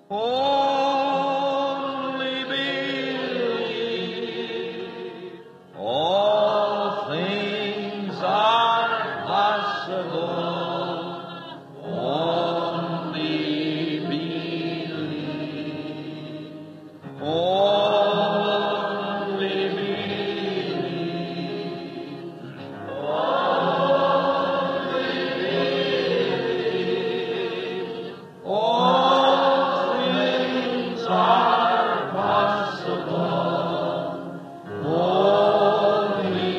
Only believe. All things are possible. Only believe. Only believe. All things are possible. Only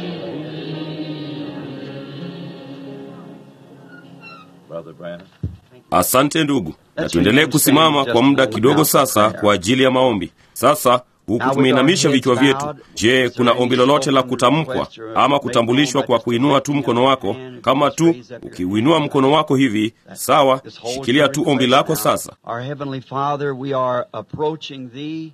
Brother Brandon. Asante ndugu, na tuendelee kusimama kwa muda kidogo sasa kwa ajili ya maombi. Sasa huku tumeinamisha vichwa vyetu, je, kuna ombi lolote la kutamkwa ama kutambulishwa kwa kuinua tu mkono wako? Kama tu ukiuinua mkono wako hivi, sawa, shikilia tu ombi lako sasa. Our Heavenly Father, we are approaching Thee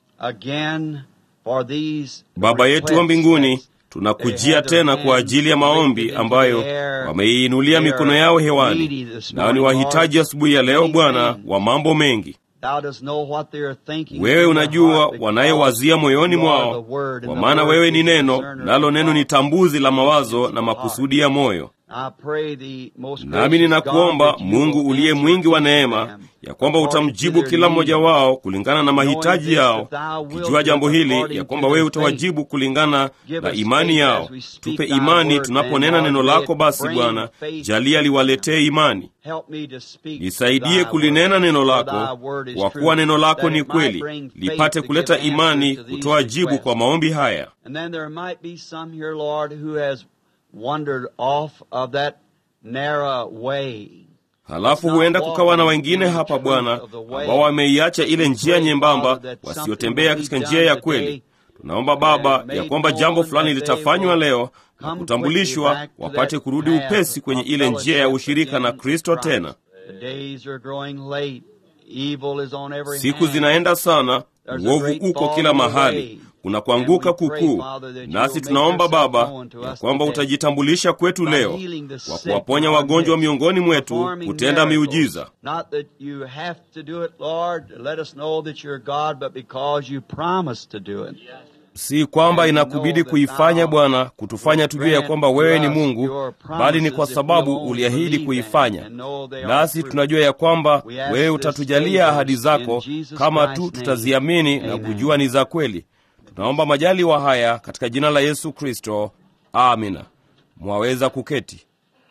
again for these Baba yetu wa mbinguni, tunakujia tena kwa ajili ya maombi ambayo wameiinulia mikono yao hewani, nao ni wahitaji asubuhi ya leo, Bwana, wa mambo mengi. Thou dost know what they are thinking Wewe in their unajua heart because wanayowazia moyoni you are mwao, the Word, and kwa the maana Word wewe ni is the neno, discerner nalo of neno ni thoughts. tambuzi la mawazo na makusudi ya moyo. I pray thee, most Nami gracious ninakuomba God, that you Mungu will uliye answer mwingi wa each neema, of them ya kwamba according to utamjibu their kila need. mmoja wao kulingana na mahitaji this, yao, that thou wilt ukijua jambo do hili according ya to kwamba their wewe utawajibu kulingana Give na us imani faith yao. as we speak Tupe thy imani word, tunaponena then, neno Lord, lako. may it Basi bring Bwana, faith jalia liwaletee imani. Help me to speak Nisaidie thy kulinena word, neno for lako, thy word is kwa true, kuwa neno lako that ni it might kweli, bring faith lipate to kuleta give imani, answers to these kutoa jibu requests. kwa maombi haya. And then there might be some here, Lord, who has wandered off of that narrow way. Halafu huenda kukawa na wengine hapa Bwana ambao wameiacha ile njia nyembamba, wasiotembea katika njia ya kweli. Tunaomba Baba ya kwamba jambo fulani litafanywa leo na kutambulishwa, wapate kurudi upesi kwenye ile njia ya ushirika na Kristo tena. The days are growing late. Evil is on every Siku hand. zinaenda sana, uovu uko kila mahali, kuna kuanguka kukuu. Nasi tunaomba Baba ya kwamba utajitambulisha kwetu leo kwa kuwaponya wagonjwa miongoni mwetu, kutenda miujiza. Not that you have to do it, Lord, to let us know that you're God, but because you promised to do it. Si kwamba inakubidi kuifanya Bwana, kutufanya tujue ya kwamba wewe ni Mungu, bali ni kwa sababu uliahidi kuifanya. Nasi tunajua ya kwamba wewe utatujalia ahadi zako kama tu tutaziamini na kujua ni za kweli. Tunaomba majaliwa haya katika jina la Yesu Kristo, amina. Mwaweza kuketi.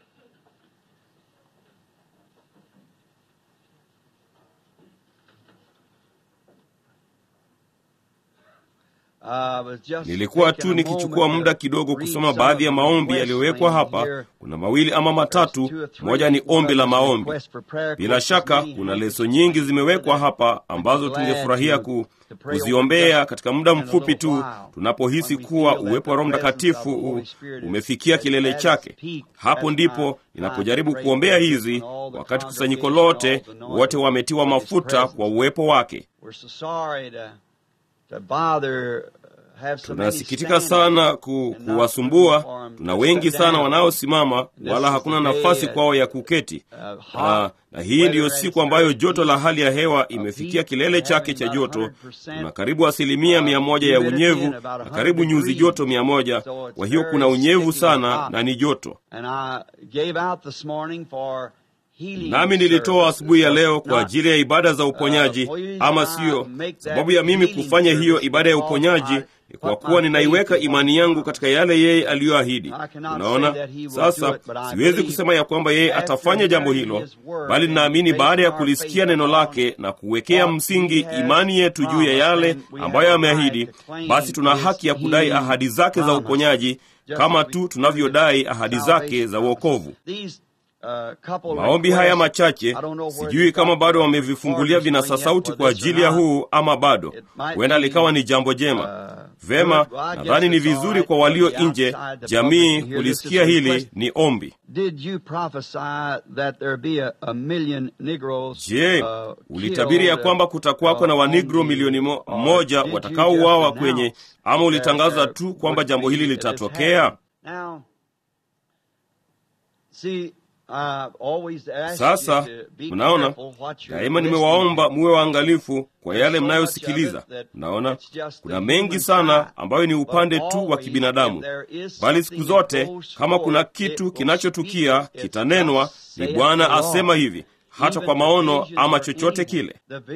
I was just Nilikuwa taking tu a nikichukua moment muda to kidogo read kusoma some baadhi ya of the maombi requests yaliyowekwa laying hapa. here. Kuna mawili ama Two matatu, or three. moja ni ombi la One is maombi. request for prayer Bila requests. shaka Me, kuna I leso just nyingi wanted zimewekwa to- hapa ambazo glad tungefurahia to- ku, to pray over kuziombea just katika muda in a mfupi little tu while. tunapohisi When we kuwa feel that uwepo wa Roho the presence Mtakatifu of the Holy u- Spirit is- umefikia kilele has chake. peaked. Hapo That's ndipo my ninapojaribu time to kuombea pray hizi, when all the wakati kusanyiko congregation, lote all the anointed wote wametiwa for His mafuta presence. kwa uwepo wake. We're so sorry to, to bother, uh, have so many Tunasikitika standing sana ku, and not room kuwasumbua. for 'em Tuna to wengi sit sana down. wanaosimama, This wala is hakuna the day, nafasi uh, kwao ya kuketi. uh, Na, hot na hii ndiyo weather siku and ambayo very joto la heat, hali ya hewa of imefikia heat, kilele having chake cha about joto. 100% Tuna karibu asilimia mia moja ya humidity unyevu and about na 100 karibu nyuzi degrees. joto mia moja. So it's Kwa hiyo very kuna unyevu sticky and sana hot. na ni joto. And I gave out this morning for healing Nami nilitoa services. asubuhi ya leo kwa Not- ajili ya ibada za uponyaji, Uh, please, ama I siyo? make that Sababu ya mimi healing kufanya hiyo service ibada ya because uponyaji I ni kwa put kuwa my ninaiweka faith in imani what yangu God katika yale yeye aliyoahidi. I cannot Unaona, say that he will do sasa it, but I siwezi believe kusema ya kwamba yeye after atafanya jambo hearing hilo, his word bali and ninaamini basing baada ya our kulisikia faith neno upon lake na kuwekea what msingi he has imani yetu juu ya promised, yale then we ambayo have a ameahidi, right to claim basi tuna his haki ya kudai healing ahadi zake za promise, uponyaji just kama as we tu do tunavyodai his ahadi salvation zake za promise. wokovu. These, uh, couple Maombi haya requests, machache I don't know where sijui they kama got bado the wamevifungulia recorders vinasa going yet sauti for kwa this or ajili ya not. huu ama bado. It might Huenda be, likawa ni jambo jema. uh, Vema, good. Well, I guess nadhani ni it's all vizuri right kwa for walio the nje outside, the jamii public to hear this. kulisikia It's a hili request. ni ombi. Did you prophesy that there be a, a million Negroes Je, uh, ulitabiri ya killed, kwamba kutakuwako na uh, wanigro on the- milioni mo, or moja did you watakaouawa just kwenye, announce ama ulitangaza that tu there kwamba would jambo be hili this litatokea? happening? Now, see, Sasa mnaona, daima nimewaomba muwe waangalifu kwa yale mnayosikiliza. Mnaona, kuna mengi sana ambayo ni upande tu wa kibinadamu, bali siku zote kama kuna kitu kinachotukia kitanenwa, ni Bwana asema hivi hata kwa maono ama chochote kile.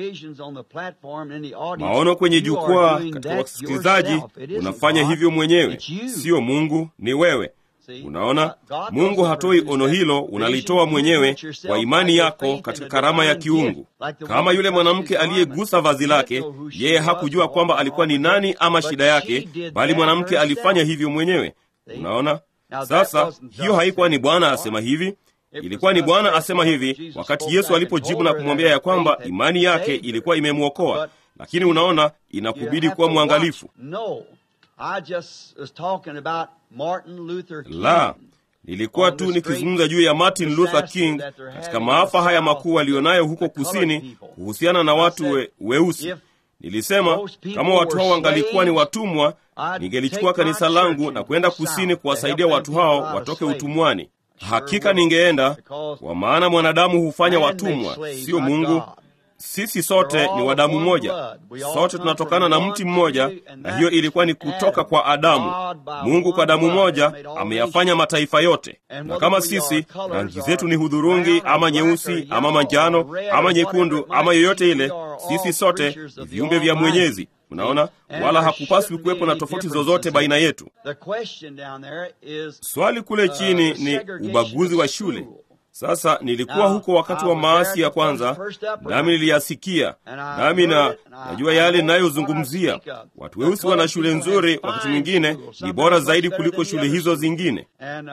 Maono kwenye jukwaa, katika wasikilizaji, unafanya hivyo mwenyewe, siyo Mungu, ni wewe. Unaona, Mungu hatoi ono hilo, unalitoa mwenyewe kwa imani yako katika karama ya kiungu. Kama yule mwanamke aliyegusa vazi lake, yeye hakujua kwamba alikuwa ni nani ama shida yake, bali mwanamke alifanya hivyo mwenyewe. Unaona, sasa hiyo haikuwa ni Bwana asema hivi ilikuwa ni Bwana asema hivi wakati Yesu alipojibu na kumwambia ya kwamba imani yake ilikuwa imemwokoa. Lakini unaona, inakubidi kuwa mwangalifu. La, nilikuwa tu nikizungumza juu ya Martin Luther King katika maafa haya makuu aliyonayo huko kusini kuhusiana na watu we, weusi. Nilisema kama watu hao wangalikuwa ni watumwa, ningelichukua kanisa langu na kwenda kusini kuwasaidia watu hao watoke utumwani. Hakika ningeenda, kwa maana mwanadamu hufanya watumwa, sio Mungu. Sisi sote ni wa damu moja, sote tunatokana na mti mmoja, na hiyo ilikuwa ni kutoka kwa Adamu. Mungu kwa damu moja ameyafanya mataifa yote, na kama sisi rangi zetu ni hudhurungi ama nyeusi ama manjano ama nyekundu ama yoyote ile, sisi sote ni viumbe vya Mwenyezi. Unaona, wala hakupaswi kuwepo na tofauti zozote baina yetu. Swali kule chini ni ubaguzi wa shule. Sasa nilikuwa huko wakati wa maasi ya kwanza, nami niliyasikia, nami na najua yale ninayozungumzia. Watu weusi wana shule nzuri, wakati mwingine ni bora zaidi kuliko shule hizo zingine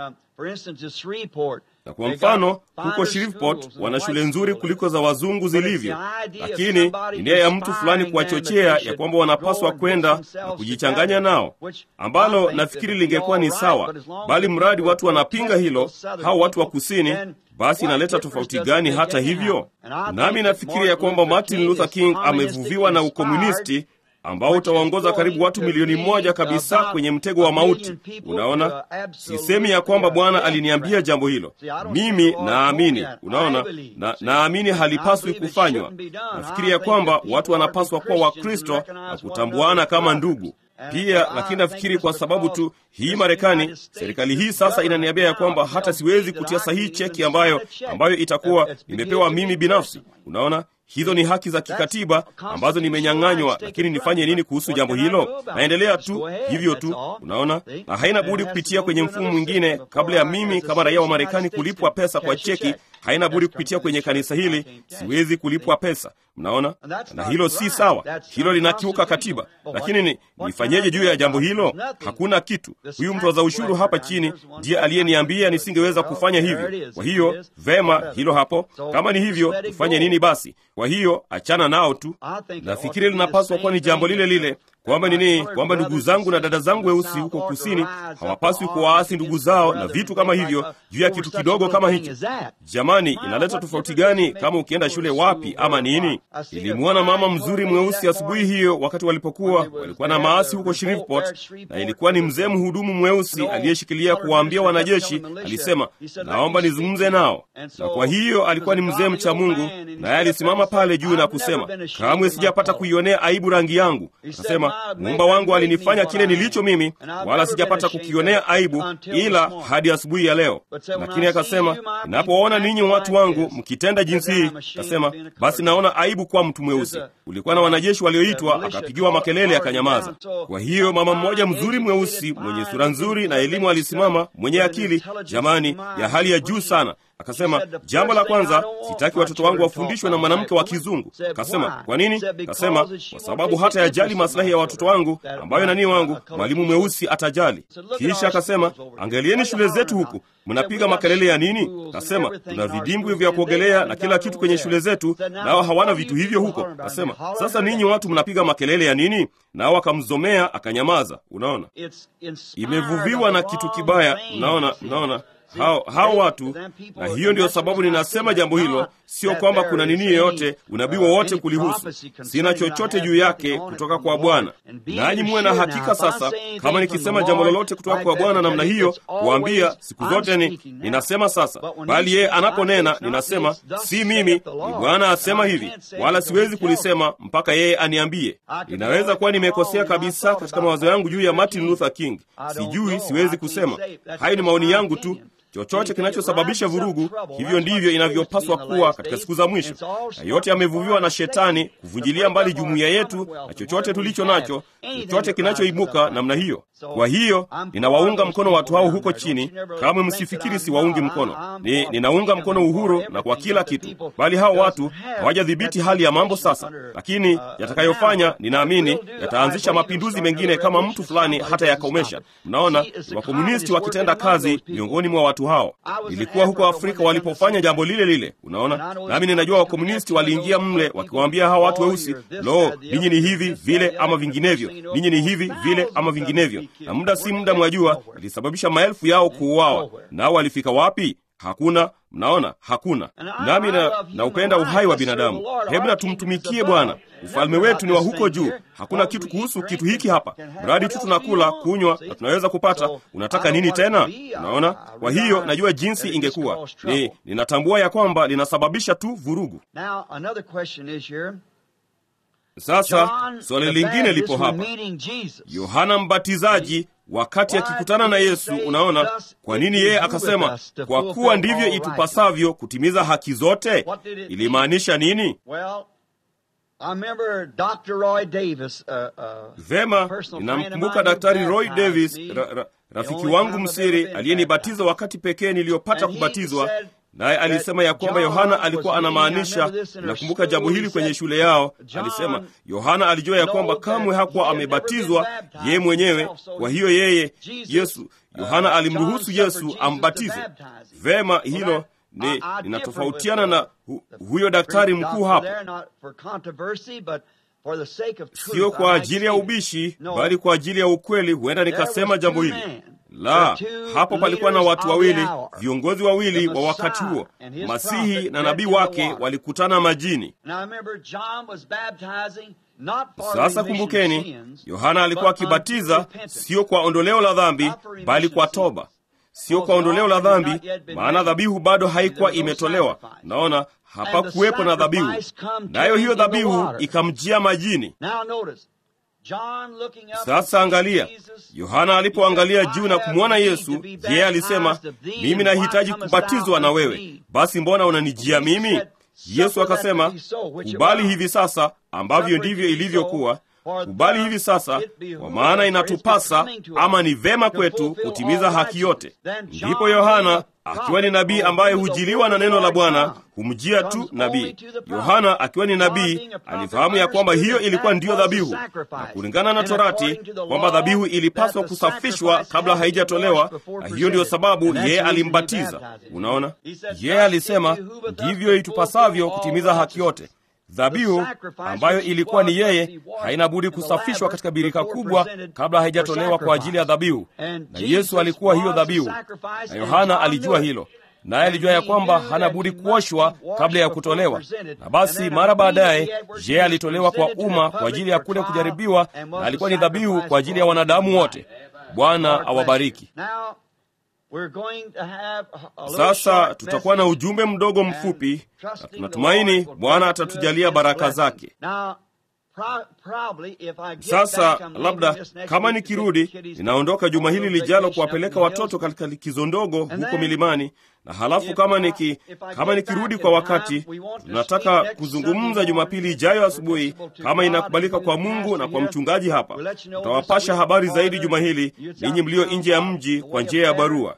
na kwa mfano huko Shreveport wana shule nzuri kuliko za wazungu zilivyo, lakini ni nia ya mtu fulani kuwachochea ya kwamba wanapaswa kwenda na kujichanganya nao, ambalo nafikiri lingekuwa ni sawa, bali mradi watu wanapinga hilo, hao watu wa kusini basi inaleta tofauti gani? Hata hivyo, nami nafikiri ya kwamba Martin Luther King amevuviwa na ukomunisti ambao utawaongoza karibu watu milioni moja kabisa kwenye mtego wa mauti. Unaona, sisemi ya kwamba Bwana aliniambia jambo hilo, mimi naamini. Unaona, na naamini halipaswi kufanywa. Nafikiri ya kwamba watu wanapaswa kuwa Wakristo na kutambuana kama ndugu pia lakini nafikiri kwa sababu tu hii Marekani, serikali hii sasa inaniambia ya kwamba hata siwezi kutia sahihi cheki ambayo ambayo itakuwa nimepewa mimi binafsi. Unaona, hizo ni haki za kikatiba ambazo nimenyang'anywa, lakini nifanye nini kuhusu jambo hilo? Naendelea tu hivyo tu, unaona, na haina budi kupitia kwenye mfumo mwingine kabla ya mimi kama raia wa Marekani kulipwa pesa kwa cheki. Haina budi kupitia kwenye kanisa hili, siwezi kulipwa pesa. Mnaona, na hilo si sawa, hilo linakiuka katiba. Lakini ni nifanyeje juu ya jambo hilo? Hakuna kitu. Huyu mtoza ushuru hapa chini ndiye aliyeniambia nisingeweza kufanya hivyo. Kwa hiyo vema, hilo hapo. Kama ni hivyo, tufanye nini basi? Kwa hiyo achana nao tu. Nafikiri linapaswa kuwa ni jambo lile lile kwamba nini, kwamba ndugu zangu na dada zangu weusi huko kusini hawapaswi kuwaasi ndugu zao na vitu kama hivyo juu ya kitu kidogo kama hicho. Jamani, inaleta tofauti gani kama ukienda shule wapi ama nini? Ilimwona mama mzuri mweusi asubuhi hiyo, wakati walipokuwa walikuwa na maasi huko Shreveport, na ilikuwa ni mzee mhudumu mweusi aliyeshikilia kuwaambia wanajeshi. Alisema, naomba nizungumze nao, na kwa hiyo alikuwa ni mzee mcha Mungu, naye alisimama pale juu na kusema, kamwe sijapata kuionea aibu rangi yangu. Akasema, muumba wangu alinifanya kile nilicho mimi, wala sijapata kukionea aibu ila hadi asubuhi ya leo. Lakini akasema, ninapoona ninyi watu wangu mkitenda jinsi hii, akasema, basi naona aibu kwa mtu mweusi. Kulikuwa na wanajeshi walioitwa, akapigiwa makelele, akanyamaza. Kwa hiyo mama mmoja mzuri mweusi mwenye sura nzuri na elimu alisimama, mwenye akili jamani, ya hali ya juu sana Akasema, jambo la kwanza, sitaki watoto wangu wafundishwe na mwanamke wa kizungu. Akasema, kwa nini? Akasema, kwa sababu hata yajali maslahi ya watoto wangu ambayo nani wangu mwalimu mweusi atajali. Kisha akasema, angalieni shule zetu huku, mnapiga makelele ya nini? Akasema, tuna vidimbwi vya kuogelea na kila kitu kwenye shule zetu, nao hawana vitu hivyo huko. Akasema, sasa ninyi watu mnapiga makelele ya nini? Nao akamzomea akanyamaza. Unaona, imevuviwa na kitu kibaya. Mnaona, mnaona hao hao watu, na hiyo ndiyo sababu ninasema jambo hilo, sio kwamba kuna nini yoyote unabii wowote kulihusu. Sina chochote juu yake kutoka kwa Bwana. Nanyi muwe na hakika sasa, kama nikisema jambo lolote kutoka kwa Bwana namna hiyo, kuambia siku zote ni ninasema sasa, bali yeye anaponena ninasema si mimi, ni Bwana asema hivi, wala siwezi kulisema mpaka yeye aniambie. Ninaweza kuwa nimekosea kabisa katika mawazo yangu juu ya Martin Luther King, sijui, siwezi kusema. Hayo ni maoni yangu tu. Chochote kinachosababisha vurugu, hivyo ndivyo inavyopaswa kuwa katika siku za mwisho, na yote yamevuviwa na Shetani kuvunjilia mbali jumuiya yetu na chochote tulicho nacho, chochote kinachoibuka namna hiyo. Kwa hiyo ninawaunga mkono watu hao huko chini. Kamwe msifikiri siwaungi mkono, ni ninaunga mkono uhuru na kwa kila kitu, bali hao watu hawajadhibiti hali ya mambo sasa. Lakini yatakayofanya, ninaamini yataanzisha mapinduzi mengine kama mtu fulani hata yakomesha. Mnaona, wakomunisti wakitenda kazi miongoni mwa watu hao. Nilikuwa huko Afrika walipofanya jambo lile lile, unaona. Nami ninajua wakomunisti waliingia mle wakiwaambia hawa watu weusi, lo, ninyi ni hivi vile ama vinginevyo, ninyi ni hivi vile ama vinginevyo, na muda si muda, mwajua, ilisababisha maelfu yao kuuawa. Nao walifika wapi? Hakuna. Mnaona, hakuna. Nami na naupenda uhai wa binadamu. Hebu na tumtumikie Bwana. Ufalme wetu ni wa huko juu. Hakuna kitu kuhusu kitu hiki hapa, mradi tu tunakula, kunywa na tunaweza kupata. Unataka nini tena? Unaona. Kwa hiyo najua jinsi ingekuwa ni, ninatambua ya kwamba linasababisha tu vurugu. Sasa swali lingine lipo hapa. Yohana Mbatizaji wakati akikutana na Yesu, unaona kwa nini yeye akasema kwa kuwa ndivyo itupasavyo kutimiza haki zote? Ilimaanisha nini? Vema, ninamkumbuka Daktari Roy Davis, ra, ra, rafiki wangu msiri aliyenibatiza wakati pekee niliyopata kubatizwa naye alisema ya kwamba Yohana alikuwa anamaanisha. Nakumbuka jambo hili kwenye shule yao, alisema Yohana alijua ya kwamba kamwe hakuwa amebatizwa yeye mwenyewe. Kwa hiyo yeye Yesu, Yohana alimruhusu Yesu ambatize. Vema, hilo ni linatofautiana na hu, huyo daktari mkuu hapa, sio kwa ajili ya ubishi, bali kwa ajili ya ukweli. Huenda nikasema jambo hili la hapo palikuwa na watu wawili, viongozi wawili wa wakati huo. Masihi na nabii wake walikutana majini. Sasa kumbukeni, Yohana alikuwa akibatiza sio kwa ondoleo la dhambi, bali kwa toba. Sio kwa ondoleo la dhambi, maana dhabihu bado haikuwa imetolewa. Naona hapakuwepo na dhabihu, nayo hiyo dhabihu ikamjia majini. Sasa angalia, Yohana alipoangalia juu na kumwona Yesu, yeye alisema, mimi nahitaji kubatizwa na wewe, basi mbona unanijia mimi? Yesu akasema, kubali hivi sasa, ambavyo ndivyo ilivyokuwa. Kubali hivi sasa, kwa maana inatupasa ama ni vema kwetu kutimiza haki yote. Ndipo Yohana akiwa ni nabii ambaye hujiliwa na neno la Bwana humjia tu nabii. Yohana akiwa ni nabii alifahamu ya kwamba hiyo ilikuwa ndiyo dhabihu, na kulingana na Torati kwamba dhabihu ilipaswa kusafishwa kabla haijatolewa, na hiyo ndiyo sababu yeye alimbatiza. Unaona, yeye alisema ndivyo itupasavyo kutimiza haki yote. Dhabihu ambayo ilikuwa ni yeye haina budi kusafishwa katika birika kubwa kabla haijatolewa kwa ajili ya dhabihu, na Yesu alikuwa hiyo dhabihu, na Yohana alijua hilo, naye alijua ya kwamba hana budi kuoshwa kabla ya kutolewa. Na basi mara baadaye yeye alitolewa kwa umma kwa ajili ya kule kujaribiwa, na alikuwa ni dhabihu kwa ajili ya wanadamu wote. Bwana awabariki. Sasa tutakuwa na ujumbe mdogo mfupi, na tunatumaini Bwana atatujalia baraka zake. Sasa labda kama nikirudi, ninaondoka juma hili lijalo kuwapeleka watoto katika likizo ndogo huko milimani, na halafu kama niki kama nikirudi kwa wakati, tunataka kuzungumza Jumapili ijayo asubuhi, kama inakubalika kwa Mungu na kwa mchungaji hapa. Tutawapasha habari zaidi juma hili, ninyi mlio nje ya mji, kwa njia ya barua.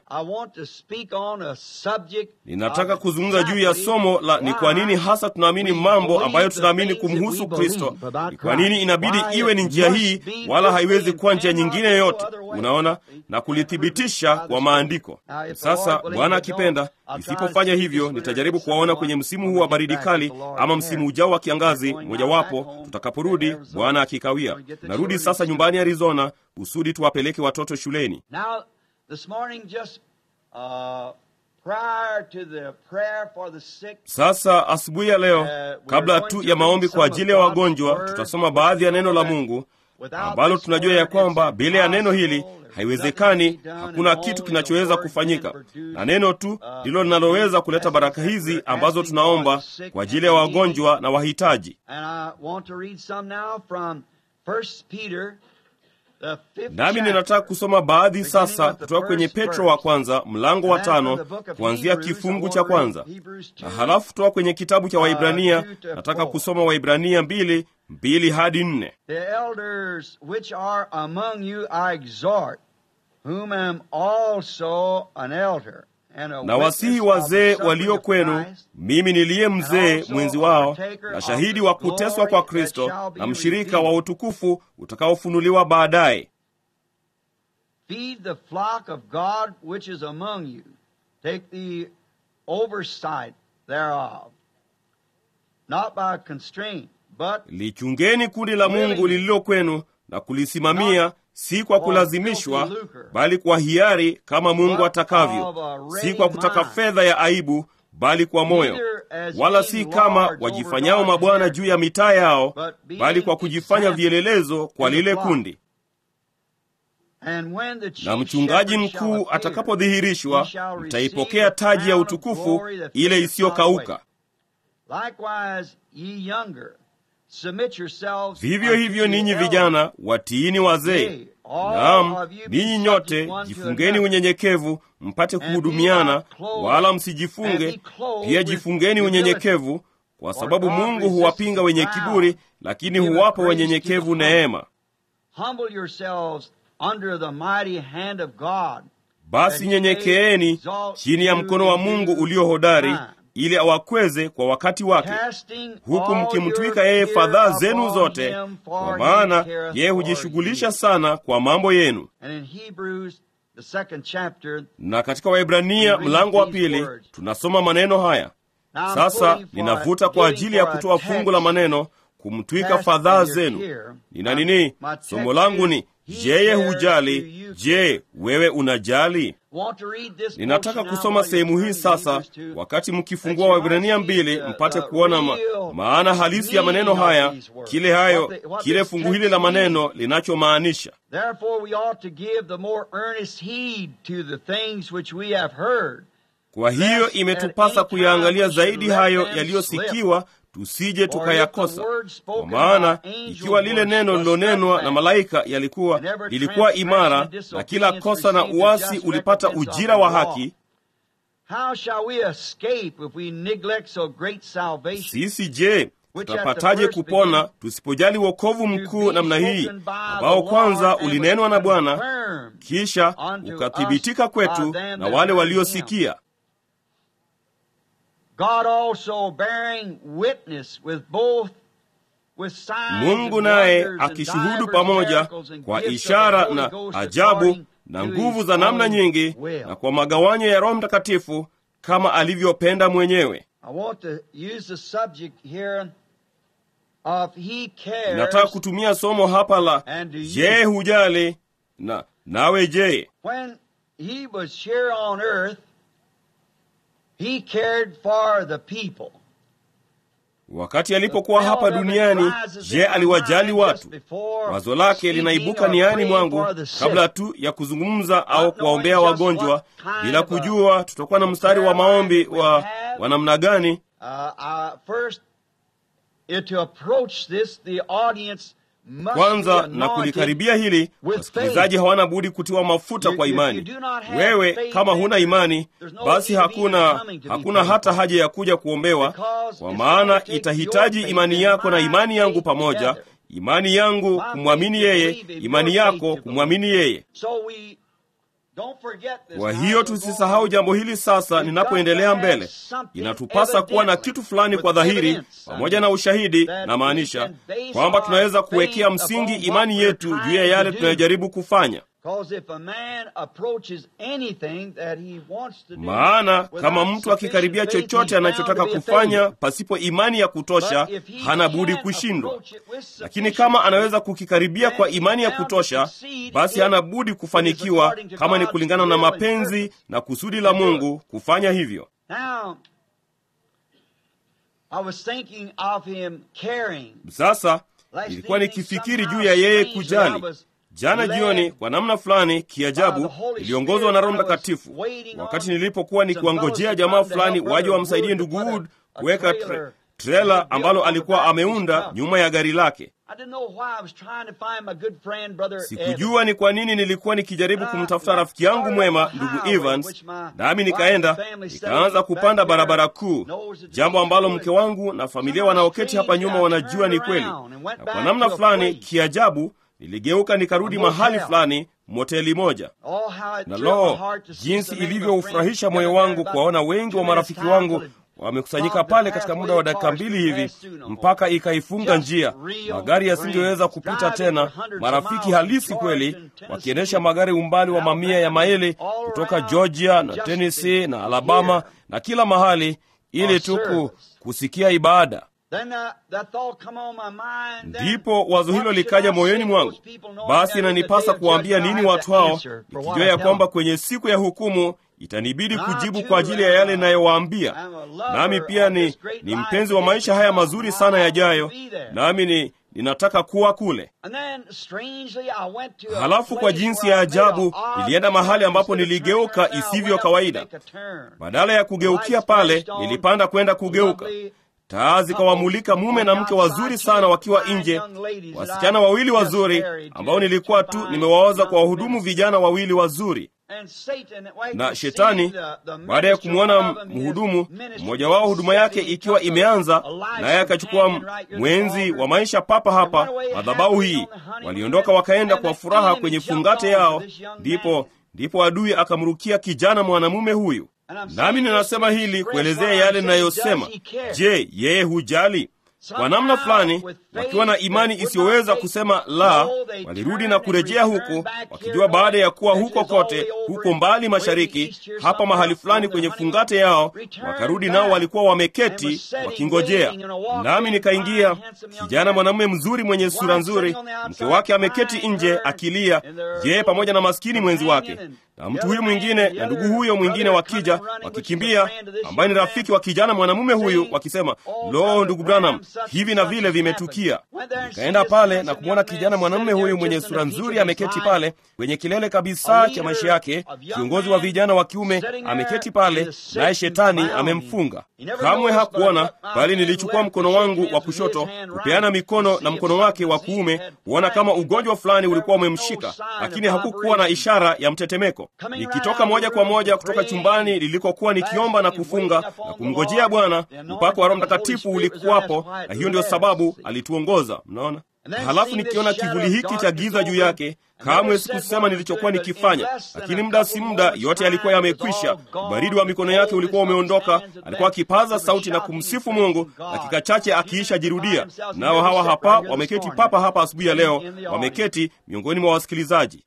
Ninataka kuzungumza juu ya somo la ni kwa nini hasa tunaamini mambo ambayo tunaamini kumhusu Kristo. Ni kwa nini inabidi iwe ni njia hii, wala haiwezi kuwa njia nyingine yoyote. Unaona, na kulithibitisha kwa maandiko. Sasa Bwana akipenda, nisipofanya hivyo, nitajaribu kuwaona kwenye msimu huu wa baridi kali, ama msimu ujao wa kiangazi mojawapo, tutakaporudi, Bwana akikawia. Narudi sasa nyumbani Arizona kusudi tuwapeleke watoto shuleni. prior to the prayer for the sick, Sasa asubuhi ya leo, kabla tu ya maombi kwa ajili ya wagonjwa, tutasoma baadhi ya neno la Mungu ambalo tunajua ya kwamba bila ya neno hili haiwezekani, hakuna kitu kinachoweza kufanyika, na neno tu ndilo linaloweza kuleta baraka hizi ambazo tunaomba kwa ajili ya wagonjwa na wahitaji. And I want to read some now from 1 Peter, the fifth Nami chapter. ninataka kusoma baadhi sasa kutoka kwenye Petro wa kwanza mlango wa tano kuanzia kifungu cha kwanza, na halafu kutoka kwenye kitabu cha Waibrania nataka kusoma Waibrania mbili mbili hadi nne. The elders which are among you I exhort, whom am also an elder. and a Na wasihi witness of the wazee suffering walio of kwenu, Christ, mimi niliye mzee mwenzi wao na shahidi wa kuteswa kwa Kristo na mshirika wa utukufu utakaofunuliwa baadaye. Feed the flock of God which is among you. Take the oversight thereof, not by constraint, but Lichungeni kundi la Mungu lililo kwenu na kulisimamia, si kwa kulazimishwa, bali kwa hiari, kama Mungu atakavyo, si kwa kutaka fedha ya aibu, bali kwa moyo, wala si kama wajifanyao mabwana juu ya mitaa yao, bali kwa kujifanya vielelezo kwa lile kundi. and when the chief Na mchungaji shepherd shall mkuu appear, atakapodhihirishwa, he shall receive mtaipokea the taji ya crown of utukufu glory that ile fadeth not isiyokauka. away. Likewise, ye younger, submit yourselves Vivyo unto hivyo the ninyi elders. vijana watiini wazee. Naam, ninyi nyote jifungeni unyenyekevu, mpate kuhudumiana, wala msijifunge. Pia jifungeni unyenyekevu, kwa sababu Mungu huwapinga wenye kiburi, lakini huwapa wanyenyekevu neema. Humble yourselves under the mighty hand of God. Basi nyenyekeeni chini ya mkono wa Mungu ulio hodari, ili awakweze kwa wakati wake, Casting huku all mkimtwika your yeye care fadhaa zenu upon zote, him, kwa for maana he careth yeye for hujishughulisha you. sana kwa mambo yenu. And in Hebrews, the second chapter, Na katika Waibrania mlango wa pili tunasoma maneno haya. now I'm Sasa pulling for ninavuta a- kwa giving ajili ya for a kutoa text fungu la maneno kumtwika cast fadhaa in your zenu. care. Nina My- nini? my text Somo langu ni is, He je, cares, do hujali? you Je, wewe unajali? Want to read this Ninataka portion now kusoma while you're sehemu hii turning sasa, Hebrews to- wakati that mkifungua you Waibrania might see mbili, the- mpate the kuona ma, real maana halisi ya maneno meaning of haya, these words. kile hayo, What the- what kile this fungu text hili la means. maneno linachomaanisha. Therefore we ought to give the more earnest heed to the things which we have heard. Kwa hiyo imetupasa kuyaangalia zaidi hayo yaliyosikiwa, tusije tukayakosa. Kwa maana ikiwa lile neno lilonenwa na malaika yalikuwa lilikuwa imara, na kila kosa na uasi ulipata ujira wa haki, How shall we escape if we neglect so great salvation? sisi je, tutapataje kupona tusipojali wokovu mkuu namna hii ambao kwanza ulinenwa na Bwana kisha ukathibitika kwetu na wale waliosikia? God also bearing witness with both with signs Mungu and naye wonders and akishuhudu divers pamoja miracles and kwa gifts of the ishara Holy na Ghost ajabu according na to nguvu his za namna own nyingi will. na kwa magawanyo ya Roho Mtakatifu kama alivyopenda mwenyewe. I want to use the subject here of he cares Nataka kutumia somo hapa la and do you. je, hujali na nawe je? When he was here on earth, he cared for the people. Wakati alipokuwa hapa duniani, je, aliwajali watu? Wazo lake linaibuka niani mwangu kabla tu ya kuzungumza au kuwaombea wagonjwa, bila kujua tutakuwa na mstari wa maombi wa wa namna gani. Uh, uh, first, uh, to approach this, the audience must Kwanza be na anointed kulikaribia hili, with wasikilizaji faith. hawana budi kutiwa mafuta You- kwa if you imani. do not have Wewe faith, kama then huna imani, there's no basi need of even hakuna coming to be hakuna prayed hata for. haja ya kuja kuombewa, Because kwa it's maana gonna take itahitaji your imani faith yako na and imani my yangu faith pamoja, together. imani yangu My kumwamini faith to yeye, believe in imani your faith yako to kumwamini yeye. So we don't forget this Kwa now hiyo as we go tusisahau on. jambo hili sasa, We've ninapoendelea got to have mbele. something Inatupasa kuwa na evidently, kitu fulani kwa with dhahiri, evidence, pamoja na ushahidi, that na we maanisha can base kwamba our tunaweza faith kuwekea upon msingi what imani we're yetu juu ya trying yale to do. tunayojaribu kufanya. maana kama mtu akikaribia chochote anachotaka kufanya pasipo imani ya kutosha, hana budi kushindwa. Lakini kama anaweza kukikaribia kwa imani ya kutosha, basi hana budi kufanikiwa, kama ni kulingana na mapenzi na kusudi la Mungu kufanya hivyo. Sasa nilikuwa nikifikiri juu ya yeye kujali. Jana jioni, kwa namna fulani kiajabu, niliongozwa na Roho Mtakatifu wakati nilipokuwa nikiwangojea jamaa fulani waje wamsaidie ndugu Wood kuweka tre trela ambalo alikuwa ameunda nyuma ya gari lake. Sikujua ni kwa nini nilikuwa nikijaribu kumtafuta rafiki yangu mwema ndugu Evans, nami nikaenda nikaanza kupanda barabara kuu, jambo ambalo mke wangu na familia wanaoketi hapa nyuma wanajua ni kweli. Na kwa namna fulani kiajabu, niligeuka nikarudi mahali fulani moteli moja, na loo, jinsi ilivyoufurahisha moyo wangu kuwaona wengi wa marafiki wangu wamekusanyika pale katika muda wa dakika mbili hivi, mpaka ikaifunga njia. Magari yasingeweza kupita tena. Marafiki halisi kweli, wakiendesha magari umbali wa mamia ya maili kutoka Georgia na Tennessee na Alabama na kila mahali, ili tu kusikia ibada. Ndipo wazo hilo likaja moyoni mwangu, basi inanipasa kuwaambia nini watu hao, nikijua ya kwamba kwenye siku ya hukumu itanibidi kujibu kwa ajili ya yale inayowaambia. Nami pia ni, ni mpenzi wa maisha haya mazuri sana yajayo, nami ni ninataka kuwa kule. Halafu kwa jinsi ya ajabu, nilienda mahali ambapo niligeuka isivyo kawaida. Badala ya kugeukia pale, nilipanda kwenda kugeuka. Taa zikawamulika mume na mke wazuri sana wakiwa nje, wasichana wawili wazuri ambao nilikuwa tu nimewaoza kwa wahudumu vijana wawili wazuri na Shetani baada ya kumwona mhudumu mmoja wao huduma yake ikiwa imeanza, naye akachukua mwenzi wa maisha papa hapa madhabahu hii. Waliondoka wakaenda kwa furaha kwenye fungate yao, ndipo ndipo adui akamrukia kijana mwanamume huyu. Nami ninasema hili kuelezea yale ninayosema. Je, yeye hujali? Kwa namna fulani, wakiwa na imani isiyoweza kusema la, walirudi na kurejea huku, wakijua baada ya kuwa huko kote, huko mbali mashariki, hapa mahali fulani kwenye fungate yao, wakarudi nao walikuwa wameketi wakingojea. Nami nikaingia, kijana mwanamume mzuri mwenye sura nzuri, mke wake ameketi nje akilia, yeye pamoja na maskini mwenzi wake na mtu huyu mwingine na ndugu huyo mwingine wakija wakikimbia, ambaye ni rafiki wa kijana mwanamume huyu, wakisema lo, ndugu Branham, hivi na vile vimetukia. Nikaenda pale na kumwona kijana mwanamume huyu mwenye sura nzuri ameketi pale kwenye kilele kabisa cha maisha yake, kiongozi wa vijana wa kiume ameketi pale, naye shetani amemfunga. Kamwe hakuona, bali nilichukua mkono wangu wa kushoto kupeana mikono na mkono wake wa kuume, kuona kama ugonjwa fulani ulikuwa umemshika, lakini hakukuwa na ishara ya mtetemeko. Nikitoka moja kwa moja kutoka chumbani lilikokuwa nikiomba na kufunga na kumngojea Bwana, mpako wa Roho Mtakatifu ulikuwapo, na hiyo ndio sababu alituongoza. Mnaona? Halafu nikiona kivuli hiki cha giza juu yake, kamwe sikusema nilichokuwa nikifanya, lakini muda si muda yote yalikuwa yamekwisha. Ubaridi wa mikono yake ulikuwa umeondoka. Alikuwa akipaza sauti na kumsifu Mungu, dakika chache akiisha jirudia. Nao hawa hapa wameketi papa hapa asubuhi ya leo, wameketi miongoni mwa wasikilizaji.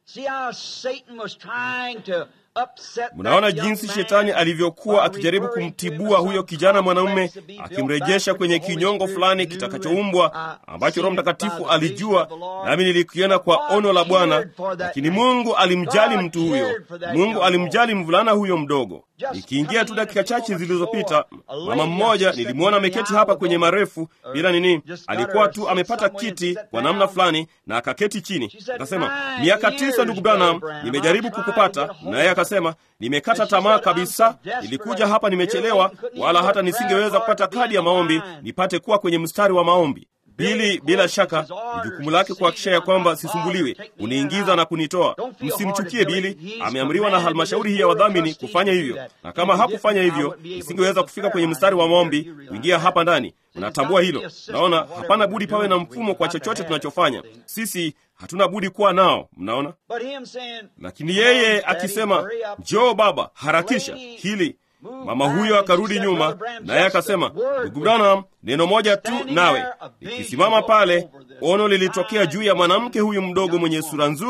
Mnaona jinsi shetani alivyokuwa akijaribu kumtibua huyo kijana mwanamume, akimrejesha kwenye kinyongo fulani kitakachoumbwa ambacho Roho Mtakatifu alijua, nami nilikiona kwa ono la Bwana. Lakini Mungu alimjali mtu huyo, Mungu alimjali mvulana huyo mdogo. Nikiingia tu dakika chache zilizopita, mama mmoja nilimwona ameketi hapa kwenye marefu bila nini, alikuwa tu amepata kiti kwa namna fulani na akaketi chini. Akasema, miaka tisa, ndugu Branham, nimejaribu kukupata. Naye akasema, nimekata tamaa kabisa, nilikuja hapa nimechelewa, wala hata nisingeweza kupata kadi ya maombi nipate kuwa kwenye mstari wa maombi. Bili bila shaka ni jukumu lake kuhakikisha ya kwamba sisumbuliwe, kuniingiza na kunitoa. Msimchukie Bili, ameamriwa na halmashauri hii ya wadhamini kufanya hivyo, na kama hakufanya hivyo nisingeweza kufika kwenye mstari wa maombi kuingia hapa ndani. Unatambua hilo? Naona hapana budi pawe na mfumo kwa chochote tunachofanya. Sisi hatuna budi kuwa nao, mnaona. Lakini yeye akisema, njoo baba, harakisha hili Mama huyo akarudi nyuma, naye akasema, ndugu Branham, neno moja tu nawe. Nikisimama pale, ono lilitokea juu ya mwanamke huyu mdogo mwenye sura nzuri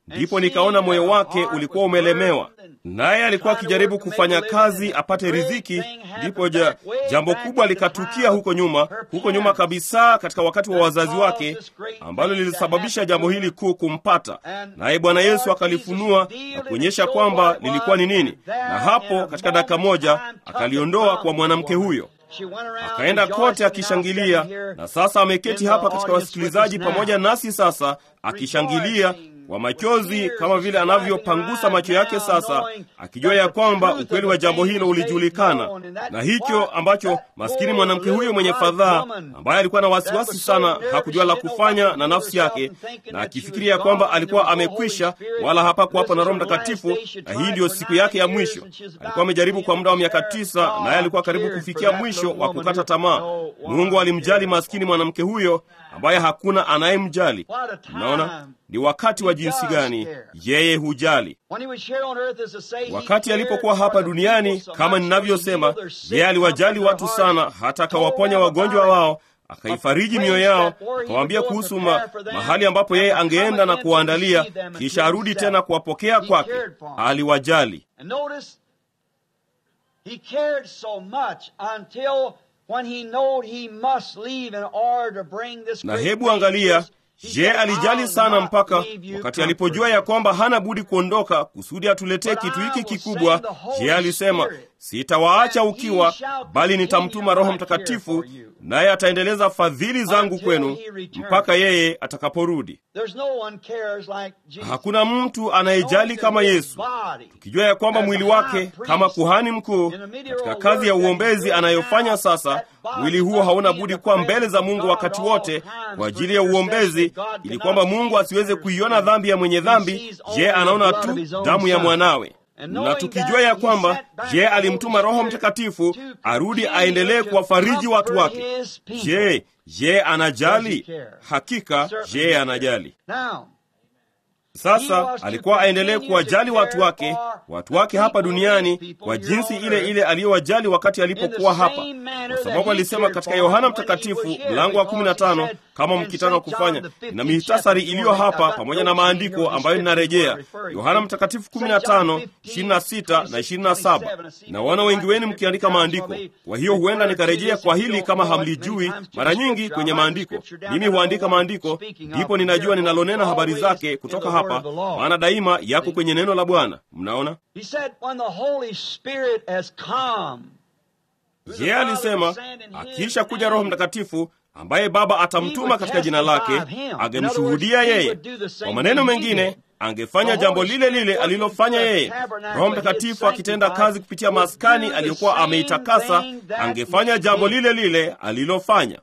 ndipo nikaona moyo wake ulikuwa umelemewa, naye alikuwa akijaribu kufanya kazi apate riziki. Ndipo ja, jambo kubwa likatukia huko nyuma, huko nyuma kabisa, katika wakati wa wazazi wake, ambalo lilisababisha jambo hili kuu kumpata, naye Bwana Yesu akalifunua na kuonyesha kwamba lilikuwa ni nini, na hapo katika dakika moja akaliondoa kwa mwanamke huyo akaenda kote akishangilia, na sasa ameketi hapa katika wasikilizaji pamoja nasi sasa, akishangilia kwa machozi, kama vile anavyopangusa macho yake sasa, akijua ya kwamba ukweli wa jambo hilo ulijulikana, na hicho ambacho maskini mwanamke huyo mwenye fadhaa, ambaye alikuwa na wasiwasi sana, hakujua la kufanya na nafsi yake, na akifikiria ya kwamba alikuwa amekwisha, wala hapakuwapo na Roho Mtakatifu, na hii ndiyo siku yake ya mwisho. Alikuwa amejaribu kwa muda wa miaka tisa, naye alikuwa karibu kufikia mwisho wa kukata tamaa. Mungu alimjali maskini mwanamke huyo ambaye hakuna anayemjali. Mnaona ni wakati wa jinsi gani yeye hujali. Wakati alipokuwa hapa duniani, kama ninavyosema, yeye aliwajali watu sana, hata akawaponya wagonjwa wao, akaifariji mioyo yao, akawaambia kuhusu ma, mahali ambapo yeye angeenda na kuwaandalia, kisha arudi tena kuwapokea kwake. Aliwajali. Na hebu angalia, je, alijali sana mpaka wakati alipojua ya kwamba hana budi kuondoka kusudi atuletee kitu hiki kikubwa. Je, alisema sitawaacha ukiwa, bali nitamtuma Roho Mtakatifu, naye ataendeleza fadhili zangu kwenu mpaka yeye atakaporudi. Hakuna mtu anayejali kama Yesu, tukijua ya kwamba mwili wake kama kuhani mkuu katika kazi ya uombezi anayofanya sasa, mwili huo hauna budi kuwa mbele za Mungu wakati wote kwa ajili ya uombezi, ili kwamba Mungu asiweze kuiona dhambi ya mwenye dhambi. Je, anaona tu damu ya mwanawe na tukijua ya kwamba je, alimtuma Roho Mtakatifu arudi aendelee kuwafariji watu wake. Je, je anajali? Hakika je anajali. Sasa alikuwa aendelee kuwajali watu wake, watu wake hapa duniani kwa jinsi ile ile aliyowajali wakati alipokuwa hapa, kwa sababu alisema katika Yohana Mtakatifu mlango wa 15 kama mkitaka kufanya na mihitasari iliyo hapa pamoja na maandiko ambayo ninarejea Yohana Mtakatifu 15 26 na 27. Naona wengi wenu mkiandika maandiko, kwa hiyo huenda nikarejea kwa hili kama hamlijui. Mara nyingi kwenye maandiko mimi huandika maandiko, ndipo ninajua ninalonena habari zake kutoka hapa maana daima yako kwenye neno la Bwana. Mnaona, yeye alisema akiisha kuja Roho Mtakatifu ambaye Baba atamtuma katika jina lake, angemshuhudia yeye. Kwa maneno mengine, angefanya jambo lile lile alilofanya yeye. Roho Mtakatifu akitenda kazi kupitia maskani aliyokuwa ameitakasa, angefanya jambo lile lile alilofanya.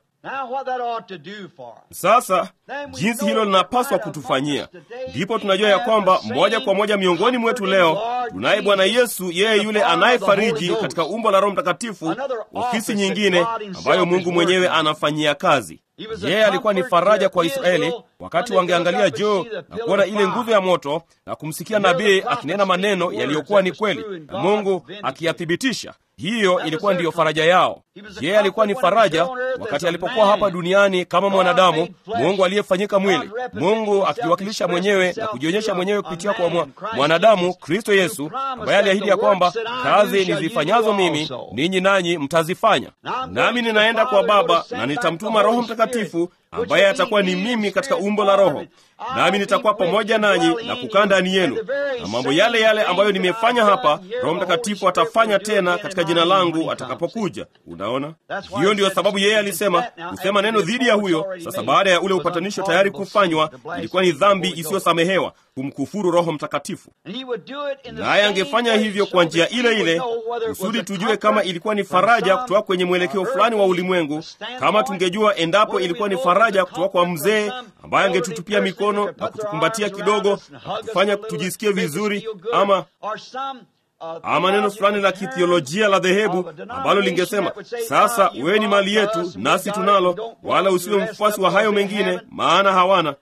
Sasa jinsi hilo linapaswa kutufanyia, ndipo tunajua ya kwamba moja kwa moja miongoni mwetu leo tunaye Bwana Yesu, yeye yule anayefariji katika umbo la Roho Mtakatifu, ofisi nyingine ambayo Mungu mwenyewe anafanyia kazi. Yeye alikuwa ni faraja kwa Israeli wakati wangeangalia juu na kuona ile nguzo ya moto na kumsikia nabii akinena maneno yaliyokuwa ni kweli na Mungu akiyathibitisha. Hiyo ilikuwa ndiyo faraja yao. Yeye alikuwa ni faraja wakati alipokuwa hapa duniani kama mwanadamu, Mungu aliyefanyika mwili, Mungu akijiwakilisha mwenyewe na kujionyesha mwenyewe kupitia kwa mwanadamu Kristo Yesu, ambaye aliahidi ya kwamba kazi nizifanyazo mimi ninyi nanyi mtazifanya, nami ninaenda kwa Baba na nitamtuma Roho Mtakatifu ambaye atakuwa ni mimi katika umbo la Roho, nami nitakuwa pamoja nanyi na kukaa ndani yenu, na mambo yale yale ambayo nimefanya hapa, Roho Mtakatifu atafanya tena katika jina langu atakapokuja. Unaona, hiyo ndiyo sababu yeye alisema kusema neno dhidi ya huyo. Sasa baada ya ule upatanisho tayari kufanywa, ilikuwa ni dhambi isiyosamehewa kumkufuru Roho Mtakatifu, naye angefanya hivyo kwa njia ile ile kusudi tujue kama ilikuwa ni faraja kutoka kwenye mwelekeo fulani wa ulimwengu, kama tungejua endapo ilikuwa ni faraja kutoka kwa mzee ambaye angetutupia mikono na kutukumbatia kidogo na kutufanya tujisikie vizuri, ama ama neno fulani la kithiolojia la dhehebu ambalo lingesema sasa, wewe ni mali yetu nasi tunalo, wala usiwe mfuasi wa hayo mengine, maana hawana.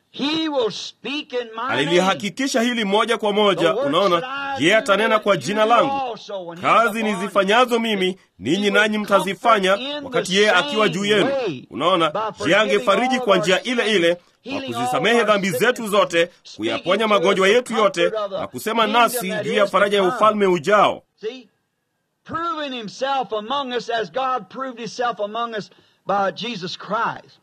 He will speak in my name. alilihakikisha hili moja kwa moja. Unaona, yeye atanena kwa jina langu. Kazi nizifanyazo mimi ninyi nanyi mtazifanya, wakati yeye akiwa juu yenu. Unaona, je, angefariji kwa njia ile ile kwa kuzisamehe dhambi zetu zote, kuyaponya magonjwa yetu yote, na kusema nasi juu ya faraja ya ufalme ujao. See? Proving himself among us as God proved himself among us by Jesus Christ.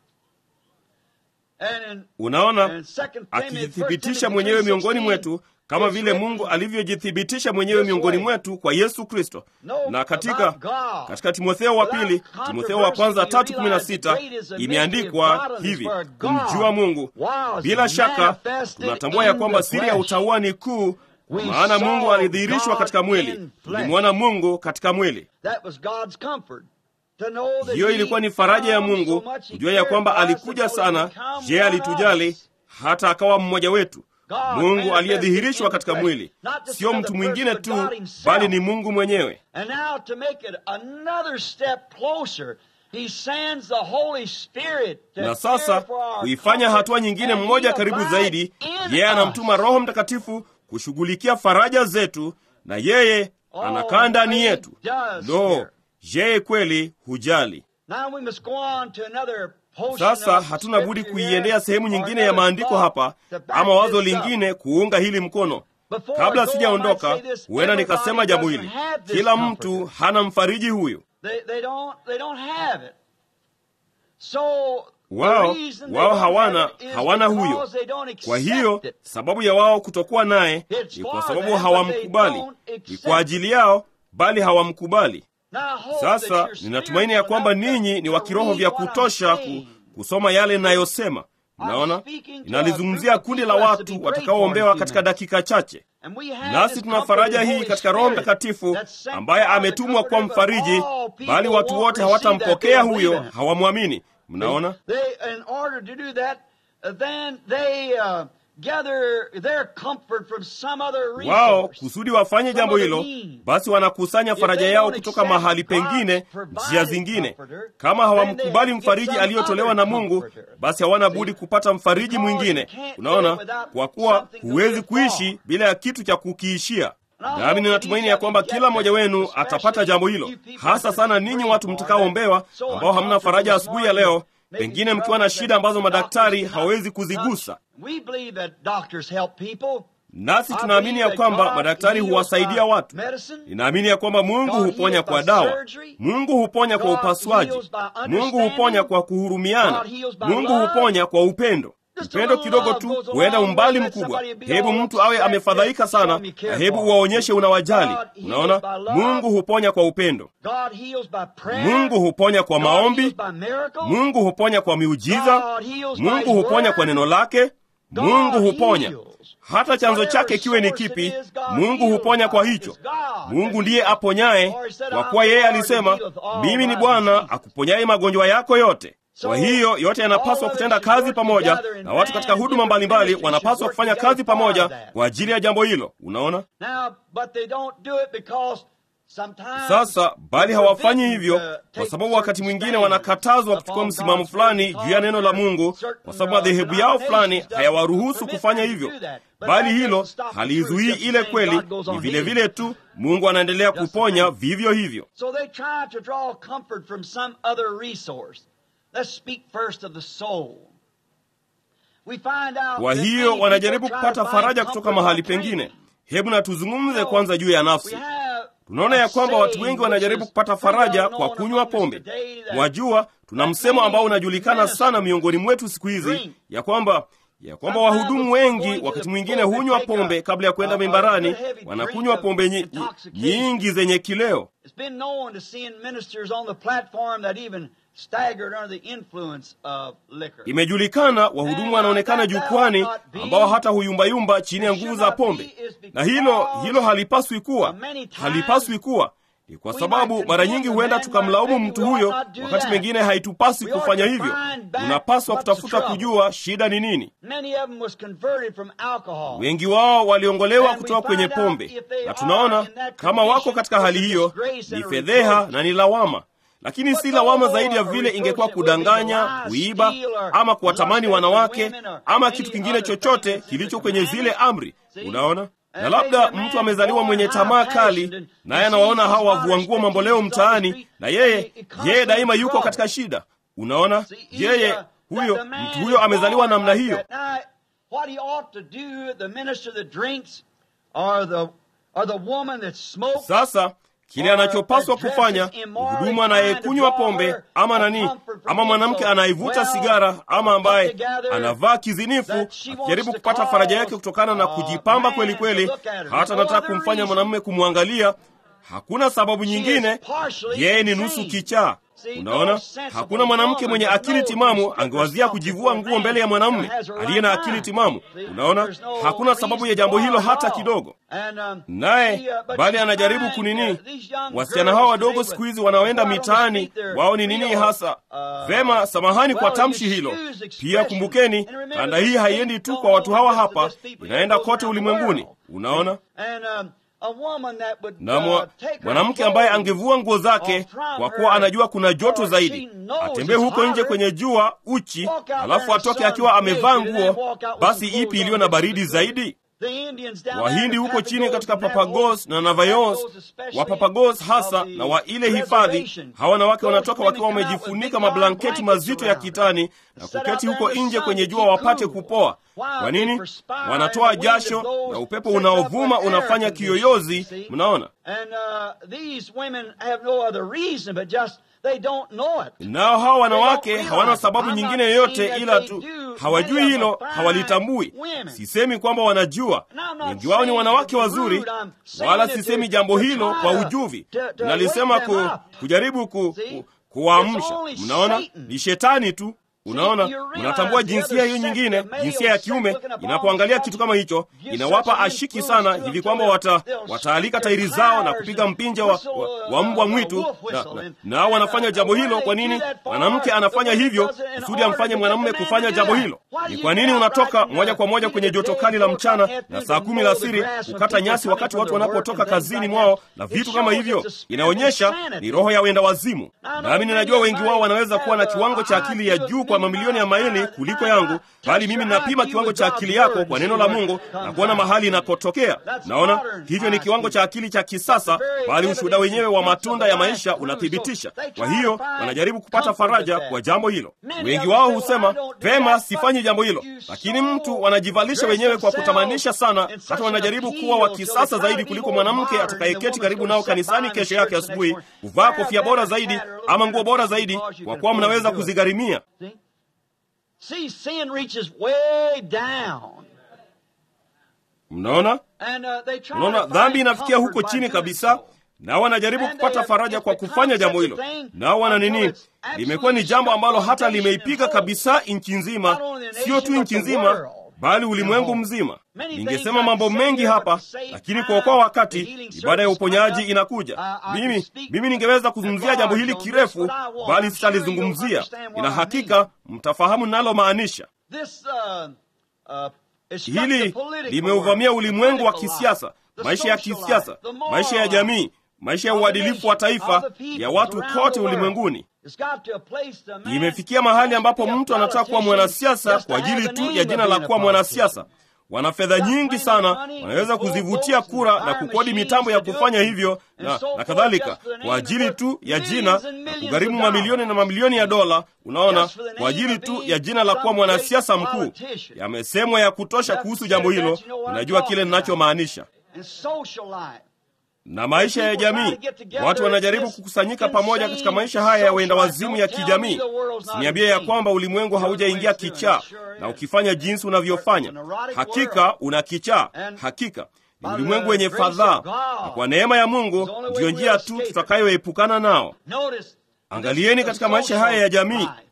And in, Unaona, in 2 Timothy, akijithibitisha 1 mwenyewe Timothy miongoni 3:16, mwetu kama it's vile written, Mungu alivyojithibitisha mwenyewe miongoni mwetu kwa Yesu Kristo. Na katika katika Timotheo wa pili, Timotheo wa kwanza tatu kumi na sita imeandikwa hivi, kumjua Mungu. Bila shaka tunatambua ya kwamba siri ya utauwa ni kuu, maana Mungu alidhihirishwa katika mwili, tulimwona Mungu katika mwili. That was God's comfort. To know that Hiyo he ilikuwa ni faraja ya loved Mungu so much, he kujua ya kwamba cared for us alikuja that he sana. would become Je, one of alitujali us. hata akawa mmoja wetu? God Mungu manifested aliyedhihirishwa in katika flesh. mwili, Not just sio another mtu person, mwingine but tu, God himself. bali ni Mungu mwenyewe. And now to make it another step closer, he sends the Holy Spirit to Na care sasa for our kuifanya comfort, hatua nyingine and he mmoja karibu abides zaidi, in yeye anamtuma us. Roho Mtakatifu kushughulikia faraja zetu, na yeye Oh, anakaa ndani he yetu. does Lo, care. yeye kweli hujali. Now we must go on to another portion Sasa of hatuna budi scripture kuiendea here, sehemu or nyingine ya another maandiko thought hapa to back ama wazo this up. lingine kuunga hili mkono. Before Kabla I go, I sijaondoka, might say this, huenda everybody nikasema jambo hili, doesn't have this kila comforter. mtu hana mfariji huyu. They, they don't, they don't have it. So, the Wao reason they wao don't hawana have it is hawana because huyo. they don't Kwa accept hiyo it. sababu ya wao kutokuwa naye It's ni for kwa them, sababu but hawamkubali, they don't ni accept kwa ajili yao, bali hawamkubali. Now, I hope that Sasa you're ninatumaini ya kwamba spiritual enough ninyi ni to wa kiroho read vya what I'm kutosha ku, saying. kusoma yale ninayosema. Mnaona, ninalizungumzia kundi la watu watakaoombewa katika dakika chache. And we have Nasi this tuna comfort faraja of the hii Holy katika Roho Spirit Mtakatifu that's sent ambaye by the ametumwa kwa comforter, but mfariji, all people bali watu won't wote receive that, hawatampokea they don't huyo, believe in it. hawamwamini. Mnaona, They, in order to do that, uh, then they uh, gather their comfort from some other wao resource. kusudi wafanye Some jambo other hilo, means. basi wanakusanya If faraja they yao don't kutoka accept mahali God's pengine, provided njia zingine. comforter, Kama then hawamkubali they have to get mfariji some aliyotolewa other na Mungu, comforter. basi hawana See? budi kupata mfariji Because mwingine. you can't Unaona, live without kwa kuwa something to huwezi live kuishi for. bila ya kitu cha kukiishia. And I Nami hope ninatumaini that ya each kwamba of you kila get mmoja that, wenu especially atapata jambo hilo, you people hasa that sana are ninyi praying watu for mtakaoombewa, that. So ambao hamna uncomfortable faraja this asubuhi ya morning, leo, maybe pengine mkiwa na troubles shida that ambazo doctors madaktari cannot hawezi touch. kuzigusa. We believe that doctors help people. Nasi I tunaamini believe ya that kwamba God madaktari heals huwasaidia by watu. medicine. Ninaamini ya kwamba Mungu God huponya heals kwa by dawa, surgery. Mungu huponya kwa God upasuaji, heals by Mungu understanding. huponya kwa kuhurumiana, God heals by Mungu love. huponya kwa upendo. Just a Upendo little kidogo love tu goes a huenda long umbali way. Let mkubwa. somebody be Hebu all mtu awe upset, amefadhaika show sana, him you care na hebu for him. uwaonyeshe unawajali. God heals Unaona, by love. Mungu huponya kwa upendo, God heals by prayer. Mungu huponya kwa God heals maombi, by miracle. Mungu huponya kwa miujiza, God heals by Mungu His huponya word. kwa neno lake, God Mungu huponya heals. hata chanzo Whatever chake kiwe ni source it kipi, is, God Mungu heals huponya by kwa it. hicho. It's God Mungu that ndiye heals. aponyaye, For he said, kwa "I'm kuwa the yeye Lord alisema, that healeth all mimi ni thy Bwana diseases." akuponyaye magonjwa yako yote. So, Kwa hiyo yote yanapaswa all of kutenda us should kazi work pamoja, together in na watu katika band, huduma different mbalimbali ministries wanapaswa should kufanya work kazi together for pamoja that. kwa ajili ya jambo hilo. Unaona? Now, but they don't do it because sometimes Sasa bali they're hawafanyi forbidden hivyo to kwa take sababu wakati certain mwingine stands wanakatazwa kuchukua upon msimamo God's fulani word juu ya neno la because Mungu, certain, kwa sababu uh, madhehebu yao fulani denominations hayawaruhusu permit kufanya them to hivyo, do that. But bali that hilo doesn't stop the halizuii truth. Just ile the kweli. same God goes Ni on vile healing. vile tu Mungu anaendelea Just the kuponya same. vivyo hivyo. So they try to draw comfort from some other resource. Let's speak first of the soul. We find out Kwa that hiyo many wanajaribu people try to kupata find faraja kutoka comfort mahali by pengine. training. Hebu na tuzungumze So, kwanza juu ya we nafsi. have Tunaona a ya kwamba watu saying wengi which wanajaribu is kupata pretty faraja well kwa known kunywa among us pombe. today that Mwajua, tuna msemo ambao unajulikana sana miongoni mwetu siku hizi ya kwamba ya kwamba wahudumu wengi wakati mwingine hunywa pombe kabla ya kwenda mimbarani, wanakunywa pombe nyi- nyingi zenye kileo. It's been known to seeing ministers on the platform that even staggered under the influence of liquor. Imejulikana wahudumu wanaonekana jukwani ambao hata huyumbayumba chini ya nguvu za pombe, na hilo hilo halipaswi kuwa, halipaswi kuwa. Ni kwa sababu mara nyingi huenda tukamlaumu mtu huyo, wakati mwingine haitupasi kufanya hivyo. Tunapaswa kutafuta kujua shida ni nini. Many of them was converted from alcohol. Wengi wao waliongolewa kutoka kwenye pombe, na tunaona kama wako katika hali hiyo ni fedheha na ni lawama. lakini si lawama zaidi ya vile ingekuwa kudanganya, kuiba, ama kuwatamani wanawake ama kitu kingine chochote kilicho kwenye zile amri. Unaona, na labda mtu amezaliwa mwenye tamaa kali, naye anawaona hawa wavua nguo mamboleo mtaani, na yeye yeye daima yuko katika shida. Unaona, yeye huyo mtu huyo amezaliwa namna hiyo. Sasa kile anachopaswa kufanya mhudumu anayekunywa pombe ama nani, ama mwanamke anayevuta sigara, ama ambaye anavaa kizinifu, akijaribu kupata faraja yake kutokana na kujipamba kweli kweli, hata anataka kumfanya mwanamume kumwangalia, hakuna sababu nyingine, yeye ni nusu kichaa. Unaona, hakuna mwanamke mwenye akili timamu angewazia kujivua nguo mbele ya mwanamume aliye na akili timamu. Unaona, hakuna sababu ya jambo hilo hata kidogo. Naye bali anajaribu kunini. Wasichana hawa wadogo siku hizi wanaoenda mitaani, wao ni nini hasa? Vema, samahani kwa tamshi hilo. Pia kumbukeni, kanda hii haiendi tu kwa watu hawa hapa, inaenda kote ulimwenguni. Unaona na mwanamke ambaye angevua nguo zake kwa kuwa anajua kuna joto zaidi, atembee huko nje kwenye jua uchi, alafu atoke akiwa amevaa nguo, basi ipi iliyo na baridi zaidi? Wahindi huko chini katika Papagos na Navayos, wa Papagos hasa na wa ile hifadhi, hawa wanawake wanatoka wakiwa wamejifunika mablanketi mazito ya kitani na kuketi huko nje kwenye jua wapate kupoa. Kwa nini? Wanatoa jasho na upepo unaovuma unafanya kiyoyozi. Mnaona? Nao hawa wanawake hawana sababu nyingine yoyote ila tu hawajui hilo, hawalitambui. Sisemi kwamba wanajua, wengi wao ni wanawake wazuri, wala sisemi jambo hilo kwa ujuvi. Nalisema ku, kujaribu ku, ku, kuwaamsha. Mnaona, ni shetani tu. Unaona, mnatambua jinsia hiyo nyingine, jinsia ya kiume inapoangalia kitu kama hicho, inawapa ashiki sana hivi kwamba wata, wataalika tairi zao na kupiga mpinja wa, wa, wa mbwa mwitu, na, na, na wanafanya jambo hilo. Kwa nini mwanamke anafanya hivyo? Kusudi amfanye mwanamume kufanya jambo hilo. Ni kwa nini unatoka moja kwa moja kwenye joto kali la mchana na saa kumi la asiri kukata nyasi wakati watu wanapotoka kazini mwao na vitu kama hivyo? Inaonyesha ni roho ya wenda wazimu. Nami ninajua wengi wao wanaweza kuwa na kiwango cha akili ya juu kwa mamilioni ya maili kuliko yangu, bali mimi ninapima kiwango cha akili yako kwa neno la Mungu na kuona mahali inakotokea. Naona hivyo ni kiwango cha akili cha kisasa, bali ushuhuda wenyewe wa matunda ya maisha unathibitisha. Kwa hiyo wanajaribu kupata faraja kwa jambo hilo. Wengi wao husema pema, sifanyi jambo hilo, lakini mtu wanajivalisha wenyewe kwa kutamanisha sana, hata wanajaribu kuwa wa kisasa zaidi kuliko mwanamke atakayeketi karibu nao kanisani kesho yake asubuhi, kuvaa kofia bora zaidi ama nguo bora zaidi, kwa kuwa mnaweza kuzigharimia. See, sin reaches way down. Mnaona, And, uh, they try mnaona to dhambi find inafikia huko comfort by chini doing kabisa, so. nao wanajaribu kupata faraja kwa kufanya jambo hilo. Nao wana nini? Limekuwa ni jambo ambalo hata limeipiga kabisa nchi nzima, sio tu nchi nzima, bali ulimwengu mzima. Ningesema mambo mengi hapa, lakini kuokoa wakati, ibada ya uponyaji inakuja. Mimi mimi ningeweza kuzungumzia jambo hili kirefu, bali sitalizungumzia. Ina hakika mtafahamu ninalomaanisha. This, uh, uh, it struck the Hili political limeuvamia world, ulimwengu wa political kisiasa, life, the maisha ya social kisiasa, life, the moral maisha ya life, jamii, maisha ya of the uadilifu wa nation, taifa, of the people ya watu around kote the world. ulimwenguni. It's got to a place the man Imefikia mahali has ambapo to be a mtu anataka kuwa politician mwanasiasa just to kwa ajili have the tu name ya of jina la being a kuwa mwanasiasa. politician. Wana fedha nyingi sana, wanaweza kuzivutia kura na kukodi mitambo ya kufanya hivyo na, na kadhalika, kwa ajili tu ya jina na kugharimu mamilioni na mamilioni ya dola. Unaona, kwa ajili tu ya jina la kuwa mwanasiasa mkuu. Yamesemwa ya kutosha kuhusu jambo hilo. Unajua kile ninachomaanisha And social life. na maisha ya jamii. Watu wanajaribu kukusanyika pamoja katika maisha haya ya wenda wazimu ya kijamii. Siniambie ya kwamba ulimwengu haujaingia kichaa, na ukifanya jinsi unavyofanya, hakika una kichaa. Hakika ni ulimwengu wenye fadhaa, na kwa neema ya Mungu ndiyo njia tu tutakayoepukana nao. Notice, Angalieni katika maisha haya ya jamii,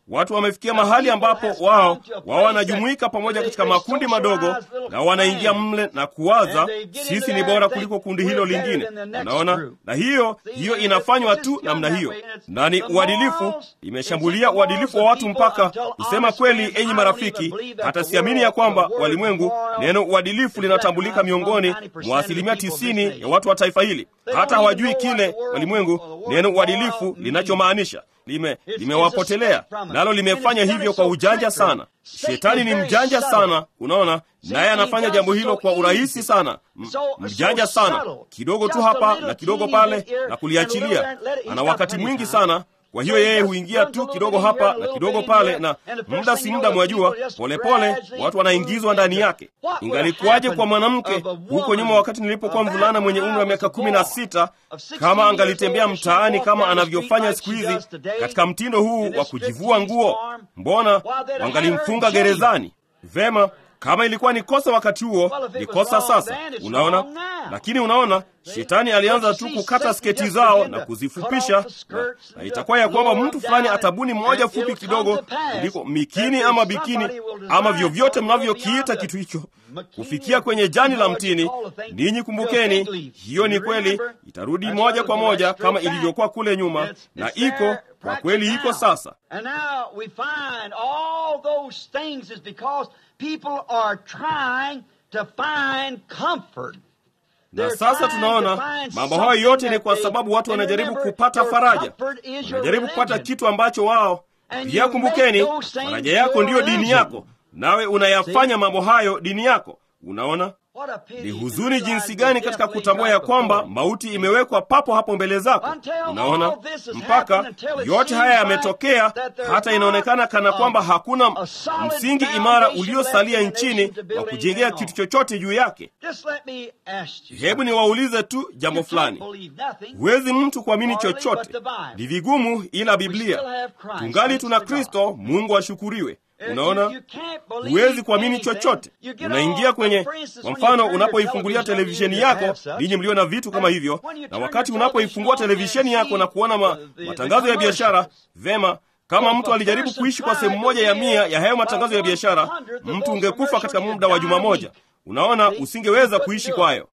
watu wamefikia mahali ambapo wao wao wanajumuika pamoja katika makundi madogo na wanaingia mle na kuwaza sisi ni bora kuliko kundi hilo lingine. Unaona, na hiyo hiyo inafanywa tu namna hiyo, na ni uadilifu. Imeshambulia uadilifu wa watu mpaka kusema kweli, enyi marafiki, hata siamini ya kwamba walimwengu, neno uadilifu linatambulika miongoni mwa asilimia tisini ya watu wa taifa hili. Hata hawajui kile walimwengu neno uadilifu linachomaanisha lime limewapotelea nalo limefanya hivyo kwa ujanja sana. Shetani ni mjanja sana, unaona, naye anafanya jambo hilo kwa urahisi sana, M mjanja sana, kidogo tu hapa na kidogo pale na kuliachilia. Ana wakati mwingi sana kwa hiyo yeye huingia tu kidogo hapa na kidogo pale, na muda si muda, mwajua, polepole watu wanaingizwa ndani yake. Ingalikuwaje kwa mwanamke huko nyuma, wakati nilipokuwa mvulana mwenye umri wa miaka kumi na sita, kama angalitembea mtaani kama anavyofanya siku hizi katika mtindo huu wa kujivua nguo? Mbona wangalimfunga gerezani? Vema, kama ilikuwa ni kosa wakati huo, ni kosa sasa. Unaona, lakini unaona, shetani alianza tu kukata sketi zao na kuzifupisha, na, na itakuwa ya kwamba mtu fulani atabuni moja fupi kidogo kuliko mikini ama bikini ama vyovyote mnavyokiita kitu hicho, kufikia kwenye jani la mtini. Ninyi kumbukeni, hiyo ni kweli, itarudi moja kwa moja kama ilivyokuwa kule nyuma, na iko kwa kweli, iko sasa. People are trying to find comfort. Na sasa tunaona mambo hayo yote ni kwa sababu watu wanajaribu kupata faraja, wanajaribu kupata kitu ambacho wao pia. Kumbukeni, faraja yako ndiyo dini yako, nawe unayafanya mambo hayo dini yako. Unaona, ni huzuni jinsi gani katika kutambua ya kwamba mauti imewekwa papo hapo mbele zako. Unaona, mpaka yote haya yametokea, hata inaonekana kana kwamba hakuna msingi imara uliosalia nchini wa kujengea kitu chochote juu yake. Hebu niwaulize tu jambo fulani. Huwezi mtu kuamini chochote, ni vigumu, ila Biblia tungali tuna Kristo. Mungu ashukuriwe. Unaona, huwezi kuamini chochote. Unaingia kwenye, kwa mfano, unapoifungulia televisheni yako, ninyi mlio na vitu kama hivyo, na wakati unapoifungua televisheni yako na kuona ma, matangazo ya biashara, vema kama mtu alijaribu kuishi kwa sehemu moja ya mia ya hayo matangazo ya biashara, mtu ungekufa katika muda wa juma moja. Unaona, usingeweza kuishi kwayo.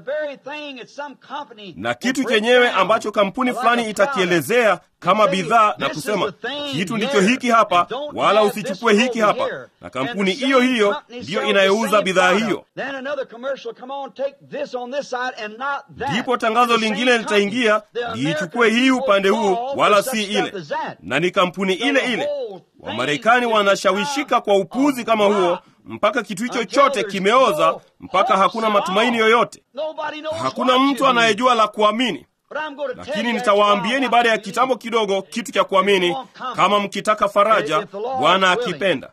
Na kitu chenyewe ambacho kampuni fulani itakielezea kama bidhaa na kusema kitu ndicho hiki hapa, wala usichukue hiki hapa, na kampuni hiyo hiyo ndiyo inayouza bidhaa hiyo. Ndipo tangazo lingine litaingia, liichukue hii upande huu, wala si ile, na ni kampuni ile ile. Wamarekani wanashawishika kwa upuzi kama huo mpaka kitu hicho chote kimeoza, mpaka hakuna matumaini yoyote, hakuna mtu anayejua la kuamini. Lakini nitawaambieni baada ya kitambo kidogo kitu cha kuamini, kama mkitaka faraja, Bwana akipenda.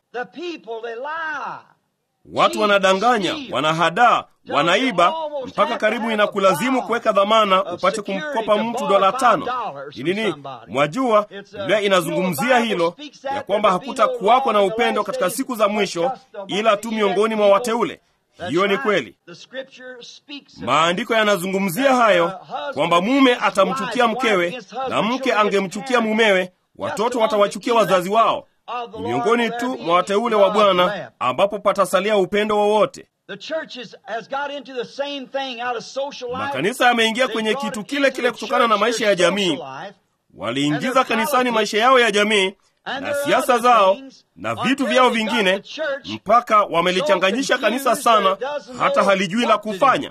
Watu wanadanganya, wanahadaa, wanaiba, mpaka karibu inakulazimu kuweka dhamana upate kumkopa mtu dola tano. Ni nini? Mwajua, Biblia inazungumzia hilo ya kwamba hakutakuwako na upendo katika siku za mwisho, ila tu miongoni mwa wateule. Hiyo ni kweli. Maandiko yanazungumzia hayo kwamba mume atamchukia mkewe na mke angemchukia mumewe, watoto watawachukia wazazi wao. Ni miongoni tu mwa wateule wa Bwana ambapo patasalia upendo wowote. Makanisa yameingia kwenye kitu kile kile kutokana na maisha ya jamii. Waliingiza kanisani maisha yao ya jamii na siasa zao na vitu vyao vingine, mpaka wamelichanganyisha kanisa sana hata halijui la kufanya.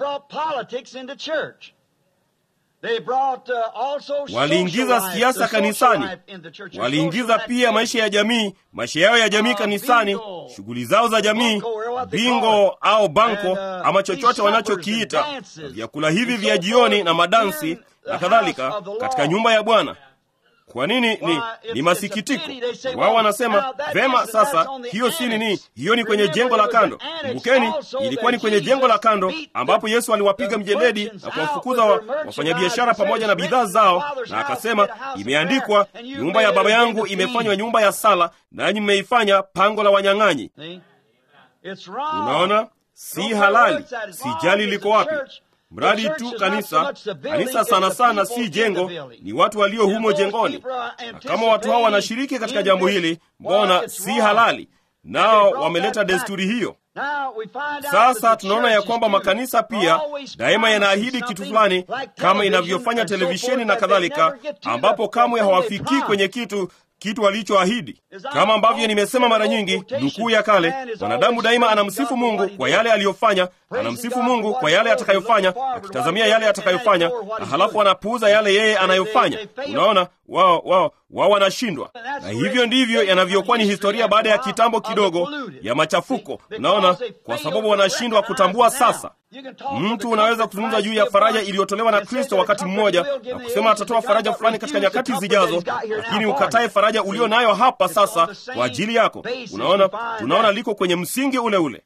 Waliingiza siasa kanisani, waliingiza pia maisha ya jamii, maisha yao ya jamii kanisani, shughuli zao za jamii, bingo au banko ama chochote wanachokiita, vyakula hivi vya jioni na madansi na kadhalika, katika nyumba ya Bwana. Kwa nini? Ni, ni masikitiko. Wao wanasema vema, sasa hiyo si nini, hiyo ni kwenye jengo la kando. Kumbukeni, ilikuwa ni kwenye jengo la kando ambapo Yesu aliwapiga mjeledi na kuwafukuza wa, wafanyabiashara pamoja na bidhaa zao, na akasema, imeandikwa, nyumba ya Baba yangu imefanywa nyumba ya sala, nanyi mmeifanya pango la wanyang'anyi. Unaona, si halali. Sijali liko wapi mradi tu kanisa. Kanisa sana sana si jengo, ni watu walio humo jengoni. Na kama watu hao wanashiriki katika jambo hili, mbona si halali? Nao wameleta desturi hiyo. Sasa tunaona ya kwamba makanisa pia daima yanaahidi kitu fulani, kama inavyofanya televisheni na kadhalika, ambapo kamwe hawafikii kwenye kitu kitu alichoahidi. Kama ambavyo nimesema mara nyingi, nukuu ya kale, mwanadamu daima anamsifu Mungu kwa yale aliyofanya, anamsifu Mungu kwa yale atakayofanya, akitazamia yale atakayofanya, na halafu anapuuza yale yeye anayofanya. Unaona, wao wao wao wanashindwa, na hivyo ndivyo yanavyokuwa ni historia baada ya kitambo kidogo ya machafuko. Unaona, kwa sababu wanashindwa kutambua sasa. Mtu unaweza kuzungumza juu ya faraja iliyotolewa na Kristo wakati mmoja na kusema atatoa faraja fulani katika nyakati zijazo, lakini ukatae faraja ulio nayo hapa sasa kwa ajili yako. Unaona, tunaona liko kwenye msingi ule ule.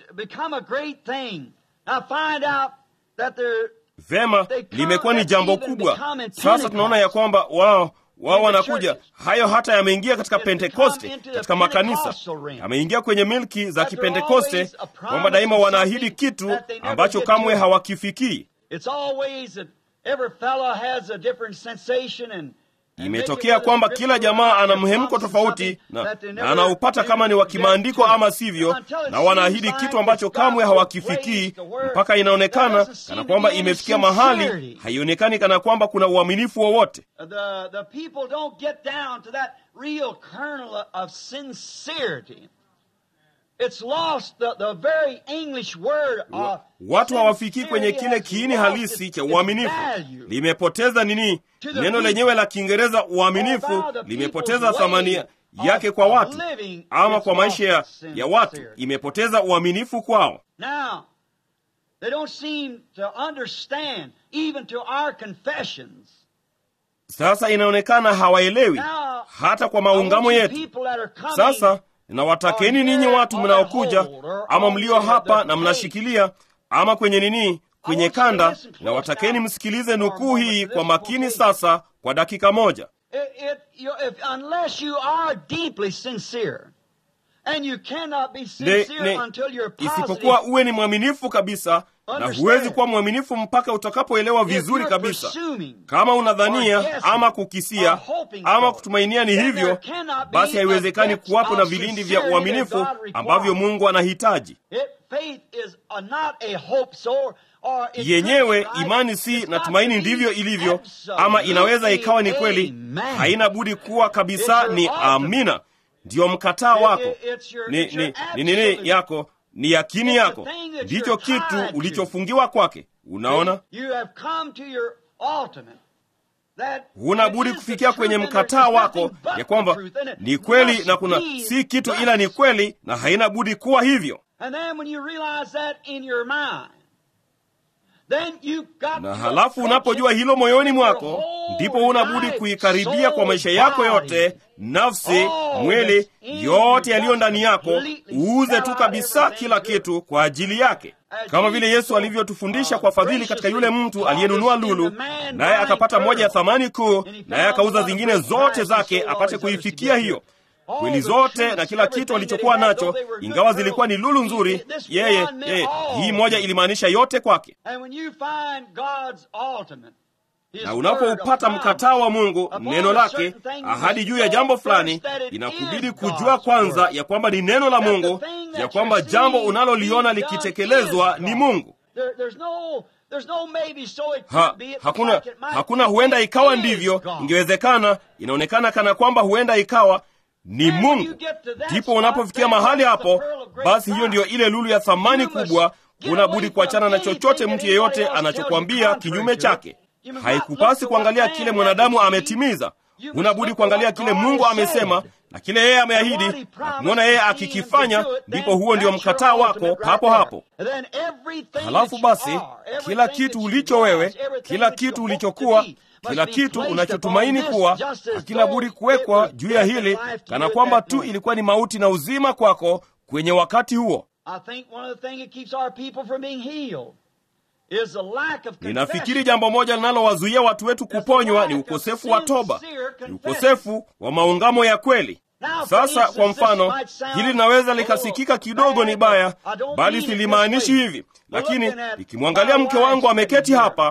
Vema, limekuwa ni jambo kubwa. Sasa tunaona ya kwamba wao wao wanakuja hayo, hata yameingia katika Pentekoste, katika makanisa yameingia kwenye milki za Kipentekoste, kwamba daima wanaahidi kitu ambacho kamwe hawakifikii. Imetokea kwamba kila jamaa ana mhemko tofauti na, na anaupata kama ni wa kimaandiko ama sivyo, na wanaahidi kitu ambacho kamwe hawakifikii mpaka inaonekana kana kwamba imefikia mahali haionekani kana kwamba kuna uaminifu wowote. Watu hawafikii kwenye kile kiini halisi cha uaminifu. Limepoteza nini? Neno lenyewe la Kiingereza uaminifu limepoteza thamani yake kwa watu, ama kwa maisha ya, ya watu. Imepoteza uaminifu kwao. Sasa inaonekana hawaelewi hata kwa maungamo yetu. Sasa nawatakeni ninyi watu mnaokuja ama mlio hapa na mnashikilia ama kwenye nini, kwenye kanda, na watakeni msikilize nukuu hii kwa makini sasa, kwa dakika moja. Isipokuwa uwe ni mwaminifu kabisa, na huwezi kuwa mwaminifu mpaka utakapoelewa vizuri kabisa. Kama unadhania ama kukisia ama kutumainia ni hivyo, basi haiwezekani kuwapo na vilindi vya uaminifu ambavyo Mungu anahitaji. Yenyewe imani si na tumaini, ndivyo ilivyo, ama inaweza ikawa ni kweli, haina budi kuwa kabisa ni amina. Ndiyo mkataa wako ni nini ni, ni, ni, yako ni yakini yako, ndicho kitu ulichofungiwa kwake. Unaona, huna budi kufikia kwenye mkataa wako ya kwamba ni kweli na kuna si kitu ila ni kweli, na haina budi kuwa hivyo. Na halafu unapojua hilo moyoni mwako, ndipo huna budi kuikaribia kwa maisha yako yote, nafsi, mwili, yote yaliyo ndani yako, uuze tu kabisa kila kitu kwa ajili yake, kama vile Yesu alivyotufundisha kwa fadhili katika yule mtu aliyenunua lulu, naye akapata moja ya thamani kuu, naye akauza zingine zote zake apate kuifikia hiyo kweli zote na kila kitu alichokuwa nacho, ingawa zilikuwa ni lulu nzuri, yeye yeye, hii moja ilimaanisha yote kwake. Na unapoupata mkataa wa Mungu, neno lake, ahadi juu ya jambo fulani, inakubidi kujua kwanza ya kwamba ni neno la Mungu, ya kwamba jambo unaloliona likitekelezwa ni Mungu. Ha, hakuna, hakuna huenda ikawa ndivyo, ingewezekana, inaonekana kana kwamba huenda ikawa ni Mungu. Ndipo unapofikia mahali hapo, basi hiyo ndiyo ile lulu ya thamani kubwa. Huna budi kuachana na chochote mtu yeyote anachokwambia kinyume chake. Haikupasi kuangalia kile mwanadamu ametimiza, huna budi kuangalia kile Mungu amesema na kile yeye ameahidi na kumwona yeye akikifanya. Ndipo huo ndio mkataa wako papo hapo. Halafu basi, kila kitu ulicho wewe, kila kitu ulichokuwa kila kitu unachotumaini kuwa hakina budi kuwekwa juu ya hili, kana kwamba tu ilikuwa ni mauti na uzima kwako kwenye wakati huo. Ninafikiri jambo moja linalowazuia watu wetu kuponywa ni ukosefu wa toba, ni ukosefu wa maungamo ya kweli. Sasa kwa mfano, hili linaweza likasikika kidogo ni baya, bali silimaanishi hivi, lakini nikimwangalia mke wangu ameketi hapa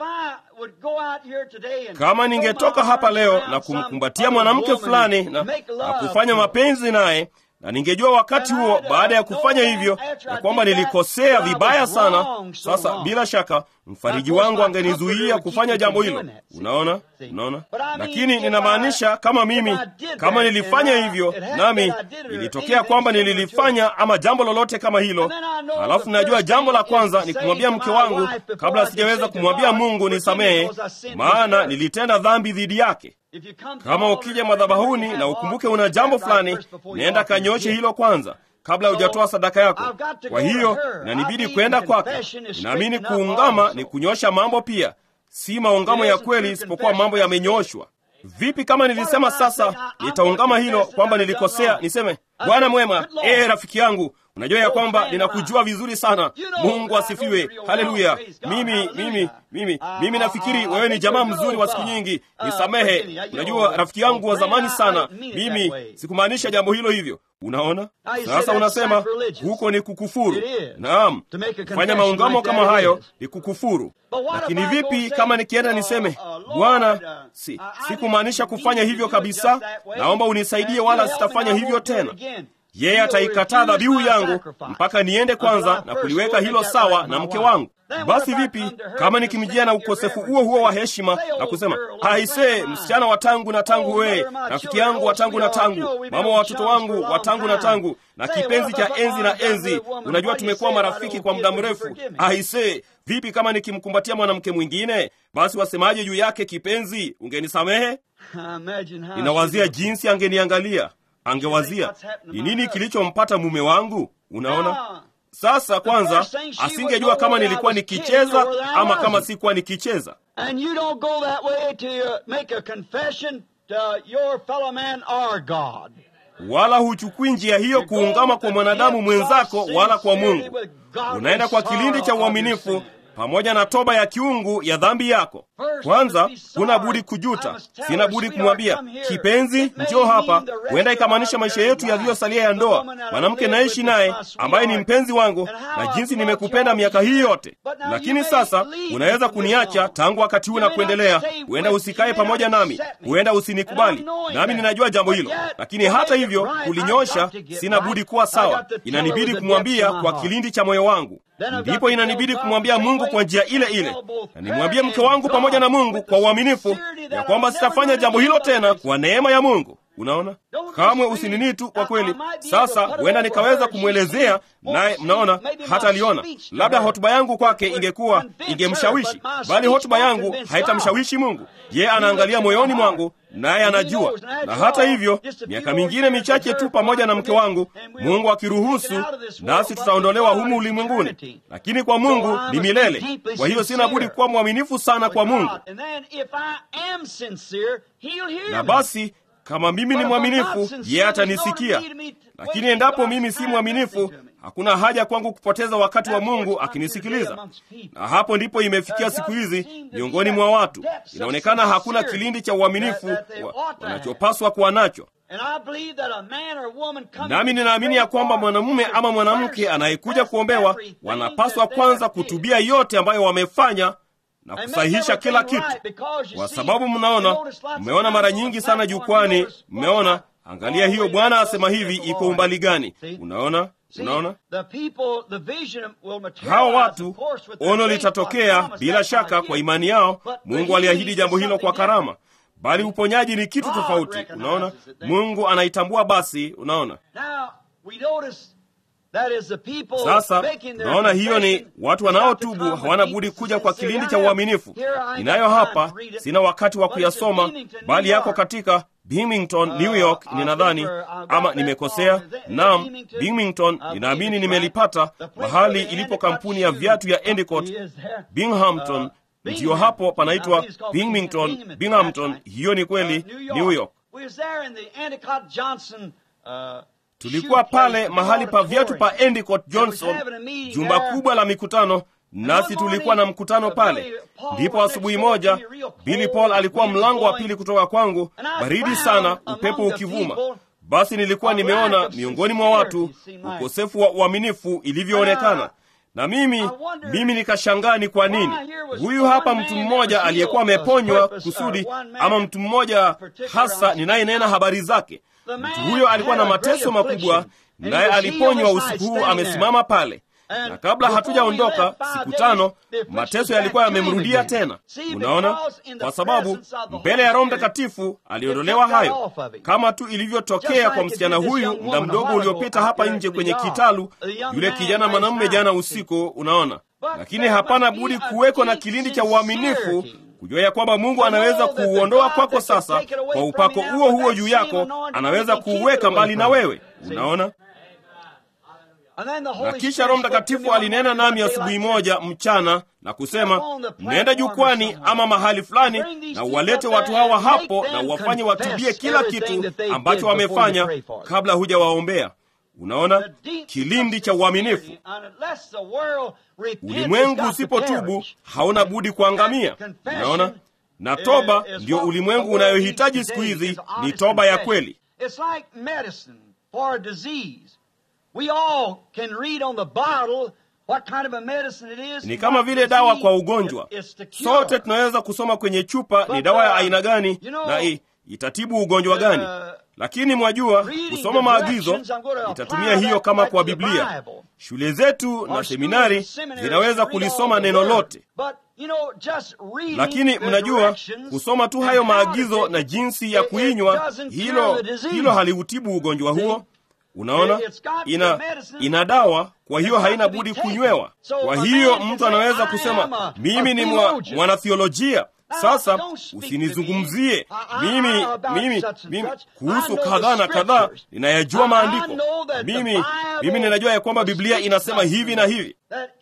kama ningetoka hapa leo na kumkumbatia mwanamke fulani na, na kufanya mapenzi naye na ningejua wakati huo baada ya kufanya hivyo ya kwamba nilikosea vibaya sana, sasa bila shaka mfariji wangu angenizuia kufanya jambo hilo. Unaona, unaona. Lakini ninamaanisha kama mimi, kama nilifanya hivyo, nami ilitokea kwamba nililifanya ama jambo lolote kama hilo, halafu najua jambo la kwanza ni kumwambia mke wangu kabla sijaweza kumwambia Mungu nisamehe, maana nilitenda dhambi dhidi yake. Kama ukija madhabahuni na ukumbuke una jambo fulani, nenda kanyoshe hilo kwanza kabla hujatoa sadaka yako. Kwa hiyo inanibidi kwenda kwake. Ninaamini kuungama ni kunyosha mambo pia, si maungamo ya kweli, isipokuwa mambo yamenyoshwa. Vipi kama nilisema sasa nitaungama hilo kwamba nilikosea, niseme Bwana mwema, ee rafiki yangu, unajua ya kwamba ninakujua vizuri sana. Mungu asifiwe, haleluya. Mimi mimi mimi mimi nafikiri wewe ni jamaa mzuri wa siku nyingi, nisamehe. Unajua rafiki yangu wa zamani sana, mimi sikumaanisha jambo hilo hivyo. Unaona, sasa unasema huko ni kukufuru. Naam, kufanya maungamo kama hayo ni kukufuru. Lakini vipi kama nikienda niseme, Bwana, si sikumaanisha kufanya hivyo kabisa, naomba unisaidie, wala sitafanya hivyo tena. Yeye ataikataa dhabihu yangu mpaka niende kwanza na kuliweka hilo sawa na mke wangu. Basi vipi kama nikimjia na ukosefu huo huo wa heshima na kusema haisee, msichana wa tangu na tangu, wee rafiki yangu wa tangu na tangu, mama wa watoto wangu wa tangu na tangu, na kipenzi cha enzi na enzi, unajua tumekuwa marafiki kwa muda mrefu. Haisee, vipi kama nikimkumbatia mwanamke mwingine? Basi wasemaje juu yake? Kipenzi, ungenisamehe? Ninawazia jinsi angeniangalia angewazia ni nini kilichompata mume wangu. Unaona, sasa kwanza asingejua kama nilikuwa nikicheza ama kama sikuwa nikicheza. Wala huchukui njia hiyo kuungama kwa mwanadamu mwenzako wala kwa Mungu. Unaenda kwa kilindi cha uaminifu pamoja na toba ya kiungu ya dhambi yako. Kwanza huna budi kujuta, sina budi kumwambia kipenzi, njoo hapa. Huenda ikamaanisha maisha yetu yaliyosalia ya ndoa, mwanamke naishi naye ambaye ni mpenzi wangu, na jinsi nimekupenda miaka hii yote. Lakini sasa unaweza kuniacha tangu wakati huu na kuendelea. Huenda usikae pamoja nami, huenda usinikubali, nami ninajua jambo hilo. Lakini hata hivyo, kulinyosha, sina budi kuwa sawa. Inanibidi kumwambia kwa kilindi cha moyo wangu ndipo inanibidi kumwambia Mungu kwa njia ile ile, na nimwambie mke wangu pamoja na Mungu kwa uaminifu ya kwamba sitafanya jambo hilo tena kwa neema ya Mungu. Unaona, kamwe usinini tu kwa kweli. Sasa huenda nikaweza kumwelezea naye, mnaona, hata aliona labda hotuba yangu kwake ingekuwa ingemshawishi, bali hotuba yangu haitamshawishi Mungu. Yeye anaangalia moyoni mwangu, naye anajua. Na hata hivyo, miaka mingine michache tu pamoja na mke wangu, Mungu akiruhusu, nasi tutaondolewa humu ulimwenguni, lakini kwa Mungu ni milele. Kwa hiyo sina budi kuwa mwaminifu sana kwa Mungu, na basi kama mimi ni mwaminifu, yeye atanisikia. Lakini endapo mimi si mwaminifu, hakuna haja kwangu kupoteza wakati wa Mungu akinisikiliza. Na hapo ndipo imefikia siku hizi miongoni mwa watu, inaonekana hakuna kilindi cha uaminifu wanachopaswa kuwa nacho. Nami ninaamini ya kwamba mwanamume ama mwanamke anayekuja kuombewa wanapaswa kwanza kutubia yote ambayo wamefanya na kusahihisha kila kitu, kwa sababu mnaona, mmeona mara nyingi sana jukwani, mmeona, angalia hiyo, Bwana asema hivi, iko umbali gani? Unaona, unaona, hawa watu, ono litatokea bila shaka kwa imani yao. Mungu aliahidi jambo hilo kwa karama, bali uponyaji ni kitu tofauti. Unaona, Mungu anaitambua. Basi unaona sasa naona hiyo ni watu wanaotubu, hawana budi kuja kwa kilindi cha uaminifu. Ninayo hapa, sina wakati wa kuyasoma, bali yako katika Binghamton, New York, ninadhani ama nimekosea. Naam, Binghamton, ninaamini nimelipata mahali ilipo kampuni ya viatu ya Endicott. Binghamton ndiyo hapo panaitwa Binghamton, Binghamton. Hiyo ni kweli, New York. Tulikuwa pale mahali pa viatu pa Endicott Johnson, jumba kubwa la mikutano, nasi tulikuwa na mkutano pale. Ndipo asubuhi moja Billy Paul alikuwa mlango wa pili kutoka kwangu, baridi sana, upepo ukivuma. basi nilikuwa nimeona miongoni mwa watu ukosefu wa uaminifu ilivyoonekana na mimi mimi nikashangaa ni kwa nini huyu hapa mtu mmoja aliyekuwa ameponywa kusudi ama mtu mmoja hasa ninayenena habari zake mtu huyo alikuwa na mateso makubwa naye aliponywa usiku huu amesimama pale na kabla hatujaondoka siku tano mateso yalikuwa yamemrudia tena unaona kwa sababu mbele ya roho mtakatifu aliondolewa hayo kama tu ilivyotokea kwa msichana huyu muda mdogo uliopita hapa nje kwenye kitalu yule kijana mwanamume jana usiku unaona lakini hapana budi kuweko na kilindi cha uaminifu kujua ya kwamba mungu anaweza kuuondoa kwako sasa kwa upako huo huo juu yako anaweza kuuweka mbali na wewe unaona na kisha roho mtakatifu alinena nami asubuhi moja mchana na kusema mnaenda jukwani ama mahali fulani na uwalete watu hawa hapo na uwafanye watubie kila kitu ambacho wamefanya kabla hujawaombea unaona kilindi cha uaminifu ulimwengu usipotubu hauna budi kuangamia unaona na toba ndio ulimwengu unayohitaji siku hizi ni toba ya kweli We all can read on the bottle what kind of a medicine it is. ni kama vile dawa kwa ugonjwa sote tunaweza kusoma kwenye chupa ni dawa ya aina gani na i, itatibu ugonjwa gani lakini mwajua kusoma maagizo itatumia hiyo kama kwa biblia shule zetu na seminari zinaweza kulisoma neno lote lakini mnajua kusoma tu hayo maagizo na jinsi ya kuinywa hilo hilo haliutibu ugonjwa huo unaona ina ina dawa kwa hiyo haina budi kunywewa kwa hiyo mtu anaweza kusema mimi ni mwa, mwanathiolojia sasa usinizungumzie mimi mimi mimi kuhusu kadhaa na kadhaa ninayajua maandiko mimi mimi ninajua ya kwamba biblia inasema hivi na hivi